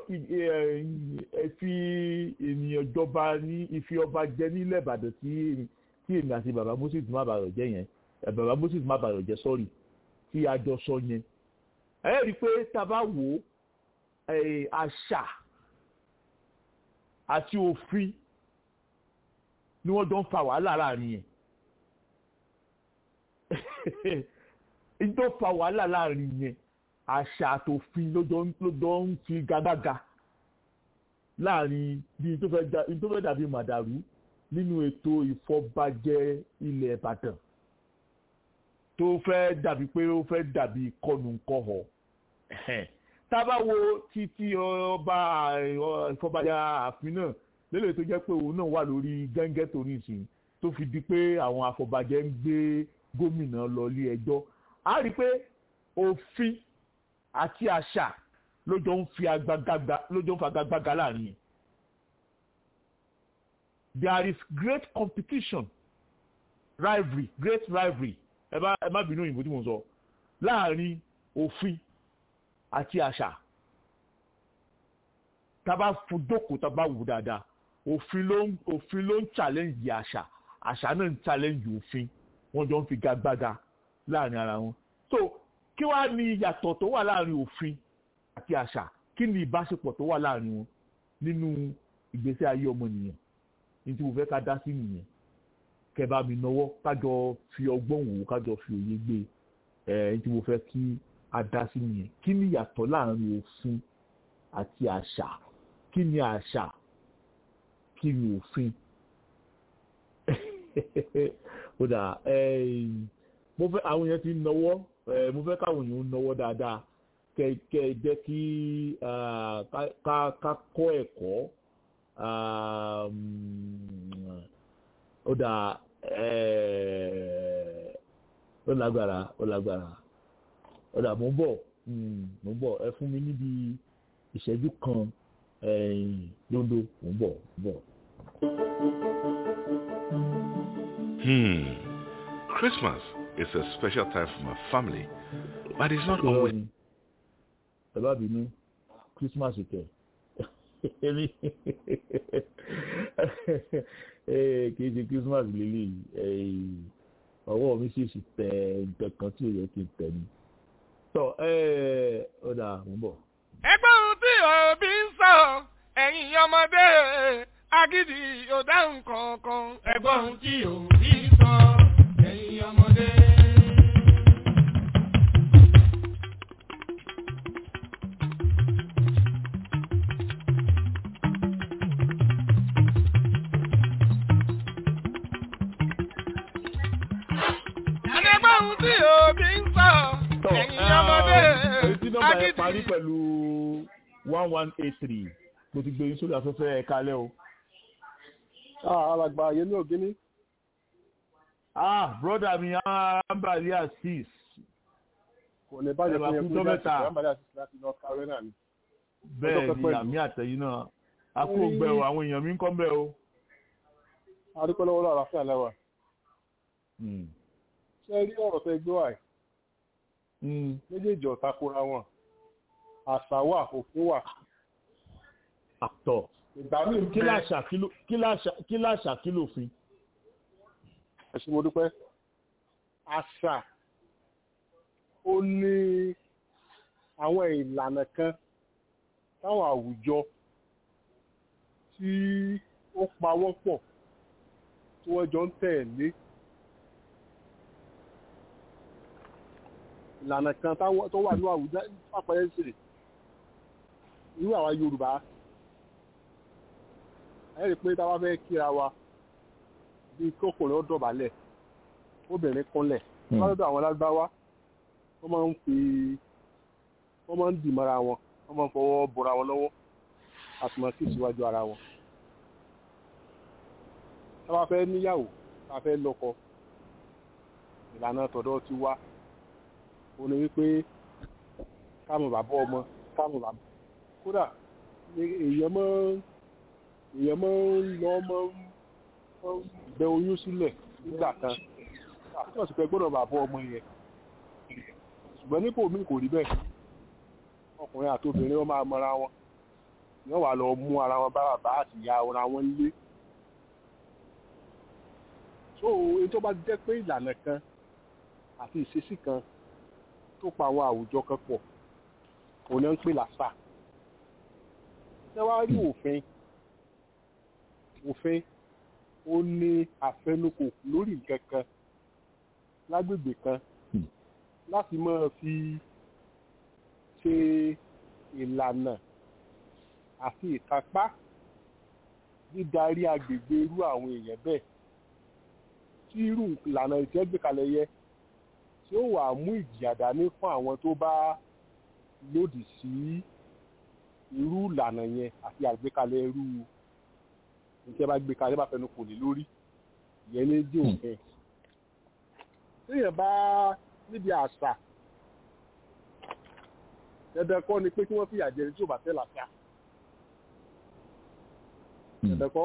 ìfi ènìyàn jọba ní ìfi ọba jẹ nílẹ̀ ìbàdàn tí tí èmi àti bàbá moses má bàrọ̀ jẹ́ yẹn bàbá moses má bàrọ̀ jẹ́ sọ́ọ̀rì tí a jọ sọ yẹn ẹ rí i pé tá a bá wò ó àṣà àti òfin ni wọ́n jọ ń fa wàhálà láàrin yẹn ní tó fa wàhálà láàrin yẹn àṣà àtòfin ló jọ ń fi gagága láàrin bí tó fẹ́ dàbí màdàrú nínú ètò ìfọbajẹ ilẹ̀ ìbàdàn tó fẹ́ dàbí pé ó fẹ́ dàbí kọnùkọ̀họ̀ tábà wo títí ọba ìfọbajẹ ààfin náà lélẹ̀ tó jẹ́ pé òun náà wà lórí gẹ́ngẹ́ tó ní ìsìn tó fi di pé àwọn afọbajẹ ń gbé gómìnà lọ ilé ẹjọ́ a rí i pé òfin àti àṣà ló jọ ń fi agagbága láàrin yẹn there is great competition rivalry great rivalry ẹ bá ẹ má bínú òyìnbó tí mo sọ láàrin òfin àti àṣà tá a bá fún jókòó tá a bá wù dáadáa òfin ló ń òfin ló ń challenge àṣà àṣà náà ń challenge òfin wọ́n jọ ń fi gagbága láàrin ara wọn so kí wàá ní ìyàtọ̀ tó wà láàrin òfin àti àṣà kí ni ìbáṣepọ̀ tó wà láàrin wọn nínú ìgbésí ayé ọmọnìyàn ní tí mo fẹ́ ká dá sí nìyẹn kẹ́ bá mi nọwọ́ kájọ fi ọgbọ́n wò ó kájọ fi òye gbé ẹ ní tí mo fẹ́ kí a dá sí nìyẹn kí ni ìyàtọ̀ láàrin òfin àti àṣà kí ni àṣà kí ni òfin ó dà mo fẹ́ àwọn èèyàn ti ń nọwọ́ mo fẹ́ káwọn èèyàn ń nọwọ́ dáadáa kẹ kẹ jẹ́ kí ká ká kọ́ ẹ̀kọ́ ó dà ó lágbára ó lágbára ó dà mo ń bọ̀ mo ń bọ̀ ẹ fún mi níbi ìṣẹ́jú kan lóńdó mo ń bọ̀ mo ń bọ̀. Hmm. Christmas is a special time for my family, but it's not always. ẹ bá bínú Christmas kẹ èmi kì í ṣe Christmas lélẹ́yìí ọwọ́ mi sì sì tẹ nǹkan kan tí ò yẹ kí n tẹ̀ ní. tọ́ ọ dà ń bọ̀. ẹgbẹ́ ohun tí òbí ń sọ ẹ̀yin ọmọdé agídí ò dáhùn kankan. ẹgbẹ́ ohun tí òbí ń sọ ẹ̀yin ọmọdé. ẹgbẹ́ ohun tí òbí ń sọ ẹ̀yin ọmọdé etí nọ́mbà yẹn parí pẹ̀lú one one eight three mo ti gbé yín sórí afẹ́fẹ́ ẹ̀ kalẹ́ o. alàgbà yẹn ní ògínní. ah broda mi ambali asis. kò ní bàjẹ́ fún yẹn fún mẹ́ta. ambali asis láti north carolina ni. bẹ́ẹ̀ ni àmì àtẹ̀yìn náà a kó gbẹ o àwọn èèyàn mi ń kọ́ bẹ́ o. adúpẹ́ lọ́wọ́ lọ́wọ́ àlàáfíà lẹ́wà. ṣé rí ọ̀rọ̀ tẹ gbé wà yìí. méjèèjì ọ̀tá kóra wọn àṣà wà òfin wà. àtọ̀ ìgbà míì kí láṣà kí láṣà kí lòfin. ẹ ṣé mo dúpẹ́ àṣà ó ní àwọn ìlànà kan táwọn àwùjọ tí ó pawọ́ pọ̀ tí wọ́n jọ ń tẹ̀lé ìlànà kan tó wà ní àwùjọ àpẹẹrẹ ìṣẹ̀lẹ̀ irú àwa Yorùbá ẹ rí i pé táwa fẹ́ kíra wa bí kókòrò ó dọ̀bálẹ̀ obìnrin kúnlẹ̀ wọ́n lọ́dọ̀ àwọn lágbáwá wọ́n máa ń fi wọ́n máa ń dì mọ́ra wọn wọ́n máa ń fọwọ́ bọ́ra wọn lọ́wọ́ àtùmọ̀ sí ìṣíwájú ara wọn. táwa fẹ́ níyàwó táwa fẹ́ lọ́kọ ìlànà tọ̀dọ̀ ti wá ó ní wípé káàmù bàbá ọmọ káàmù bàbá kódà èèyàn máa èèyàn máa ń lọ máa ń bẹ oyún sílẹ̀ nígbà kan àtúntò sì fẹ́ gbọ́dọ̀ bàbá ọmọ yẹn ṣùgbọ́n nípò mi kò rí bẹ́ẹ̀ ọkùnrin àti obìnrin wọn máa mọra wọn yóò wá lọ mú ara wọn bá bàbá àti ìyá ara wọn lé so èyí tó bá jẹ́ pé ìlànà kan àti ìṣesí kan tó pa àwọn àwùjọ kan pọ̀ òun náà ń pè làṣà ṣé wàá rí òfin òfin ó ní àfẹnukò lórí nǹkan kan lágbègbè kan láti máa fi ṣe ìlànà àti ìkápá dídarí agbègbè irú àwọn èèyàn bẹ́ẹ̀ tí irú ìlànà ìtẹ́gbẹ̀kalẹ̀ yẹ tí ó wà mú ìjìyà dání fún àwọn tó bá lòdì sí irú ìlànà yẹn àti àgbékalẹ̀ irú níṣẹ́ bá gbé kalẹ̀ bá fẹnu kò lè lórí ìyẹn ní dí òfin. téèyàn bá níbi àṣà dandan kọ́ ni pé kí wọ́n fìyà jẹ ẹni tí ò bá tẹ̀ làṣà. dandan kọ́.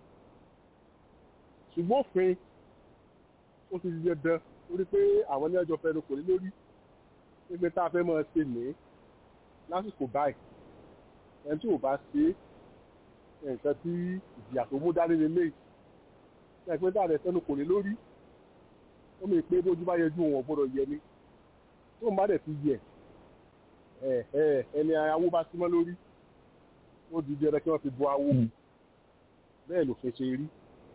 ṣùgbọ́n òfin ó ti di dandan torí pé àwọn ní ọjọ́ fẹnu kò lè lórí pé tá a fẹ́ máa ṣe ní lásìkò báyìí ẹni tí ò bá ṣe nǹkan tí ìjìyà tó mú dání lélẹ́yìí ẹ pé dáadẹ sẹ́nu kò lè lórí ó mi pé bójú bá yẹjú wọn gbọ́dọ̀ yẹ ni tó ń bá dẹ̀ ti yẹ ẹni awó bá símọ́ lórí ó di jẹrẹ kí wọ́n fi bu awó bẹ́ẹ̀ ló fẹ́ ṣe rí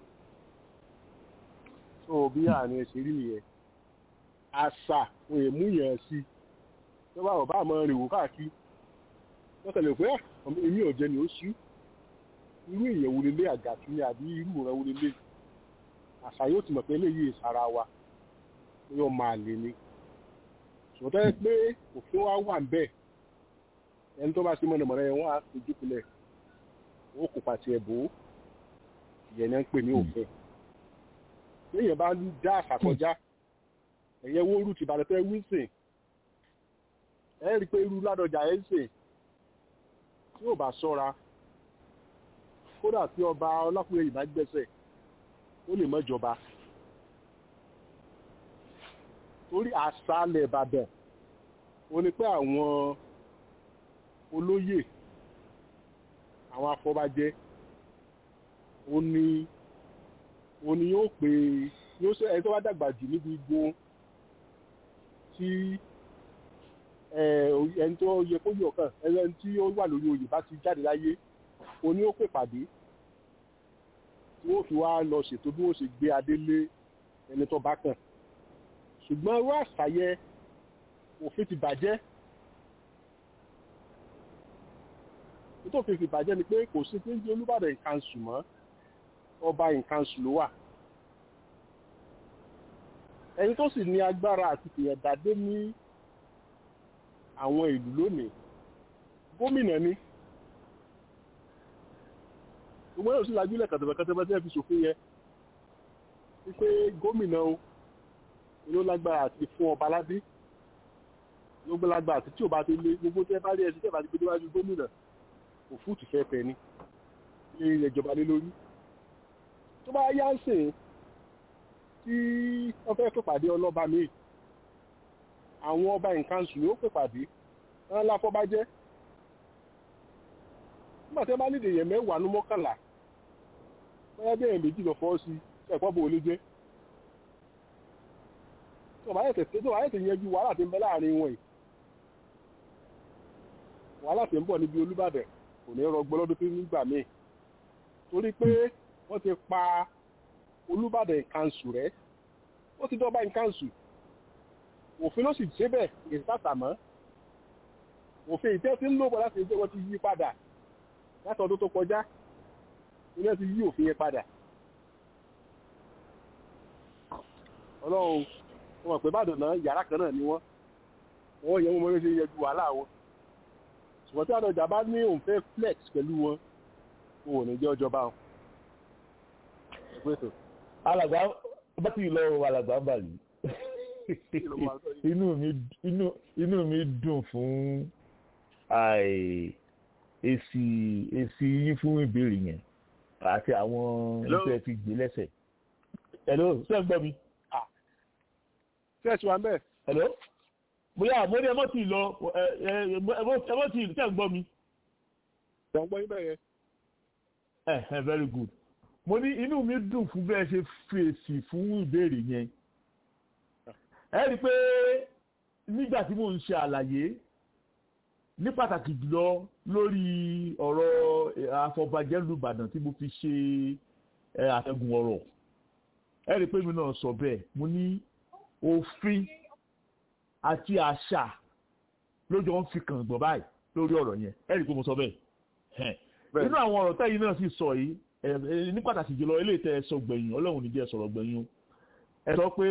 tó bí àárín ẹ̀ṣẹ̀ rí nìyẹn àṣà òun èmú yẹn sí tó bá ọba àmọ́ rìn wò káàkiri wọ́n tẹ̀lé pé èmi ò jẹ́ ni ó ṣú irú èèyàn wo lélẹ̀ àgàtú ni àbí irú ìran wo lélẹ̀ àṣà yóò ti mọ̀ pé eléyìí ìsara wa yóò máa lè ní ṣùgbọ́n tẹ́ pé òfin wa wà bẹ́ẹ̀ ẹni tó bá sí mọ̀nàmọ́ná yẹn wọ́n á fojú kulẹ̀ ó kò pàṣẹ ẹ̀bù ìyẹn náà ń pè ní òfin léèyàn bá ń dá àṣà kọjá ẹ̀yẹ wo irú tìbàdàn tẹ́ wíńsìn ẹ rí i pé irú ládọjà ẹ̀ ń sìn tí ò bá ṣọ́ra kódà tí ọba ọlákùnrin ìbá gbẹ́sẹ̀ ó lè mọ́ ìjọba torí àṣàlẹ̀ ìbàdàn ó ní pé àwọn olóyè àwọn afọbajẹ ó ní ó ní yóò pè yóò ṣe ẹni tó bá dàgbà jù níbi igun tí ẹni tó yẹ kó yọ kàn ẹni tí ó wà lórí oyè bá ti jáde láyé ó ní ó pè pàdé tí wọ́n fi wá lọ ṣètò bí wọ́n ṣe gbé adé lé ẹni tó bá kàn ṣùgbọ́n irú àṣàyẹ òfin ti bàjẹ́ nítorí òfin ti bàjẹ́ ni pé kò sí pé ń jẹ́ olúbàdàn ìkànsù mọ́ ọba ìkànsù ló wà ẹni tó sì ní agbára àti fìyàdádé ní àwọn ìlú lónìí gómìnà ni gbogbo yóò sí lajúlẹ̀ kàtàkàtàkàtà tí ẹ fi ṣòfin yẹ wípé gómìnà o ló lágbára àti fún ọba ládé ló gbé lágbára àti tí ò bá ti lé gbogbo tí ẹ bá rí ẹsẹ tí ẹ bá ti gbé déwájú gómìnà òfúùtù fẹ́ fẹ́ ni ní ilẹ̀ ìjọba lé lórí tó bá yá ń sìn tí wọ́n fẹ́ pèpàdé ọlọ́ba míì àwọn ọba nǹkan sùn yóò pèpàdé wọn láfọ́bájẹ́ nígbà tí wọ́n bá nídìí èèyàn mẹ́wàá ní mọ́kànlá bóyá bí èèyàn méjì lọ fọ́ sí ẹ̀kọ́ bò lè jẹ́ tó bá yẹ̀tẹ̀ tó bá yẹ̀tẹ̀ yẹjú wàhálà tí ń bẹ láàrin wọn yìí wàhálà tí ń bọ̀ níbi Olúbàdàn kò ní rọgbọ lọ́dún tó nígbà míì torí pé wọ́n ti pa Olúbàdàn ìkànsù rẹ̀ ó ti dọ́ba ìkànsù òfin ló sì ṣe bẹ́ẹ̀ ìsàtàmọ́ òfin ìtẹ́ tí ń lò bọ̀ láti ẹgbẹ́ wọn ti yí padà láti ọdún tó kọjá ilé ti yí òfin yẹn padà ọlọ́run wọn mọ̀ pé bàdàn náà yàrá kan náà ni wọ́n wọ́n yẹ wọ́n mọ́ ṣe yẹjú wàhálà wọn ṣùgbọ́n tí àdọ̀jà bá ní òun fẹ́ flex pẹ̀lú wọn wọn ò ní jẹ́ ọjọba wọn. alàgbà bá ti lọ alàgbà bàlì inú mi inú inú mi dùn fún èsì èsì yín fún ìbéèrè yẹn àti àwọn iṣẹ́ ti gbé lẹ́sẹ̀. hello ṣé ẹ gbọ́ mi. ṣé ẹ ṣe wà ń bẹ̀. hello bóyá mo ní ẹ mọ́ tì lọ ẹ mọ́ tì ṣé ẹ gbọ́ mi. ṣé ẹ gbọ́ yín bẹ́ẹ̀ yẹn. ẹ ẹ very good mo ní inú mi dùn fún bí ẹ ṣe fèsì fún ìbéèrè yẹn ẹ rí i pé nígbà tí mò ń ṣe àlàyé ní pàtàkì jùlọ lórí ọ̀rọ̀ àfọ̀bàjẹ́ lùbàdàn tí mo fi ṣe àtẹ̀gùn ọ̀rọ̀ ẹ rí i pé mi náà sọ bẹ́ẹ̀ mo ní òfin àti àṣà lójó ń fi kàn gbọ̀n báyìí lórí ọ̀rọ̀ yẹn ẹ rí i pé mo sọ bẹ́ẹ̀ nínú àwọn ọ̀rọ̀ tẹ́yìn náà sì sọ yìí ní pàtàkì jùlọ eléyìí tẹ́ ẹ sọ gbẹ̀yìn ọlọ́run ní jẹ́ sọ̀rọ̀ gbẹ̀yìn ẹ sọ pé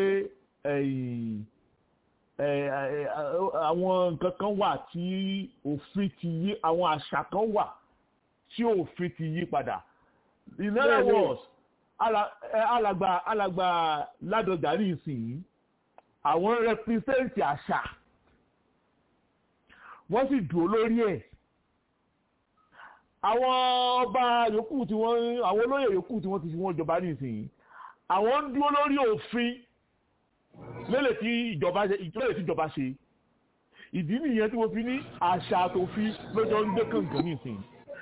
àwọn nǹkan kan wà tí òfin ti yí àwọn àṣà kan wà tí òfin ti yí padà in other words alàgbà alàgbà ládọjà ní ìsìn àwọn represent àṣà wọ́n sì dúró lórí ẹ̀ àwọn ọba yòókù tí wọ́n àwọn olóyè yòókù tí wọ́n ti fi wọ́n jọba ní ìsìn àwọn ń dúró lórí òfin lélè tí ìjọba ṣe lélè tí ìjọba ṣe ìdí nìyẹn tí mo fi ní àṣà àtòfin lọ́jọ́ ń gbé kàǹkàn nísìnyí.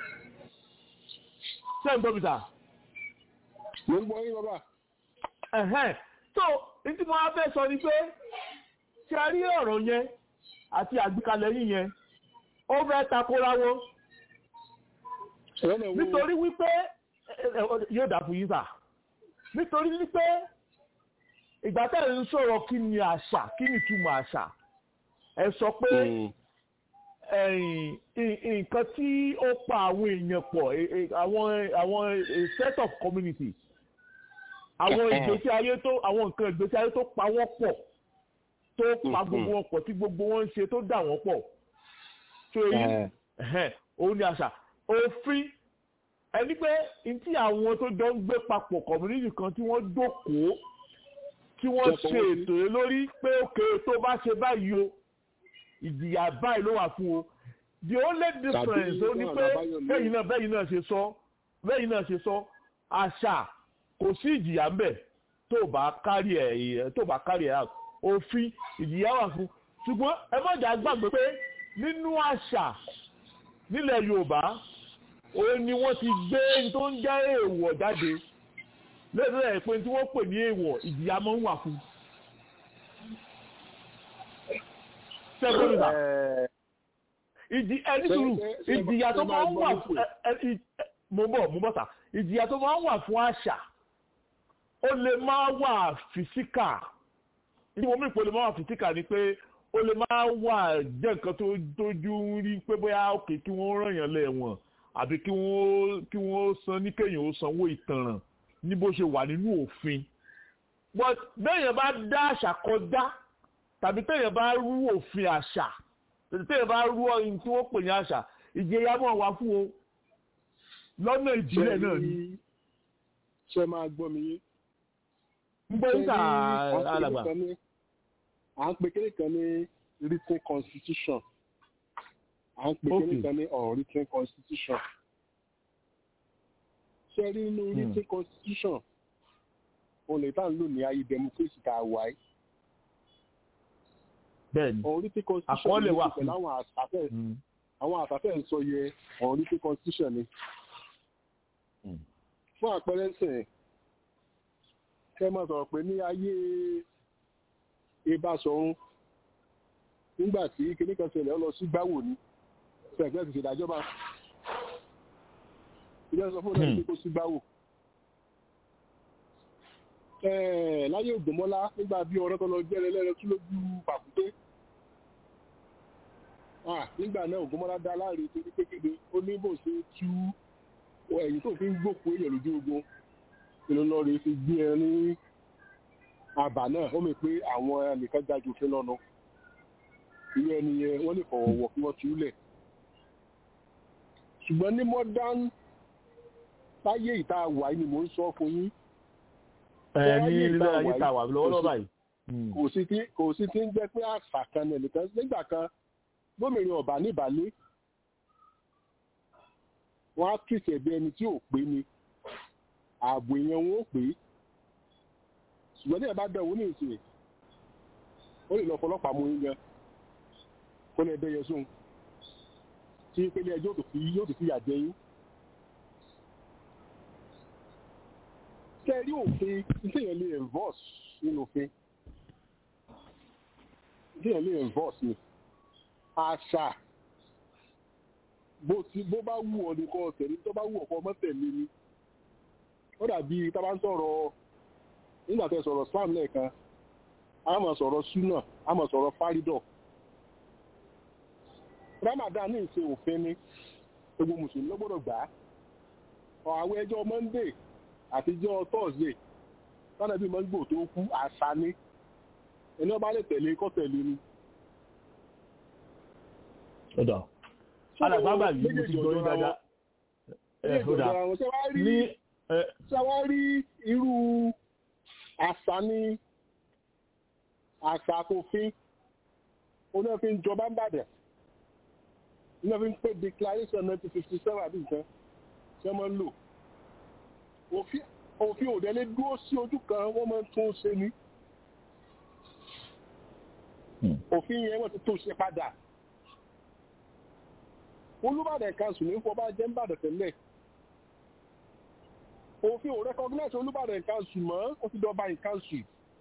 ṣé ń gbọ́ mi sà? mo ń gbọ́ yín bàbá. ẹ̀hẹ́n tó ní tí mo á fẹ́ sọ ni pé ṣe a rí ọ̀rọ̀ yẹn àti àgbékalẹ̀ yín yẹn ó fẹ́ takora wọn nítorí wípé yóò dà fún yín sà nítorí wípé ìgbà tẹ́ ẹ̀ ń sọ̀rọ̀ kí ni àṣà kí ni ìtumọ̀ àṣà ẹ sọ pé nǹkan tí ó pa àwọn èèyàn pọ̀ àwọn àwọn set of community àwọn ìgbésí ayé tó àwọn nǹkan ìgbésí ayé tó pa wọ́n pọ̀ tó pa gbogbo wọn pọ̀ tí gbogbo wọn ń ṣe tó dà wọ́n pọ̀ tó yí òun ni àṣà òfin ẹni pé ntí àwọn tó jọ ń gbé papọ̀ community kan tí wọ́n dókòó tí wọ́n ṣe ètò yẹn lórí pé òkè tó bá ṣe báyìí o ìjìyà báyìí ló wà fún o the only difference ó ní pé bẹ́yìn náà bẹ́yìn náà ṣe sọ bẹ́yìn náà ṣe sọ àṣà kò sí ìjìyà ń bẹ̀ tó bá kárí ẹ̀ tó bá kárí ẹ̀ òfin ìjìyà wà fún ṣùgbọ́n ẹ má jà gbàgbé pé nínú àṣà nílẹ̀ Yorùbá òun ni wọ́n ti gbé tó ń jẹ́ èèwọ̀ jáde lẹ́sẹ̀ ẹ̀ pé tí wọ́n pè ní èèwọ̀ ìjìyà máa ń wà fún. sẹ́gbẹ́rìnà ìjì ẹni sùúrù ìjìyà tó máa ń wà fún mo bọ̀ mo bọ̀ sà ìjìyà tó máa ń wà fún àṣà ó lè máa wà fìsíkà ní mo mú ìpele máa wà fìsíkà ni pé ó lè máa wà jẹ́ nǹkan tó tójú ń rí pé bóyá òkè kí wọ́n ràn yàn lẹ́wọ̀n àbí kí wọ́n kí wọ́n san ní kéèyàn ó sanwó ìtanràn ní bó ṣe wà nínú òfin but béèyàn bá dá àṣà kọjá tàbí téèyàn bá rú òfin àṣà tàbí téèyàn bá rú ọyìn tí wọ́n pè ní àṣà ìjẹyà mọ̀ wá fún o lọ́nà ìbílẹ̀ náà ni. ṣé máa gbọ́ mi yé. ń gbọ́ níta alàgbà. à ń pe kéde kan ní written constitution à ń pe kéde kan ní unwritten constitution ṣe rí inú written constitution òun lè bá ń lò ní ayé democracy tá a wà yìí. bẹ́ẹ̀ni unwritten constitution àkọọ́lẹ̀ wà fún àwọn àṣàfẹ́ àwọn àṣàfẹ́ ń sọ yẹ unwritten constitution ni. fún àpẹẹrẹ sìn kẹ́ máa sọ̀rọ̀ pé ní ayé Ìbáṣọ̀run nígbà tí kinní kan ṣẹlẹ̀ ọ lọ sí gbáwò ni fẹ̀gbẹ́ ti ṣèdájọba ilé sọ fún ọ̀nà kó sí gbáwò. láyé ògbómọ́lá nígbà bí ọ̀rọ̀ tó lọ jẹ́rẹ̀ lẹ́rẹ̀ tún lójú pàkúté. nígbà náà ògbómọ́lá dá láàrin torí kékeré ó ní bò ṣe tú ẹ̀yìn tó fi ń gbòkú èèyàn lójú ogun ìlú lọ rèé fi gbé ẹ ní àbà náà ó mọ̀ pé àwọn ẹnìkan jájú òfin lọ́nà irú ẹni yẹn wọ́n lè fọ̀wọ̀wọ̀ kí wọ́n tú lẹ̀ ṣùgbọ́n ní modern láyé ìta wà ní mò ń sọ fún yín. ẹ ní ilé ayé ta wà lọ́wọ́lọ́wọ́ báyìí. kò sí tí kò sí tí ń jẹ́ pé àṣà kan náà nìkan nígbà kan gómìnà ọba níbàlẹ̀ wọ́n á kìsì ẹ̀bí ẹni tí ò pé ni ààbò èèyàn wọn ò pé ṣùgbọ́n ní ẹ̀ bá bẹ̀rù ní ìsìn ó lè lọ fọlọ́pàá mú yín gan kó lè bẹ́yẹ sóhun tí ìpele ẹjọ́ yóò tó fi yà jẹ yín. kẹ́rí òfin ìdíyàn lè enforce nínú òfin ìdíyàn lè enforce ni àṣà bó bá wù ọ́ ní kọ́ tẹ̀lé tó bá wù ọ̀kọ́ mọ́tẹ̀lé ni ó dàbí tá bá ń sọ̀rọ̀ nígbà tẹ́ sọ̀rọ̀ Islam lẹ́ẹ̀kan a máa sọ̀rọ̀ súnà a máa sọ̀rọ̀ fárídọ̀ Ramadan ní ìṣe òfin ni gbogbo mùsùlùmí ló gbọ́dọ̀ gbà á àwọn ẹjọ́ Monday àtijọ́ Thursday tọ́nà bí mọ́gbò tó kú àṣà ni ẹni ọba lè tẹ̀lé kọ́ tẹ̀lé ni. ọ̀dọ̀ alàgbàgbà yìí mo ti gbọ́ yín dáadáa ẹ̀ ọ̀dà ní ṣé wá rí irú àṣà ni àṣà àkófin onífin jọba ń bàdàn onífin pé declaration nineteen fifty seven àbí nǹkan ṣé wọ́n ń lò òfin òdẹ́lé dúró sí ojú kan wọ́n máa ń tún ṣe ní òfin yẹn wọ́n ti tún ṣe padà olúbàdàn council ní fọba jẹ́ ńbàdàn tẹ́lẹ̀ òfin ò recognize olúbàdàn council mọ́ ó ti dọba in council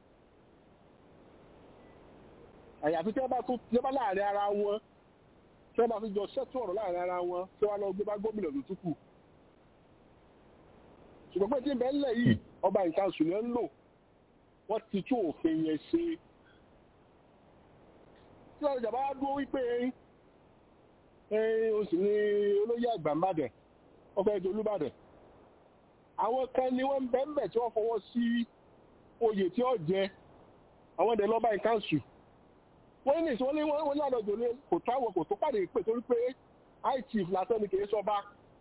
àyàfi tí wọ́n bá tún tí wọ́n bá láàrin ara wọn tí wọ́n bá fi jọ ṣẹ́tù ọ̀rọ̀ láàrin ara wọn tí wọ́n lọ gbé bá gómìnà ló tún kù ṣùgbọ́n pé tí ń bẹ ńlẹ̀ yìí ọba in council ni wọ́n ń lò wọ́n ti tún òfin yẹn ṣe tí wọ́n jàmbá dúró wípé o sì ní olóyè àgbà mbàdàn ọkọ̀ ẹ̀jẹ̀ olúbàdàn àwọn kan ni wọ́n ń bẹ́ ń bẹ̀ tí wọ́n fọwọ́ sí oyè tí ó jẹ àwọn ẹ̀dẹ̀ lọ́ba in council wọ́n ní ìṣòwò ní wọ́n ní àlọ́jọ́ ní kò táwọn kò tó pàdé pé torí pé high chief lásán ni kìí sọba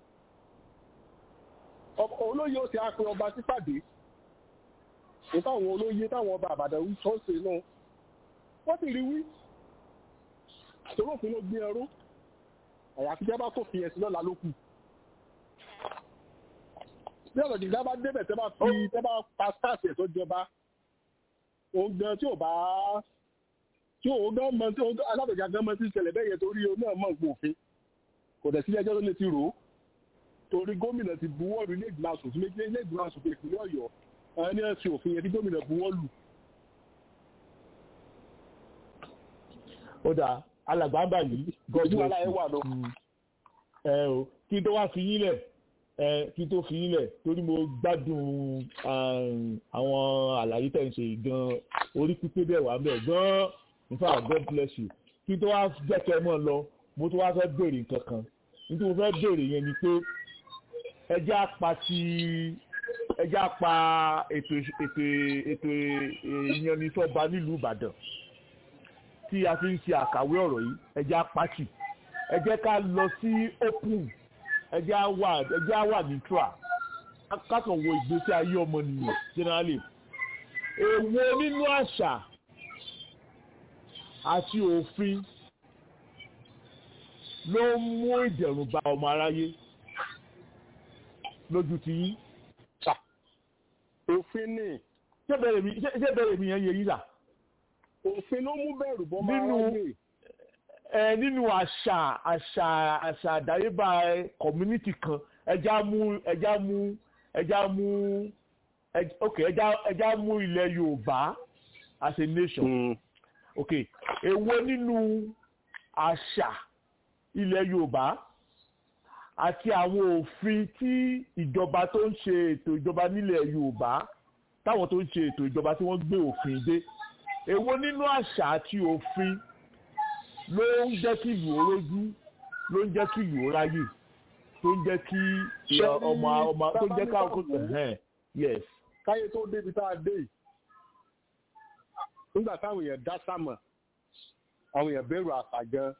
olóyè ó ti àpè ọba sípàdé ní táwọn olóyè táwọn ọba àbàdàn wí sọ́ọ̀sì náà wọ́n sì rí wí torí òfin ló gbé ẹrú àyàfi tẹ́ bá tó fi ẹ̀sìn lọ́la ló kù bí ọ̀rọ̀ jìgbà bá débẹ̀ tẹ́ bá fi tẹ́ bá pa stars ẹ̀ tó jọba òun gan tí ò bá tí òun gan mọ tí òun alábẹ̀já gan mọ tí ìṣẹ̀lẹ̀ bẹ́ẹ̀ yẹ torí o náà mọ̀ nǹkan òfin kò dẹ̀ sí ẹjọ́ tó lè ti rò ó torí gómìnà ti buwọ́ lu ilé ìgbìmọ̀ asòfin méjì ilé ìgbìmọ̀ asòfin ìpínlẹ̀ ọ̀yọ́ ẹni ẹ̀sìn òfin yẹn tí gómìnà buwọ́ lù. ó dáa alàgbà báyìí gọjú aláyẹ wà lọ. ẹ o kí tó wá fi yín lẹ̀ ẹ kí tó fi yín lẹ̀ torí mo gbádùn àwọn àlàyé tẹ̀ ń ṣe gan orí pípé bẹ́ẹ̀ wà bẹ́ẹ̀ gan in fact god bless you kí tó wá jẹ́ kẹ́ mọ́ lọ mo tó wá fẹ́ béèrè nǹkan kan nítorí mo fẹ́ béèrè yẹn ni pé ẹjẹ́ apá ti ẹjẹ́ apá ètò ètò ètò ìyanisọ́ba nílùú ìbàdàn tí a fi ń ṣe àkàwé ọ̀rọ̀ yìí ẹjẹ́ apáṣì ẹ jẹ́ ká lọ sí open ẹ jẹ́ á wà ẹ jẹ́ á wà neutral kákan wo ìgbésí ayé ọmọnìyàn generally èwo nínú àṣà àti òfin ló ń mú ìdẹ̀rùn bá ọmọ aráyé lójú ti yín. òfin ni. ṣé bẹ̀rẹ̀ mi ṣé bẹ̀rẹ̀ mi yẹn yẹ yí là òfin ló mú bẹ̀rù bọ́ máa nínú ráyè. ẹ nínú àṣà àṣà àṣà àdáyébá community kan ẹja mú ẹja mú ẹja mú ẹ- ok ẹja ẹja mú ilẹ̀ yorùbá as a nation Mm. ok èwo nínú àṣà ilẹ̀ yorùbá àti àwọn òfin tí ìjọba tó ń ṣe ètò ìjọba nílẹ̀ yorùbá táwọn tó ń ṣe ètò ìjọba tí wọ́n gbé òfin dé èwo nínú àṣà àti òfin ló ń jẹ́ kí ìlú orójú ló ń jẹ́ kí ìlú oráyè tó ń jẹ́ kí Ṣé ọmọ ọmọ tó ń jẹ́ ká tábà ní ẹ̀hẹ́n, yes káyé tó débi tá a dé yìí nígbà táwọn èèyàn dá sámà àwọn èèyàn bẹ̀rù àṣà gan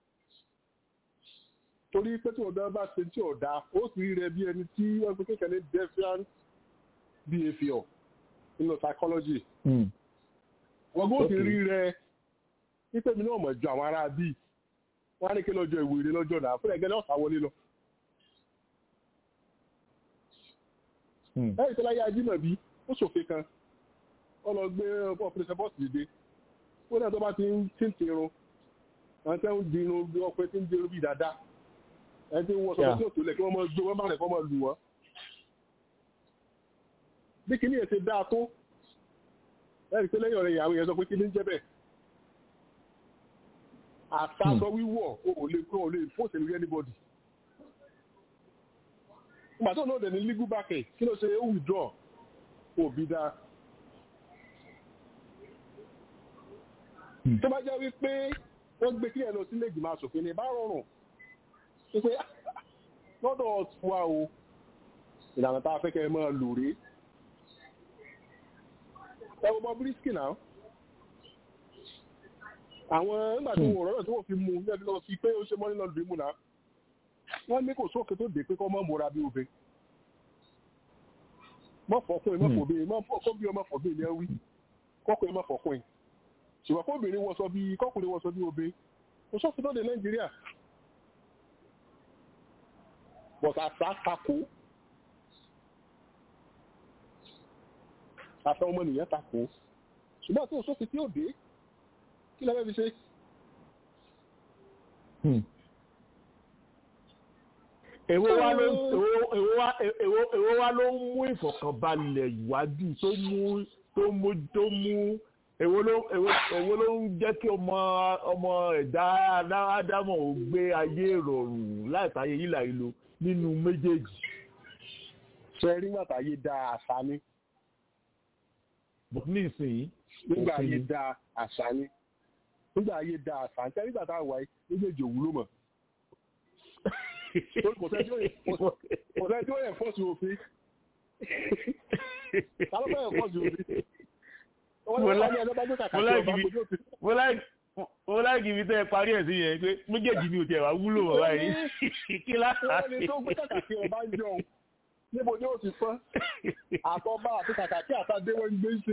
torí pé tí ọ̀dọ́ bá ṣe tí ọ̀dá ó sì rí rẹ bí ẹni tí wọ́n fi kékeré defiant behaviour nínú psychology wọ́n gbọ́ sì Okay. rí rẹ wípé mi náà mọ̀ ju àwọn ará bíi wọ́n á ní kí lọ́jọ́ ìwé lọ́jọ́ náà fún ẹgbẹ́ náà sáwọlé lọ. Hmm. ẹ̀yìn tó láyé ajímọ̀bí ó ṣòfin kan wọ́n lọ gbé ọ̀pọ̀lọpọ̀ bọ́ọ̀sì dìde ó náà tó bá ti ń tí ń tirun àwọn tẹ́ ń dirun bí ọkùnrin tí ń dirun bí dáadáa ẹni tí ń wọ́n sọ́kọ́ Yeah. tí ò tó lẹ̀ kí wọ́n máa gbé wọ́n bá rẹ̀ kọ́ máa lù wọ́n. bí kìíní ẹ̀ ṣe dáa tó ẹ̀rí pé lẹ́yìn ọ̀rẹ́ ìyàwó yẹn sọ pé kí ní jẹ́ bẹ́ẹ̀ àtàsọ wíwọ̀ o ò lè kó o lè fóòsì lórí anybody ìgbà tó náà dẹ̀ ní legal backing kí ló ṣe ó withdraw òbí dáa tó bá jẹ́ wípé wọ́n gbé kílẹ̀ lọ sílé ìgbìmọ̀ asòfin ní bá rọrùn wípé lọ́dọ̀ wa o ìlànà tá a fẹ́ kẹ́ ẹ máa lò rèé ẹ wo Bobrisky náà àwọn nígbà tí wọn rọrọ tí wọn fi mú un lẹbi lọ sí pé ó ṣe mọ nínú ọdún mú náà wọn ní kò sókè tó dé pé kọ́ mọ́ múra bí obìnrin mọ́ fọkùnrin mọ́ fòbìnrin mọ́ kó bí ọmọ fòbìnrin ni ẹ wí kọkùnrin mọ́ fọkùnrin ṣùgbọ́n kóbìnrin wọ́n sọ bí kọkùnrin wọ́n sọ bí obìnrin kò sókè tó dé Nàìjíríà bọ̀tà àṣà takò àṣà ọmọnìyàn takò ṣùgbọ́n tí òṣòfin tí ó dé kí lẹ́fẹ́ fi ṣe Hmm. èwo wá ló èwo wá èwo èwo wá ló ń mú ìfọ̀kànbalẹ̀ ìwádìí tó mú tó mú tó mú èwo ló èwo èwo ló ń jẹ́ kí ọmọ ọmọ ẹ̀dá ádámọ̀ ò gbé ayé ìrọ̀rùn láìsáyé yílà ìlò nínú méjèèjì. ṣe rí bàtà yé da àṣà ni. ní ìsìn nígbà ayé da àṣà ni nígbà ayé da àṣà ní nígbà tá a wà méjèèjì òwúlò mọ̀. kò sẹ́ tí ó yẹ fọ́ọ̀sì òfin. ta ló fẹ́ yẹ fọ́ọ̀sì òfin? mo láìkí ibi tẹ́ ẹ parí ẹ̀ sí yẹn pé méjèèjì ni ò tiẹ̀ wá wúlò wọ̀ báyìí kí láti. ẹni tó gbé kàkàkí ọba ń jọ òun níbo ni ó ti fọ́n àtọ́bá àti kàkàkí àtàdé wọn ń gbé ṣe.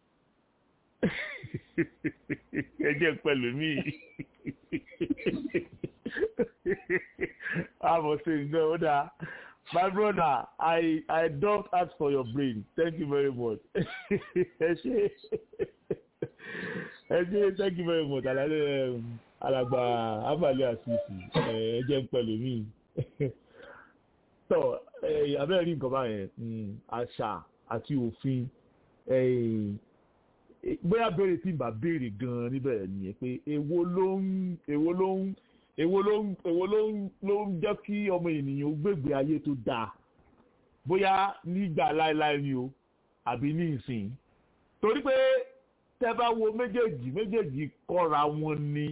ẹ jẹ́ pẹ̀lú mi. àmọ̀ sí nǹkan ó dáa. My brother, I I don't ask for your brain. Thank you very much. Ẹ ṣe ẹ ṣe thank you very much. Alẹ́ alàgbà Abali Asisi ẹ jẹ́ ń pẹ̀lú mi. Tọ́ abẹ́rẹ́ rí nǹkan báyẹn àṣà àti òfin bóyá béèrè tí n bá béèrè gan-an níbẹ̀ nìyẹn pé èwo ló ń èwo ló ń èwo ló ń èwo ló ń ló ń jẹ́ kí ọmọ ènìyàn gbègbè ayé tó dáa bóyá nígbà láéláé ni o àbí ní ìsìn torí pé tẹ́ bá wo méjèèjì méjèèjì kọ́ra wọn ni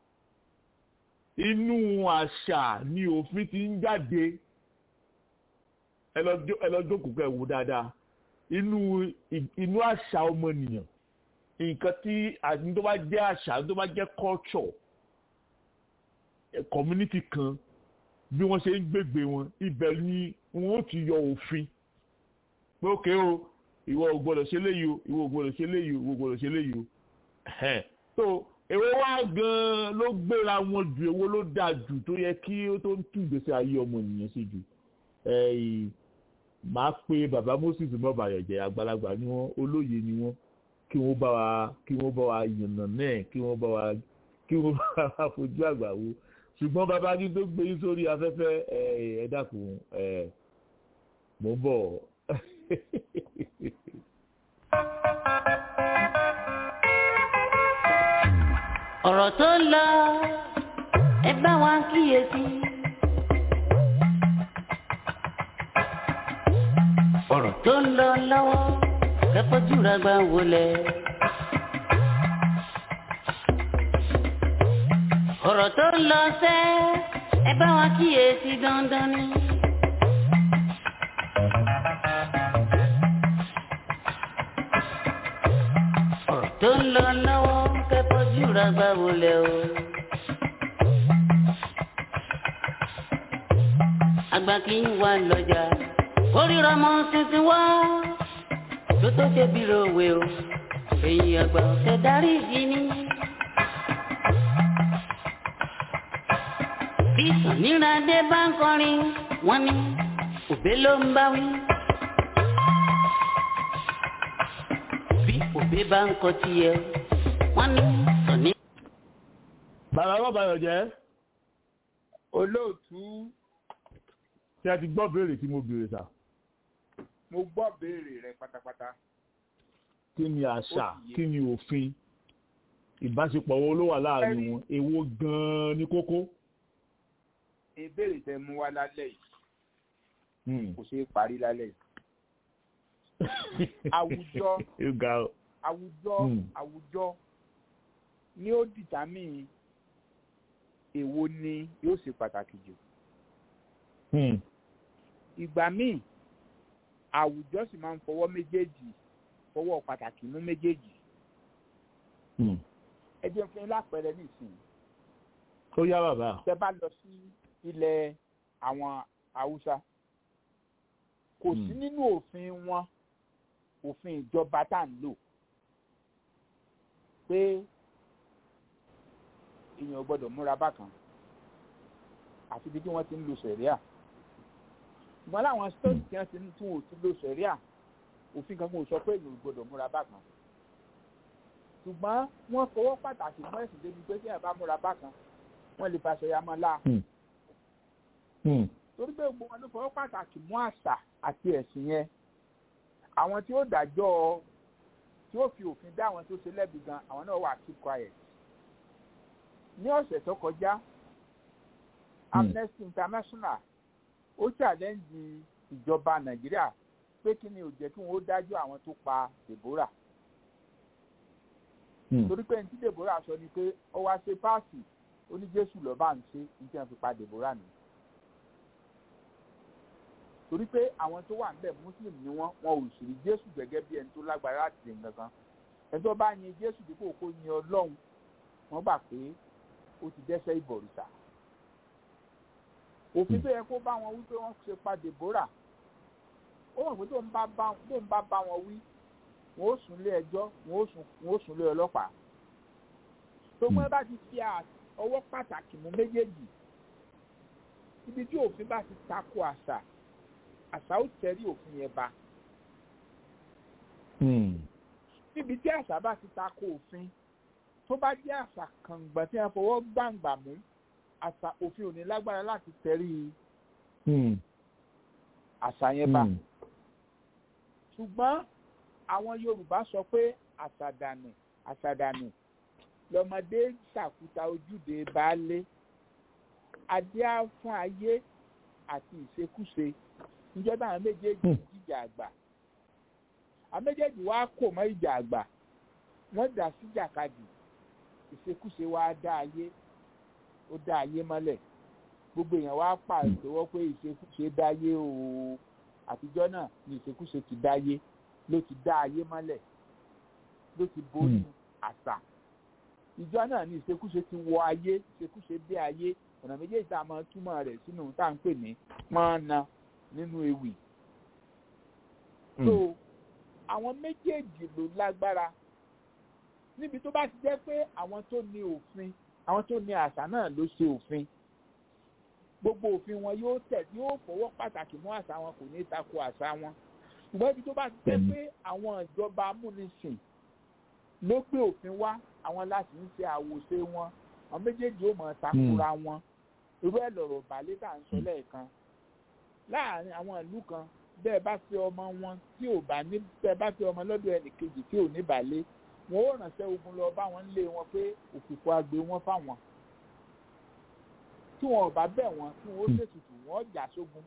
inú àṣà ni òfin ti ń jáde ẹ lọ jókòó kẹ́ wò dáadáa inú inú àṣà ọmọnìyàn nǹkan tí àti tó bá jẹ́ àṣà tó bá jẹ́ culture community kan bí wọ́n ṣe ń gbègbè wọn ibẹ̀ ni wọ́n ti yọ òfin pé ókè o ìwọ ò gbọ́dọ̀ ṣe léyìí o ìwọ ò gbọ́dọ̀ ṣe léyìí o ìwọ ò gbọ́dọ̀ ṣe léyìí o so èwo wá gan ló gbéra wọn jù èwo ló dáa jù tó yẹ kí ó tó ń tún ìgbésí ayé ọmọ ènìyàn ṣe jù màá pe bàbá Moses mọ́bàyọ̀jẹ̀ àgbàlagbà ni wọ́n olóye ni wọ́n kí wọ́n bá wa kí wọ́n bá wa yànnà náà kí wọ́n bá wa kí wọ́n bá wa fojú àgbà wo ṣùgbọ́n bàbá kí tó gbé yín sórí afẹ́fẹ́ ẹ dákun ẹ mò ń bọ̀. ọ̀rọ̀ tó ń lọ ẹ bá wa kíyèsí. ọ̀rọ̀ tó ń lọ lọ́wọ́ kẹ́kọ̀ọ́ jùlọ gbà wọlé. ọ̀rọ̀ tó ń lọ sẹ́ ẹ bá wa kíyèsí dandan ni. ọ̀rọ̀ tó ń lọ lọ́wọ́ kẹ́kọ̀ọ́ jùlọ gbà wọlé o. àgbà kì í wà lọ́jà kórìíra mọ́ tuntun wá tó tó ṣe bí lówe o èyí àgbà ọ̀sẹ̀ darí ìdí ni. bí sàníràdé bá ń kọrin wọ́n ní òbé ló ń bá wí. bí òbé bá ń kọ tiẹ̀ wọ́n ní sàní. bàbá bàbá yọ̀ jẹ́. olóòtú. ṣé ẹ ti gbọ́ béèrè tí mo béèrè sà. mo gbọ́ béèrè rẹ pátápátá. kí ni àṣà kí ni òfin ìbáṣepọ̀ wo ló wà láàrin wọn èwo gan-an ní kókó ìbéèrè tẹ mú wá lálẹ́ yìí kò ṣeé parí lálẹ́ yìí. àwùjọ àwùjọ àwùjọ ni ó dìtámì èwo ni yóò ṣe pàtàkì jù. ìgbà míì àwùjọ sì máa ń fọwọ́ méjèèjì fọwọ́ pàtàkì mú méjèèjì. ẹ jẹ́ fún yín lápẹẹrẹ nísìnyí. ó yá bàbá. tẹ bá lọ sí ilẹ̀ àwọn haúsá kò sí nínú òfin wọn òfin ìjọba tá à ń lò pé èèyàn gbọ́dọ̀ múra bákan àfi bí wọ́n ti ń lo sẹ̀ríà ṣùgbọ́n láwọn stéètì tí wọ́n ti ń tún òtún lo sẹ̀ríà òfin kankan ò sọ pé èèyàn gbọ́dọ̀ múra bákan ṣùgbọ́n wọ́n fọwọ́ pàtàkì mọ́ ẹ̀sìn débi pé tí èèyàn bá múra bákan wọ́n lè fàṣẹ ya mọ́ láà torí pé gbogbo wọn ló fọwọ́ pàtàkì mú àṣà àti ẹ̀sìn yẹn àwọn tí ó dájọ́ tí ó fi òfin dá àwọn tó ṣe lẹ́bi gan àwọn náà wà keep quiet ní ọ̀sẹ̀ tó kọjá Amnesty International ó challenge ìjọba Nàìjíríà pé kí ni ò jẹ́ kí wọ́n ó dájọ́ àwọn tó pa Deborah torí pé ní tí Deborah sọ ni pé ó wá ṣe páàsì ó ní Jésù lọ́ọ́ bá ń ṣe ní tí wọ́n fi pa Deborah nù torí pé àwọn tó wà níbẹ̀ muslim ni wọ́n wọn ò sì rí jésù gẹ́gẹ́ bí ẹni tó lágbára láti ṣe nǹkan kan ẹni tó bá yin jésù dípò kó yin ọlọ́run wọ́n gbà pé ó ti dẹ́ṣẹ̀ ìbọ̀rìṣà òfin tó yẹ kó bá wọn wí pé wọ́n ṣe pa Deborah ó mọ̀ pé tó ń bá bá wọn wí wọn ó sùn lé ẹjọ́ wọn ó sùn lé ọlọ́pàá tó mọ́ bá ti fi ọwọ́ pàtàkì mú méjèèjì ibi tí òfin bá ti tako àṣà àṣà ó tẹ̀rí òfin yẹn ba. níbi tí àṣà bá ti tako òfin tó bá jẹ́ àṣà kàngbà tí wọ́n fọwọ́ gbàǹgbà mú àṣà òfin ò ní lágbára láti tẹ̀rí àṣà yẹn ba. ṣùgbọ́n àwọn Yorùbá sọ pé àṣàdànù àṣàdànù lọmọdé ṣàkúta ojúde baálé adé á fún ayé àti ìṣekúṣe ìjọba àwọn méjèèjì jíjà àgbà àwọn méjèèjì wá kò mọ́ ìjà àgbà wọ́n dà sí jàkadì ìṣekúṣe wá dá ayé ó dá ayé mọ́lẹ̀ gbogbo èèyàn wá pàṣẹwọ́ pé ìṣekúṣe dáyé o àtijọ́ náà ni ìṣekúṣe ti dáyé ló ti dá ayé mọ́lẹ̀ ló ti borí àṣà ìjọ náà ni ìṣekúṣe ti wọ ayé ìṣekúṣe dé ayé ọ̀nà méjèèjì tá a máa túmọ̀ rẹ̀ sínú tá à ń pè ní pọ́nna nínú ewì. so àwọn méjèèjì ló lágbára níbi tó bá ti jẹ́ pé àwọn tó ní òfin àwọn tó ní àṣà náà ló ṣe òfin gbogbo òfin wọn yóò tẹ̀ yóò fọwọ́ pàtàkì mú àṣà wọn kò ní tako àṣà wọn ṣùgbọ́n ibi tó bá ti jẹ́ pé àwọn ìjọba amúnisìn ló gbé òfin wá àwọn láti ń ṣe àwòṣe wọn àwọn méjèèjì ó mọ̀ takura wọn irú ẹ̀ lọ̀rọ̀ balẹ̀ tá à ń sọ lẹ́ẹ̀kan láàrin àwọn ìlú kan bẹ́ẹ̀ bá fi ọmọ wọn tí ò bá ní bẹ́ẹ̀ bá fi ọmọ lọ́dọ̀ ẹnì kejì tí ò ní balẹ̀ wọn ó ránṣẹ́ ogun lọ bá wọn lé wọn pé òfìfo agbe wọn fáwọn tí wọn ò bá bẹ̀ wọn tí wọn ó ṣètùtù wọn jà sógun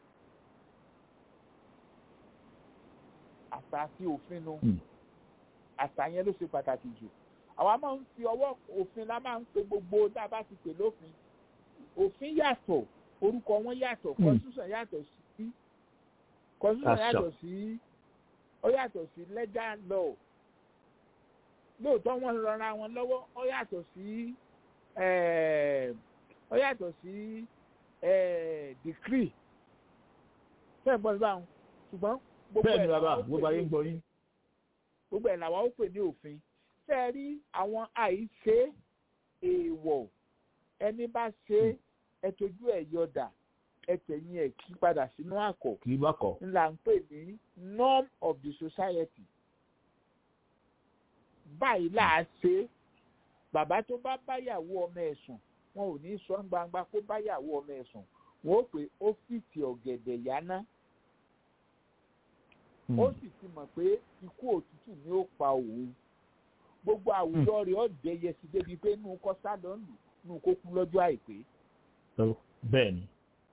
àṣà àti òfin nu àṣà yẹn ló ṣe pàtàkì jù àwa máa ń fi ọwọ́ òfin la máa ń pe gbogbo tá a bá ti pè lófin òfin yàtọ̀ orúkọ wọn yàtọ̀ constitution yàtọ̀ sí constitution yàtọ̀ sí ó yàtọ̀ sí legal law lóòótọ́ wọ́n rọra wọn lọ́wọ́ ó yàtọ̀ sí ó yàtọ̀ sí decree fẹ́ẹ̀ bọ́ sí báwọn ṣùgbọ́n gbogbo ẹ̀ làwọn gbogbo ayé ń gbọ́ yín. gbogbo ẹ̀ làwọn ó pè ní òfin fẹ́ rí àwọn àìṣe èèwọ̀ ẹni bá ṣe ẹ tójú ẹ̀ yọ̀dà ẹ tẹ̀yìn ẹ̀ kí padà sínú àkọ́ kì í bá kọ̀. ńlá ń pè ní norm of the society báyìí là á ṣe bàbá tó bá báyàwó ọmọ ẹ̀ sùn wọn ò ní sọ gbangba kó báyàwó ọmọ ẹ̀ sùn wọn ó pè ó fìtì ọ̀gẹ̀dẹ̀ yáná ó sì ti mọ̀ pé ikú òtútù ni ó pa òun gbogbo àwùjọ rẹ̀ ó dẹyẹ sí débi pé nù kọ́ sálọ lù nù kó kú lọ́jọ́ àìpé. bẹ́ẹ̀ ni.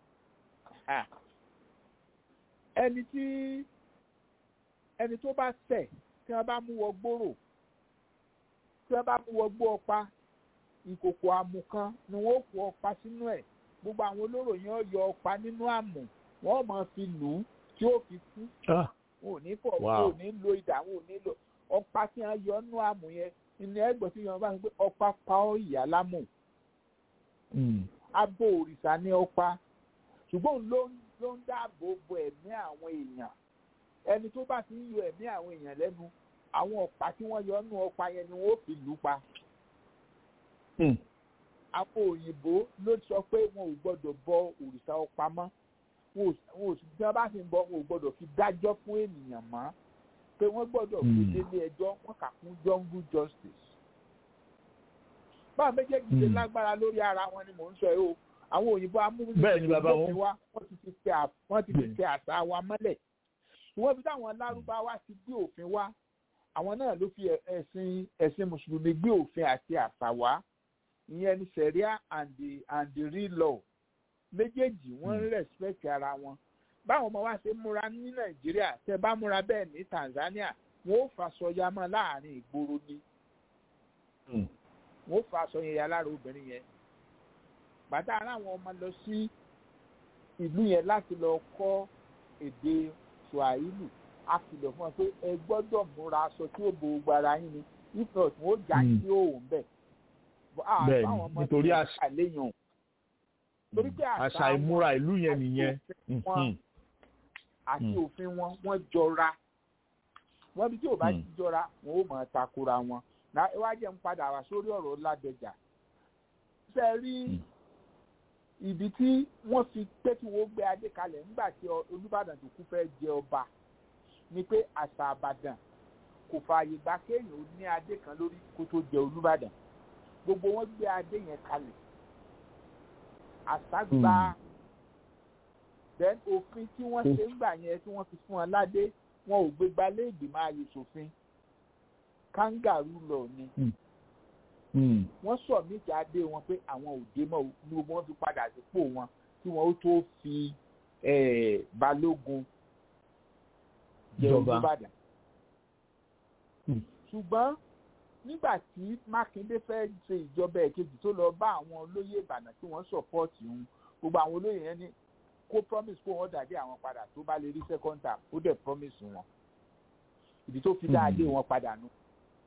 ẹni tí ẹni tó bá tẹ̀ tí wọ́n bá mú wọ gbòòrò tí wọ́n bá mú wọ gbó ọ̀pá ìkòkò àmù kan ni wọ́n kó ọ̀pá sínú ẹ̀ gbogbo àwọn olóró yẹn ó yọ ọ̀pá nínú àmù wọ́n máa fi lù ú tí ó fi kú wọn ò ní fọ wọn ò ní lo ìdá wọn ò ní lo ọ̀pá tí wọ́n yọ nínú àmù yẹn ní ẹgbẹ́ tí wọ́n bá ń gbé ọ̀pá pa ọ́ ìyá lámù abo òrìṣà ní ọ̀pá ṣùgbọ́n ló ló ń dáàbò bo ẹ̀mí àwọn èèyàn ẹni tó bá ti ń yọ ẹ̀mí àwọn èèyàn lẹ́nu àwọn ọ̀pá tí wọ́n yọ nínú ọ̀pá yẹn ni wọ́n fi lù pa àwọn òyìnbó ló sọ pé wọn ò gbọ́dọ̀ bọ òrìṣà ọ̀pá mọ́ wọn ò sì bí wọ́n bá ti ń bọ wọn ò gbọ́dọ̀ fi dájọ́ fún ènìyàn mọ́ pé wọ́n gbọ́dọ̀ fi délé ẹjọ́ wọ́n kà fún jungle justice. báwọn méjèèjì ṣe lágbára lórí ara wọn ni mò ń sọ yìí o àwọn òyìnbó amúnisìn bẹ́ẹ̀ ni bàbá wọn wá wọ́n ti ti tẹ wọ́n ti tẹ àṣà wa mọ́lẹ̀ wọ́n fi táwọn lárúbáwá ti gbé òfin wá àwọn náà ló fi ẹ̀sìn ẹ̀sìn mùsùlùmí gbé òfin àti àṣà wá ìyẹn ní sẹ̀ríà and the and the real law méjèèjì wọ́n ń respect ara wọn báwọn ọmọ wa ṣe múra ní nàìjíríà tẹ bá múra bẹ́ẹ̀ ní tanzania wọ́n ó fàṣọyà mọ́ láàrin ìgboro ni wọ́n ó fàṣọyà yà lára obìnrin yẹn bàtà aráwọn ọmọ lọ sí ìlú yẹn láti lọ kọ́ èdè swahili a kìlọ̀ fún ọ pé ẹ gbọ́dọ̀ múra aṣọ tí ó bo gbogbo ara yín ni if not wọ́n ó já sí òun bẹ́ẹ̀ bẹ́ẹ̀ni nítorí àṣà léyàn torí pé àṣà ìmúra ìlú yẹn nìyẹn àti òfin wọn wọ́n jọra wọ́n bí tí ò bá ti jọra wọn ó mọ̀ takora wọn wá jẹ́ ń padà wá sórí ọ̀rọ̀ ládẹjà ṣe rí ìdí tí wọ́n fi pé kí wọ́n gbé adé kalẹ̀ nígbà tí olùbàdàn tó kú fẹ́ jẹ ọba ni pé àṣà àbàdàn kò fààyè gbà kéèyàn ó ní adé kan lórí kó tó jẹ olùbàdàn gbogbo wọn gbé adé yẹn kalẹ̀ àṣàgbà then òfin tí wọ́n ṣe ń gbà yẹn tí wọ́n fi fún wọn ládé wọn ò gbé gbalé ìgbìmọ̀ ayé ṣòfin kangaroo lọ ni wọ́n sọ méjì adé wọn pé àwọn òde mọ́ ní gbogbo wọn fi padà sípò wọn tí wọ́n ó tó fi balógun jẹ olùbàdàn ṣùgbọ́n nígbà tí mákindé fẹ́ ṣe ìjọba ẹ̀kejì tó lọ bá àwọn olóyè ìbàdàn tí wọ́n sọ̀pọ̀tì òun gbogbo àwọn olóyè yẹn ní kó promise kó wọ́n dàdé àwọn padà tó bá lè rí second term ó dẹ̀ promise wọn ìdí tó fi dáadé wọn padà nù.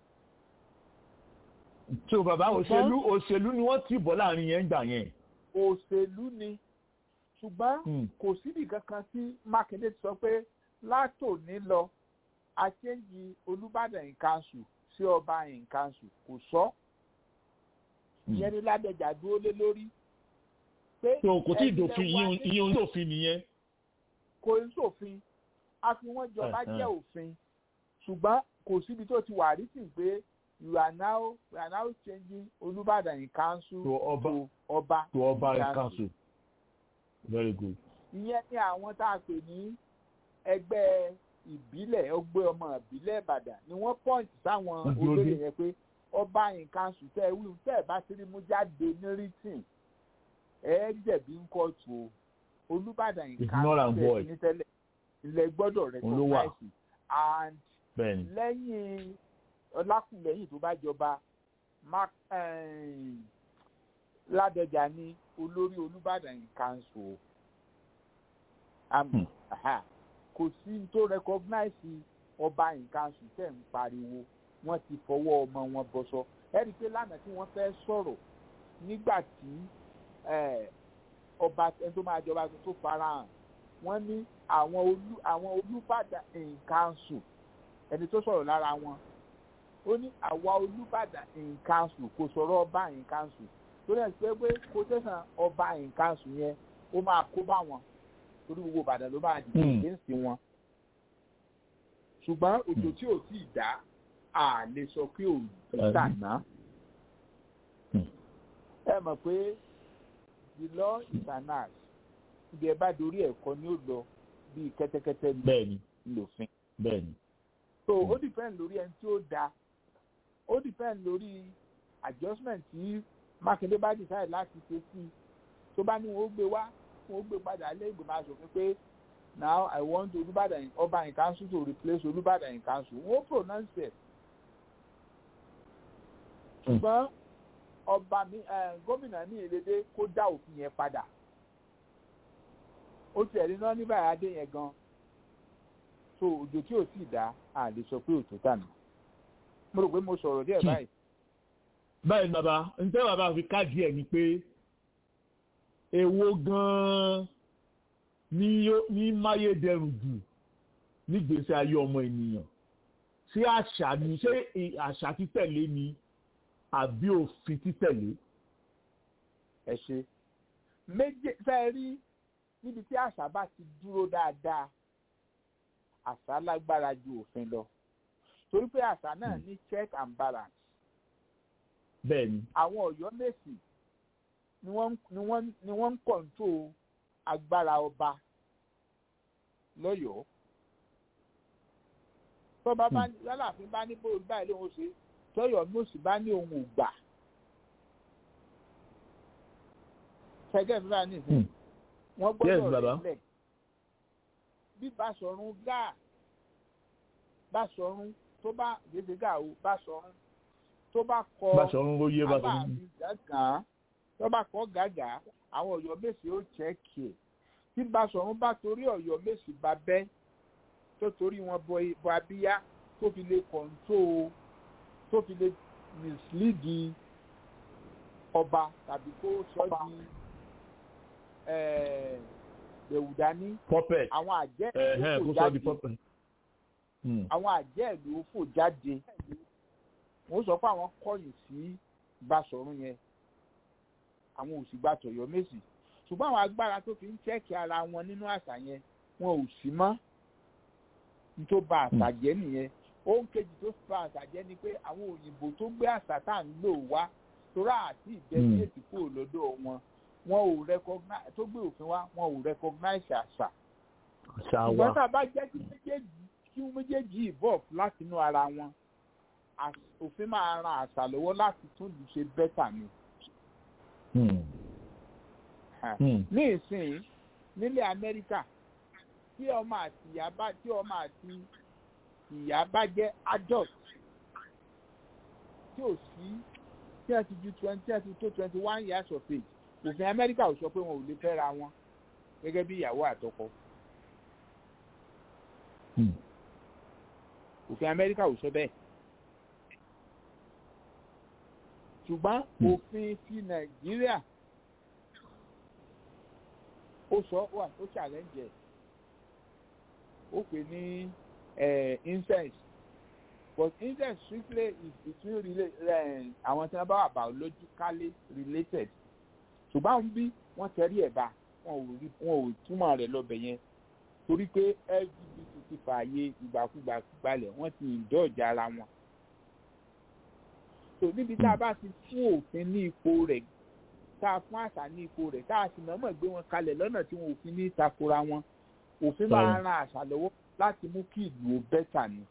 tí o bàbá òṣèlú òṣèlú ni wọ́n ti bọ̀ láàrin yẹn gbà yẹn. òṣèlú ni ṣùgbọ́n kò síbi kankan tí mákindé ti sọ pé látòní lọ àṣẹ́yìn olùbàdàn in council sí ọba in council kò sọ ìyẹn ní ládẹjà dúró lé lórí. tó kò tí ì dòfin ìyẹn ń dòfin nìyẹn. kò ń sòfin a fi wọ́n jọba jẹ́ òfin ṣùgbọ́n kò síbi tó ti wà rí sí pé you are now you are now changing olùbàdàn in council to ọba to ọba to ọba in council very good. ìyẹn ní àwọn tá a pè ní ẹgbẹ́ ìbílẹ̀ ọgbẹ́ ọmọ ìbílẹ̀ ìbàdàn ni wọ́n pọ́ǹtì sáwọn olóyè yẹn pé ọba nǹkan sùn tẹ́ ẹ wí tẹ́ ẹ bá ti rí mú jáde ní rìtìn ẹ jẹ̀bi ń kọ́ọ̀tù o olùbàdàn nǹkan sùn tẹ́ ẹ ní tẹ́lẹ̀ ilẹ̀ gbọ́dọ̀ recognize and lẹ́yìn ọlákùnlẹ́yìn tó bá jọba ládọjà ní olórí olùbàdàn nǹkan sùn o kò sí tó recognize ọba nǹkan ṣùtẹ̀ ń pariwo wọ́n ti fọwọ́ ọmọ wọn bọ́sọ ẹ̀rí pé lánàá tí wọ́n fẹ́ sọ̀rọ̀ nígbà tí ọba ẹni tó máa jọba tó farahàn wọ́n ní àwọn olú àwọn olùbàdàn nǹkan ṣù ẹni tó sọ̀rọ̀ lára wọn ó ní àwa olùbàdàn nǹkan ṣù kò sọ̀rọ̀ ọba nǹkan ṣù tó lẹ́yìn pé pé kó tẹ̀sán ọba nǹkan ṣù yẹn ó máa kó bá wọn torí gbogbo ìbàdàn ló máa dìde against wọn ṣùgbọ́n òjò tí ò tí ì dá a lè sọ pé ò dàná ẹ mọ̀ pé the law is an art ibi ẹ bá dorí ẹ̀kọ́ ni ó lọ bíi kẹ́tẹ́kẹ́tẹ́ bẹ́ẹ̀ni lòfin bẹ́ẹ̀ni. so ó depend lórí ẹni tí ó da ó depend lórí adjustment tí mákindé bá decide láti ṣe sí tó bá ní wọn ó gbé wá wọn ó gbé padà lé ìgbìmọ̀ asòfin pé now i want olùbàdàn ọba in council to replace olùbàdàn in council wọn ó pronounce it ṣùgbọ́n ọba mi gómìnà ní ìlédè kó dá òfin yẹn padà ó tiẹ̀ ní náà níbà adé yẹn gan so òjò tí ò tí ì dá a lè sọ pé òtún tànà mo rò pé mo sọ̀rọ̀ díẹ̀ báyìí. báyìí bàbá ǹjẹ́ bàbá fi káàdì ẹ̀ ni pé èwo gan-an ní máyédẹrùn jù nígbèsè ayé ọmọ ènìyàn ṣé àṣà ni ṣé àṣà títẹ̀lé ni àbí òfin títẹ̀lé. ẹ ṣe méje fẹ́ rí níbi tí àṣà bá ti dúró dáadáa àṣà lágbára ju òfin lọ torí pé àṣà náà ní check and balance. bẹ́ẹ̀ni. àwọn ọ̀yọ́ mèsì ni wọ́n ni wọ́n ni wọ́n ń kọ̀ǹtò agbára ọba lọ́yọ̀ọ́ tọ́ba bá lálàáfin bá ní bóyá báyìí lóun ṣe tọ́yọ̀ mọ́sí bá ní òun ò gbà ṣẹ́gẹ́ mi bá nìsín wọ́n gbọ́dọ̀ rẹ̀ lẹ̀ bí Basọ̀run gáà Basọ̀run tó bá gbèsè gáà o Basọ̀run tó bá kọ Basọ̀run ló yé Basọ̀run gàgà tó bá kọ gàgà àwọn Ọ̀yọ́ Mèsì ó chẹ́kì ẹ̀ tí Basọ̀run bá torí Ọ̀yọ́ Mèsì bá bẹ́ tó torí wọn bọ abíyá tó fi lè kọ̀ǹtó tó fi lè mislead ọba tàbí kó sọ di gbẹ̀wùdání àwọn àjẹ́ ìlú fò jáde àwọn àjẹ́ ìlú fò jáde wọ́n sọ pé àwọn kọ̀yìn sí Basọ̀run yẹn àwọn ò sì gba tọ̀yọ́ Mèsì ṣùgbọ́n àwọn agbára tó fi ń chẹ́ẹ̀kì ara wọn nínú àṣà yẹn wọn ò sí mọ́ tó ba àṣà jẹ́ nìyẹn ohun kejì tó ba àṣà jẹ́ ni pé àwọn òyìnbó tó gbé àṣà tá à ń lò wá torá àti ìdẹ́bíyèsí kúrò lọ́dọ̀ wọn wọn ò recognize tó gbé òfin wá wọn ò recognize àṣà. ṣùgbọ́n tá a bá jẹ́ kí méjèèjì kí méjèèjì evolve láti inú ara wọn òfin máa ran àṣà lọ́wọ́ láti tún lù ṣe bẹ́tà ni. ní ìsìn nílẹ̀ Amẹ́ríkà tí ọmọ àti ìyá bá tí ọmọ àti ìyá bá jẹ́ adult tí ò sí tí ẹ ti ju twenty tí ẹ ti tó twenty one years of age òfin Amẹ́ríkà ò sọ pé wọn ò lè fẹ́ra wọn gẹ́gẹ́ bí ìyàwó àtọkọ. òfin Amẹ́ríkà ò sọ bẹ́ẹ̀. ṣùgbọ́n òfin ti Nàìjíríà ó sọ wà ó challenge ẹ̀ ó pè ní incest but incest strictly is between àwọn tí wọ́n bá wà biologically related ṣùgbọ́n àwọn bí wọ́n tẹ̀rí ẹ̀ bá wọn ò túmọ̀ rẹ̀ lọ́bẹ̀ yẹn torí pé lgbt ti fààyè ìgbàkúgbà gbalẹ̀ wọ́n ti ìdọ́ọ̀jà ara wọn. tó níbi tá a bá ti fún òfin ní ipò rẹ̀ tá a fún àṣà ní ipò rẹ̀ tá a sì mọ̀ọ́mọ̀ gbé wọn kalẹ̀ lọ́nà tí wọn ò fi ní takora wọn òfin máa ran àṣà lọ́wọ́ láti mú kí ìlú ó bẹ́tà ni.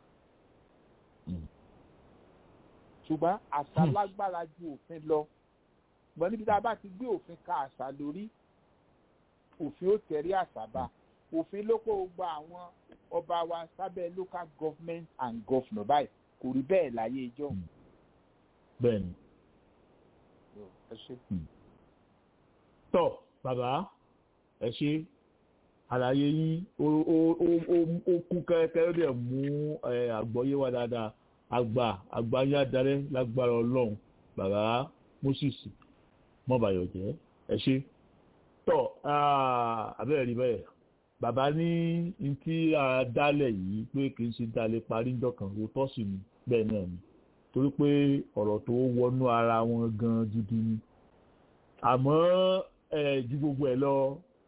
ṣùgbọ́n àṣà lágbára ju òfin lọ ṣùgbọ́n níbi tá a bá ti gbé òfin ka àṣà lórí òfin ó tẹ̀rí àṣà bá òfin ló kó gba àwọn ọba wa sábẹ́ local government and governor báyìí kò rí bẹ́ẹ̀ láyé ijọ́. bẹ́ẹ̀ni. ẹ ṣe. tọ bàbá ẹ ṣe àlàyé yín ó kún kẹ́kẹ́ ó dẹ̀ mú àgbọ́yé wa dáadáa àgbà àgbà yín adarẹ́ lágbára ọlọ́run bàbá moses mọ́bàyọ̀jẹ́ ẹ ṣe tọ́ abẹ́rẹ́ rí bẹ́ẹ̀ bàbá ní ní tí a dálẹ̀ yìí pé kì í ṣe dalẹ̀ parí ńjọkàn òótọ́ sì ni bẹ́ẹ̀ náà ni torí pé ọ̀rọ̀ tó wọnú ara wọn gan gidi ni àmọ́ ju gbogbo ẹ̀ lọ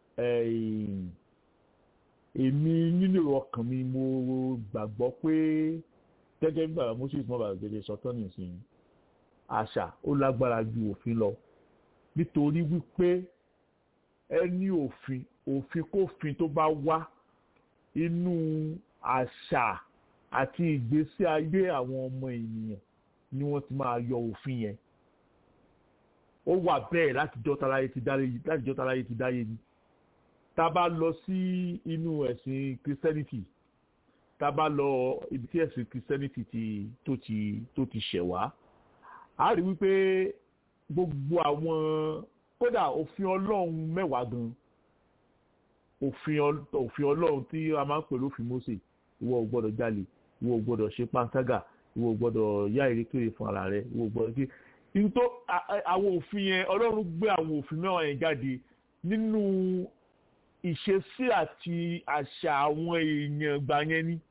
èmi nínú ọkàn mi mo gbàgbọ́ pé gẹ́gẹ́ bí bàbá moses mọ́bàá gẹ́gẹ́ sọ́tọ́ nìsín àṣà ó lágbára ju òfin lọ nítorí wípé ẹni òfin òfin kófin tó bá wá inú àṣà àti ìgbésí ayé àwọn ọmọ ènìyàn ni wọ́n ti máa yọ òfin yẹn ó wà bẹ́ẹ̀ látijọ́ táláyé ti dáyé látijọ́ táláyé ti dáyé ni tá a bá lọ sí inú ẹ̀sìn christianity tá a bá lọ ibi tí ẹ̀sìn christianity ti tó ti tó ti ṣẹ̀ wá a rí wípé gbogbo àwọn kódà òfin ọlọ́run mẹ́wàá gan òfin ọlọ́run tí a máa ń pè lófin Mósè ìwọ ò gbọ́dọ̀ jalè ìwọ ò gbọ́dọ̀ ṣe panṣágà ìwọ ò gbọ́dọ̀ yá ìrékèrè fún ara rẹ ìwọ ò gbọ́dọ̀ kí nítorí àwọn òfin yẹn ọlọ́run gbé àwọn òfin mẹ́wàá yẹn jáde nínú ìṣesí àti àṣà àwọn èèyàn gbà yẹn ni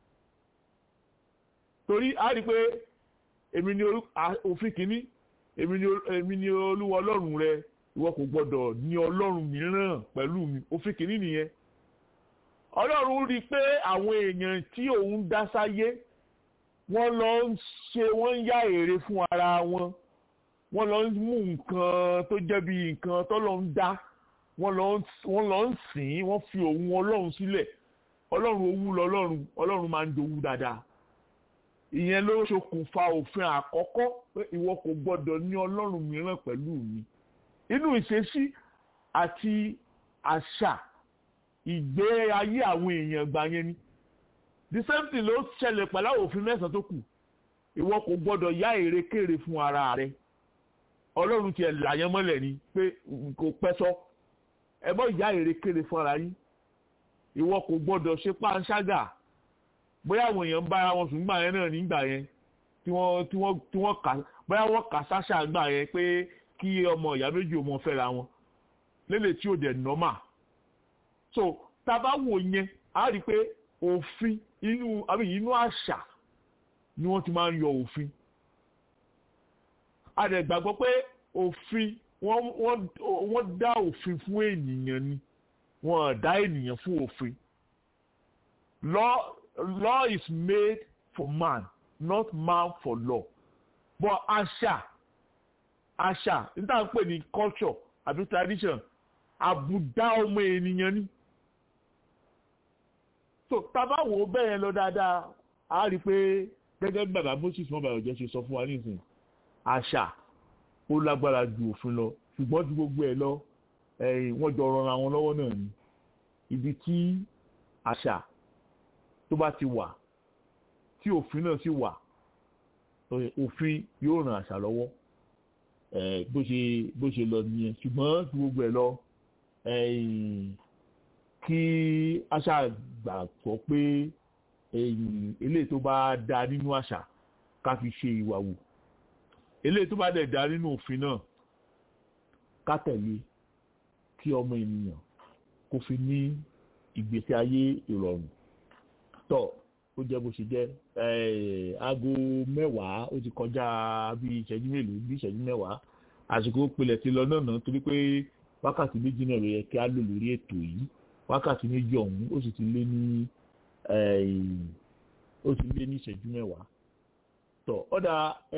torí a rí i pé èmi ni òfin kìíní èmi ni olúwa ọlọ́run rẹ ìwọ kò gbọdọ̀ ní ọlọ́run mìíràn pẹ̀lú mi òfin kìíní nìyẹn ọlọ́run rí i pé àwọn èèyàn tí òun dá sáyé wọ́n lọ ń ṣe wọ́n ń yá èrè fún ara wọn wọ́n lọ ń mú nǹkan tó jẹ́ bí nǹkan tó lọ ń dá wọ́n lọ ń sìn wọ́n fi òun ọlọ́run sílẹ̀ ọlọ́run owú lọ́lọ́run ọlọ́run máa ń dowú dáadáa ìyẹn ló ṣokùnfà òfin àkọ́kọ́ pé ìwọ kò gbọ́dọ̀ ní ọlọ́run mìíràn pẹ̀lú mi inú ìṣesí àti àṣà ìgbé ayé àwọn èèyàn gbà yẹn ni the same thing ló ṣẹlẹ̀ pẹ̀lú àwọn òfin mẹ́sàn-án tó kù ìwọ kò gbọ́dọ̀ yá èrèkèrè fún ara rẹ ọlọ́run tiẹ̀ làyẹn mọ́lẹ̀ ni pé kò pẹ́ sọ ẹ bọ́ ìyá èrèkèrè fún ara yín ìwọ kò gbọ́dọ̀ ṣe páńṣágà bóyá àwọn èèyàn ń bára wọn sùn gbà yẹn náà nígbà yẹn tí wọ́n tí wọ́n tí wọ́n kà bóyá wọ́n kà sáṣà gbà yẹn pé kí ọmọ ìyá méjì ò mọ fẹ́ra wọn lélẹ̀ tí ò dẹ̀ nọ́mà so tá a bá wò yẹn a rí i pé òfin inú àbí inú àṣà ni wọ́n ti máa ń yọ òfin a dẹ̀ gbàgbọ́ pé òfin wọ́n wọ́n wọ́n dá òfin fún ènìyàn ni wọ́n dá ènìyàn fún òfin law law is made for man not man for law but àṣà àṣà níta ń pè ní culture àbí tradition àbùdá ọmọ ènìyàn ni so tábà wò ó bẹ́ẹ̀ lọ dáadáa a rí i pé gẹ́gẹ́ bí bàbá moses mọ́bàlọ́jẹ́ ṣe sọ fún wa nísìnyí àṣà ó lágbára ju òfin lọ ṣùgbọ́n ju gbogbo ẹ̀ lọ wọ́n jọ rọra wọn lọ́wọ́ náà ni ibi tí àṣà tó bá ti wà tí òfin náà sì wà òfin yóò ràn àṣà lọ́wọ́ bó ṣe bó ṣe lọ nìyẹn ṣùgbọ́n ju gbogbo ẹ̀ lọ kí àṣà gbàgbọ́ pé eléyìí tó bá da nínú àṣà ká fi ṣe ìwà wò eléyìí tó bá dẹ̀ da nínú òfin náà ká tẹ̀lé kí ọmọ ènìyàn kó fi ní ìgbésí ayé ìrọ̀rùn tọ̀ ó jẹ́ bó ṣe jẹ́ aago mẹ́wàá ó ti kọjá bí ìṣẹ́jú mélòó bí ìṣẹ́jú mẹ́wàá àsìkò pilẹ̀ ti lọ náà náà torí pé wákàtí méjì náà ló yẹ kí á lò lórí ètò yìí wákàtí méjì ọ̀hún ó sì ti lé ní ó ti lé ní ìṣẹ́jú mẹ́wàá tọ̀ ọ̀dà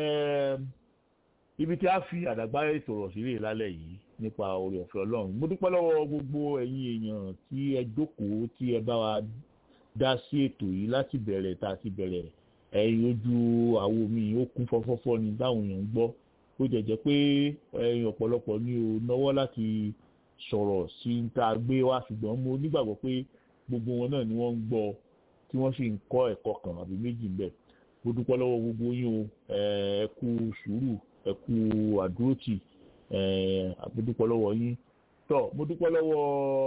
ibi tí a fi àdàgbà ètò ọ̀rọ̀ sílẹ̀ lálẹ́ yìí nípa orí ọ̀fẹ́ ọlọ́run mo dúpẹ́ lọ́wọ́ gbogbo ẹ̀yin èèyàn tí ẹ jókòó tí ẹ bá wa dá sí ètò yìí láti bẹ̀rẹ̀ tá a ti bẹ̀rẹ̀ ẹ̀yin ojú àwo mi ó kún fọ́fọ́fọ́ ni táwọn èèyàn ń gbọ́ ó jẹ̀jẹ̀ pé ẹ̀yin ọ̀pọ̀lọpọ̀ ni ò náwó láti sọ̀rọ̀ sí ń tá a gbé wá ṣùgbọ́n mo nígbàgbọ́ pé gbogbo wọn náà ni wọ́n ń gbọ́ tí wọ́n sì ń kọ́ ẹ̀kọ́ kan àbí méjì ń bẹ̀ mo dúpẹ́ lọ́wọ́ gbogbo yín o ẹ kú sùúrù ẹ kú àdúrótì mo dúpẹ́ lọ́wọ́ yín tọ́ mo dúpẹ́ lọ́wọ́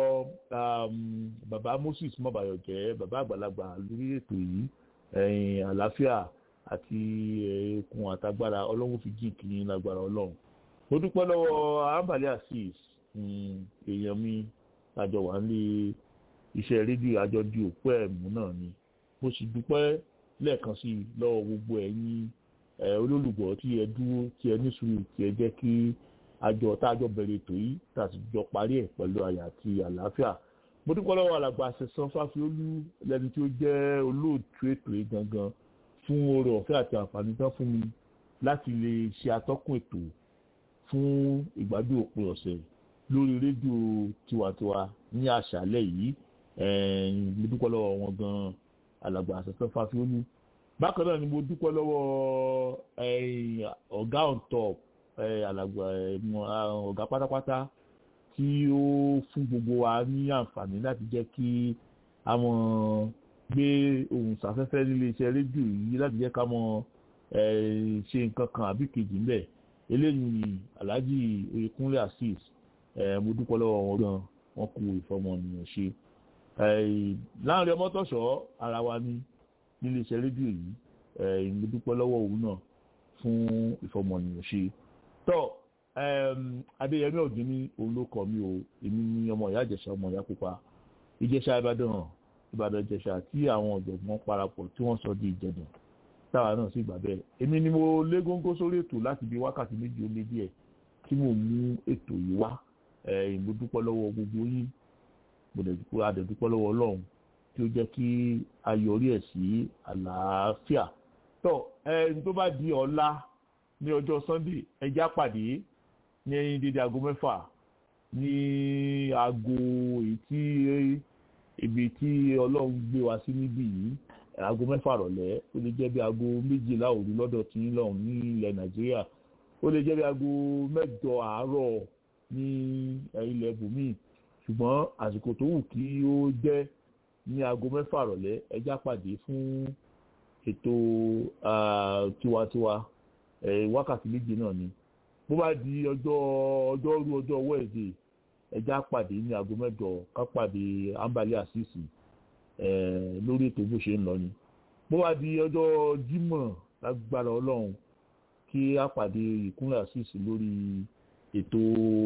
bàbá moses mọ́bàyọ̀jẹ́ bàbá àgbàlagbà lórí ètò yìí àlàáfíà àti okun àtagbára ọlọ́run fi jí kì í lágbára ọlọ́run mo dúpẹ́ lọ́wọ́ ambali asis èèyàn mi àjọ wà ní iṣẹ́ rédíò àjọ di òpó ẹ̀mú náà ni mo sì dúpẹ́ lẹ́ẹ̀kan sí i lọ́wọ́ gbogbo ẹ̀yin olólùgbọ́ tí ẹ dúró tí ẹ ní sùúrù tí ẹ jẹ́ kí àjọ tájọ bẹ̀rẹ̀ ètò yìí tàbí jọ parí ẹ̀ pẹ̀lú àyà àti àlàáfíà mo dúpẹ́ lọ́wọ́ alàgbà àṣẹsán fáfiolú lẹni tí ó jẹ́ olóòtú ètò yìí gangan fún oore ọ̀fẹ́ àti àǹfààní tán fún mi láti lè ṣe atọ́kùn ètò fún ìgbádùn òpin ọ̀sẹ̀ lórí rédíò tiwantiwa ní àṣálẹ̀ yìí mo dúpẹ́ lọ́wọ́ wọn gan alàgbà àṣẹsán fáfiolú bákan náà ni mo dúpẹ́ lọ́wọ́ ọ̀gá on top alàgbà ọ̀gá pátápátá tí ó fún gbogbo wa ní àǹfààní láti jẹ́ kí a mọ̀ gbé ohun sàfẹ́fẹ́ nílé iṣẹ́ rédíò yìí láti jẹ́ ká mọ̀ ṣe nǹkan kan àbí kejì ńbẹ̀ eléyìí alhaji oyekunle asis mo dúpẹ́ lọ́wọ́ wọn gan wọn kú ìfọmọnìyàn ṣe láàrin ọmọtọ̀ṣọ́ ara wa ní nílé iṣẹ́ rédíò yìí mo dúpẹ́ lọ́wọ́ òun náà fún ìfọmọnìyàn ṣe tọ́ adéyẹmí ọ̀gbìn ní olókọ mi o èmi ní ọmọ ìyá ìjẹsà ọmọ ìyá pupa ìjẹsà ìbàdàn ìbàdàn ìjẹsà tí àwọn ọ̀jọ̀gbọ́n parapọ̀ tí wọ́n sọ di ìjẹ̀dùn táwa náà sì gbà bẹ́ẹ̀ èmi ni mo lé góńgó sórí ètò láti bí wákàtí méjì ó lé díẹ̀ tí mo mú ètò yìí wá mo dúpẹ́ lọ́wọ́ gbogbo yín mo dẹ̀ dúpẹ́ adẹ̀dúpẹ́ lọ́wọ́ ọlọ́run tí ó jẹ́ kí a yọrí ẹ̀ sí àlàáfíà tọ́ ẹni tó bá di ọ̀la ní ọjọ́ sunday ẹjẹ́ àpàdé ní dídí aago mẹ́fà ní aago èyí tí ibi tí ọlọ́run gbé wa sí níbí yìí aago mẹ́fà rọ̀lẹ́ ó lè jẹ́ bí aago méjìlá òru lọ́dọ̀ tí ń lọ́hùn ní ilẹ̀ nàìjíríà ó lè jẹ́ bí aago mẹ́jọ àárọ̀ ní ilẹ̀ bùnmí ṣùgbọ́n àsìkò tó wù kí ó jẹ́ ní aago mẹ́fà rọ̀lẹ́ ẹjá pàdé fún ètò tiwantiwa wákàtí méje náà ni bó bá di ọjọ́ ọjọ́rú ọjọ́ wẹ́ẹ̀dẹ̀ ẹjá pàdé ní aago mẹ́jọ ká pàdé ambali asisi lórí ètò bó ṣe ń lọ ni bó bá di ọjọ́ jímọ̀ lágbára ọlọ́run kí á pàdé ìkúnlẹ̀ asisi lórí ètò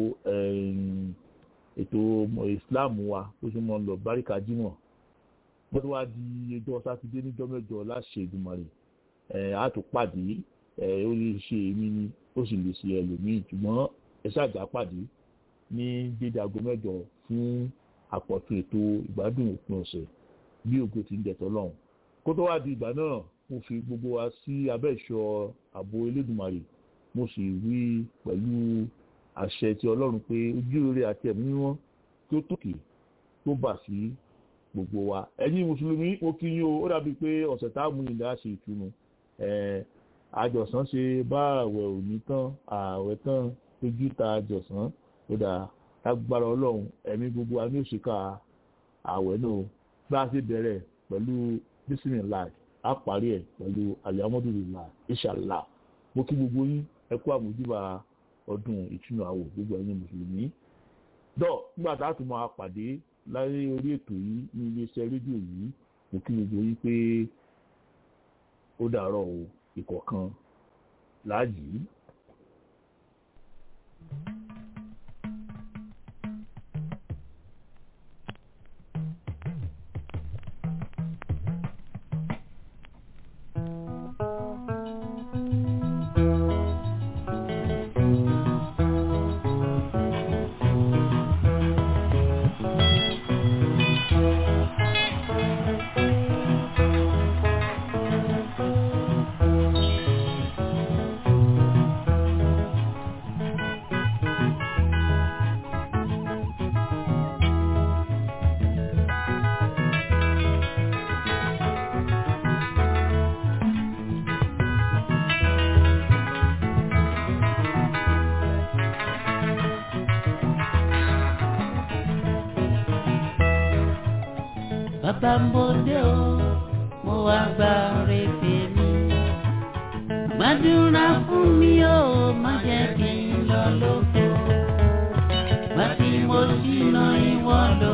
ètò islam wa bó ṣe mọ́ ń lọ báríkà jímọ̀ bó tó wá di ọjọ́ sátidé níjọ́ mẹ́jọ láṣẹ ìdùmọ̀ rẹ̀ á tó pàdé ó lè ṣe èmi ni ó sì lè ṣe ẹlòmíì ṣùgbọ́n ẹ ṣáàjà pàdé ní dédé aago mẹ́jọ fún àpọ̀tún ètò ìgbádùn òpin ọ̀sẹ̀ bí ògo ti ń jẹ̀tọ́ lọ́hùn. kó tó wá di ìgbà náà mo fi gbogbo wa sí abẹ́ ìṣọ́ ààbò elédùnmarè mo sì wí pẹ̀lú àṣẹ ti ọlọ́run pé ojú rere àti ẹ̀mí mímọ́ tó tòkè tó bà sí gbogbo wa. ẹ̀yin mùsùlùmí mo kí yín o ó dàbí pé ọ̀sẹ̀ tá a mú ilẹ̀ á ṣe ìtùnú àjọsán ṣe bá àwẹ̀ òní tán ààwẹ̀ tán ojú ta àjọsán ó dáa lágbára ọlọ́run ẹ̀mí gbogbo wa ní òṣìkà ààwẹ̀ náà bá a ṣe bẹ̀rẹ̀ pẹ̀lú bísímìlá á parí ẹ̀ pẹ̀lú alihamudulilá ìṣàlá mo kí gbogbo yín ẹ kú àmójúbà ọdún ìtúnu àwò gbogbo ẹ̀yin mùsùlùmí dọ́ nígbà tá a tún máa pàdé láyé orí ètò yìí ní iléeṣẹ́ rédíò yìí mo kí gbogbo yín pé ó dàárọ̀ o ìkọ̀kan láàyè. bàbá ń bòde o mo wá gba rèébè mi. gbàdúrà fún mi o má jẹ́ kí n lọ lóko. bá tí mo ṣìnà ìwọ lọ.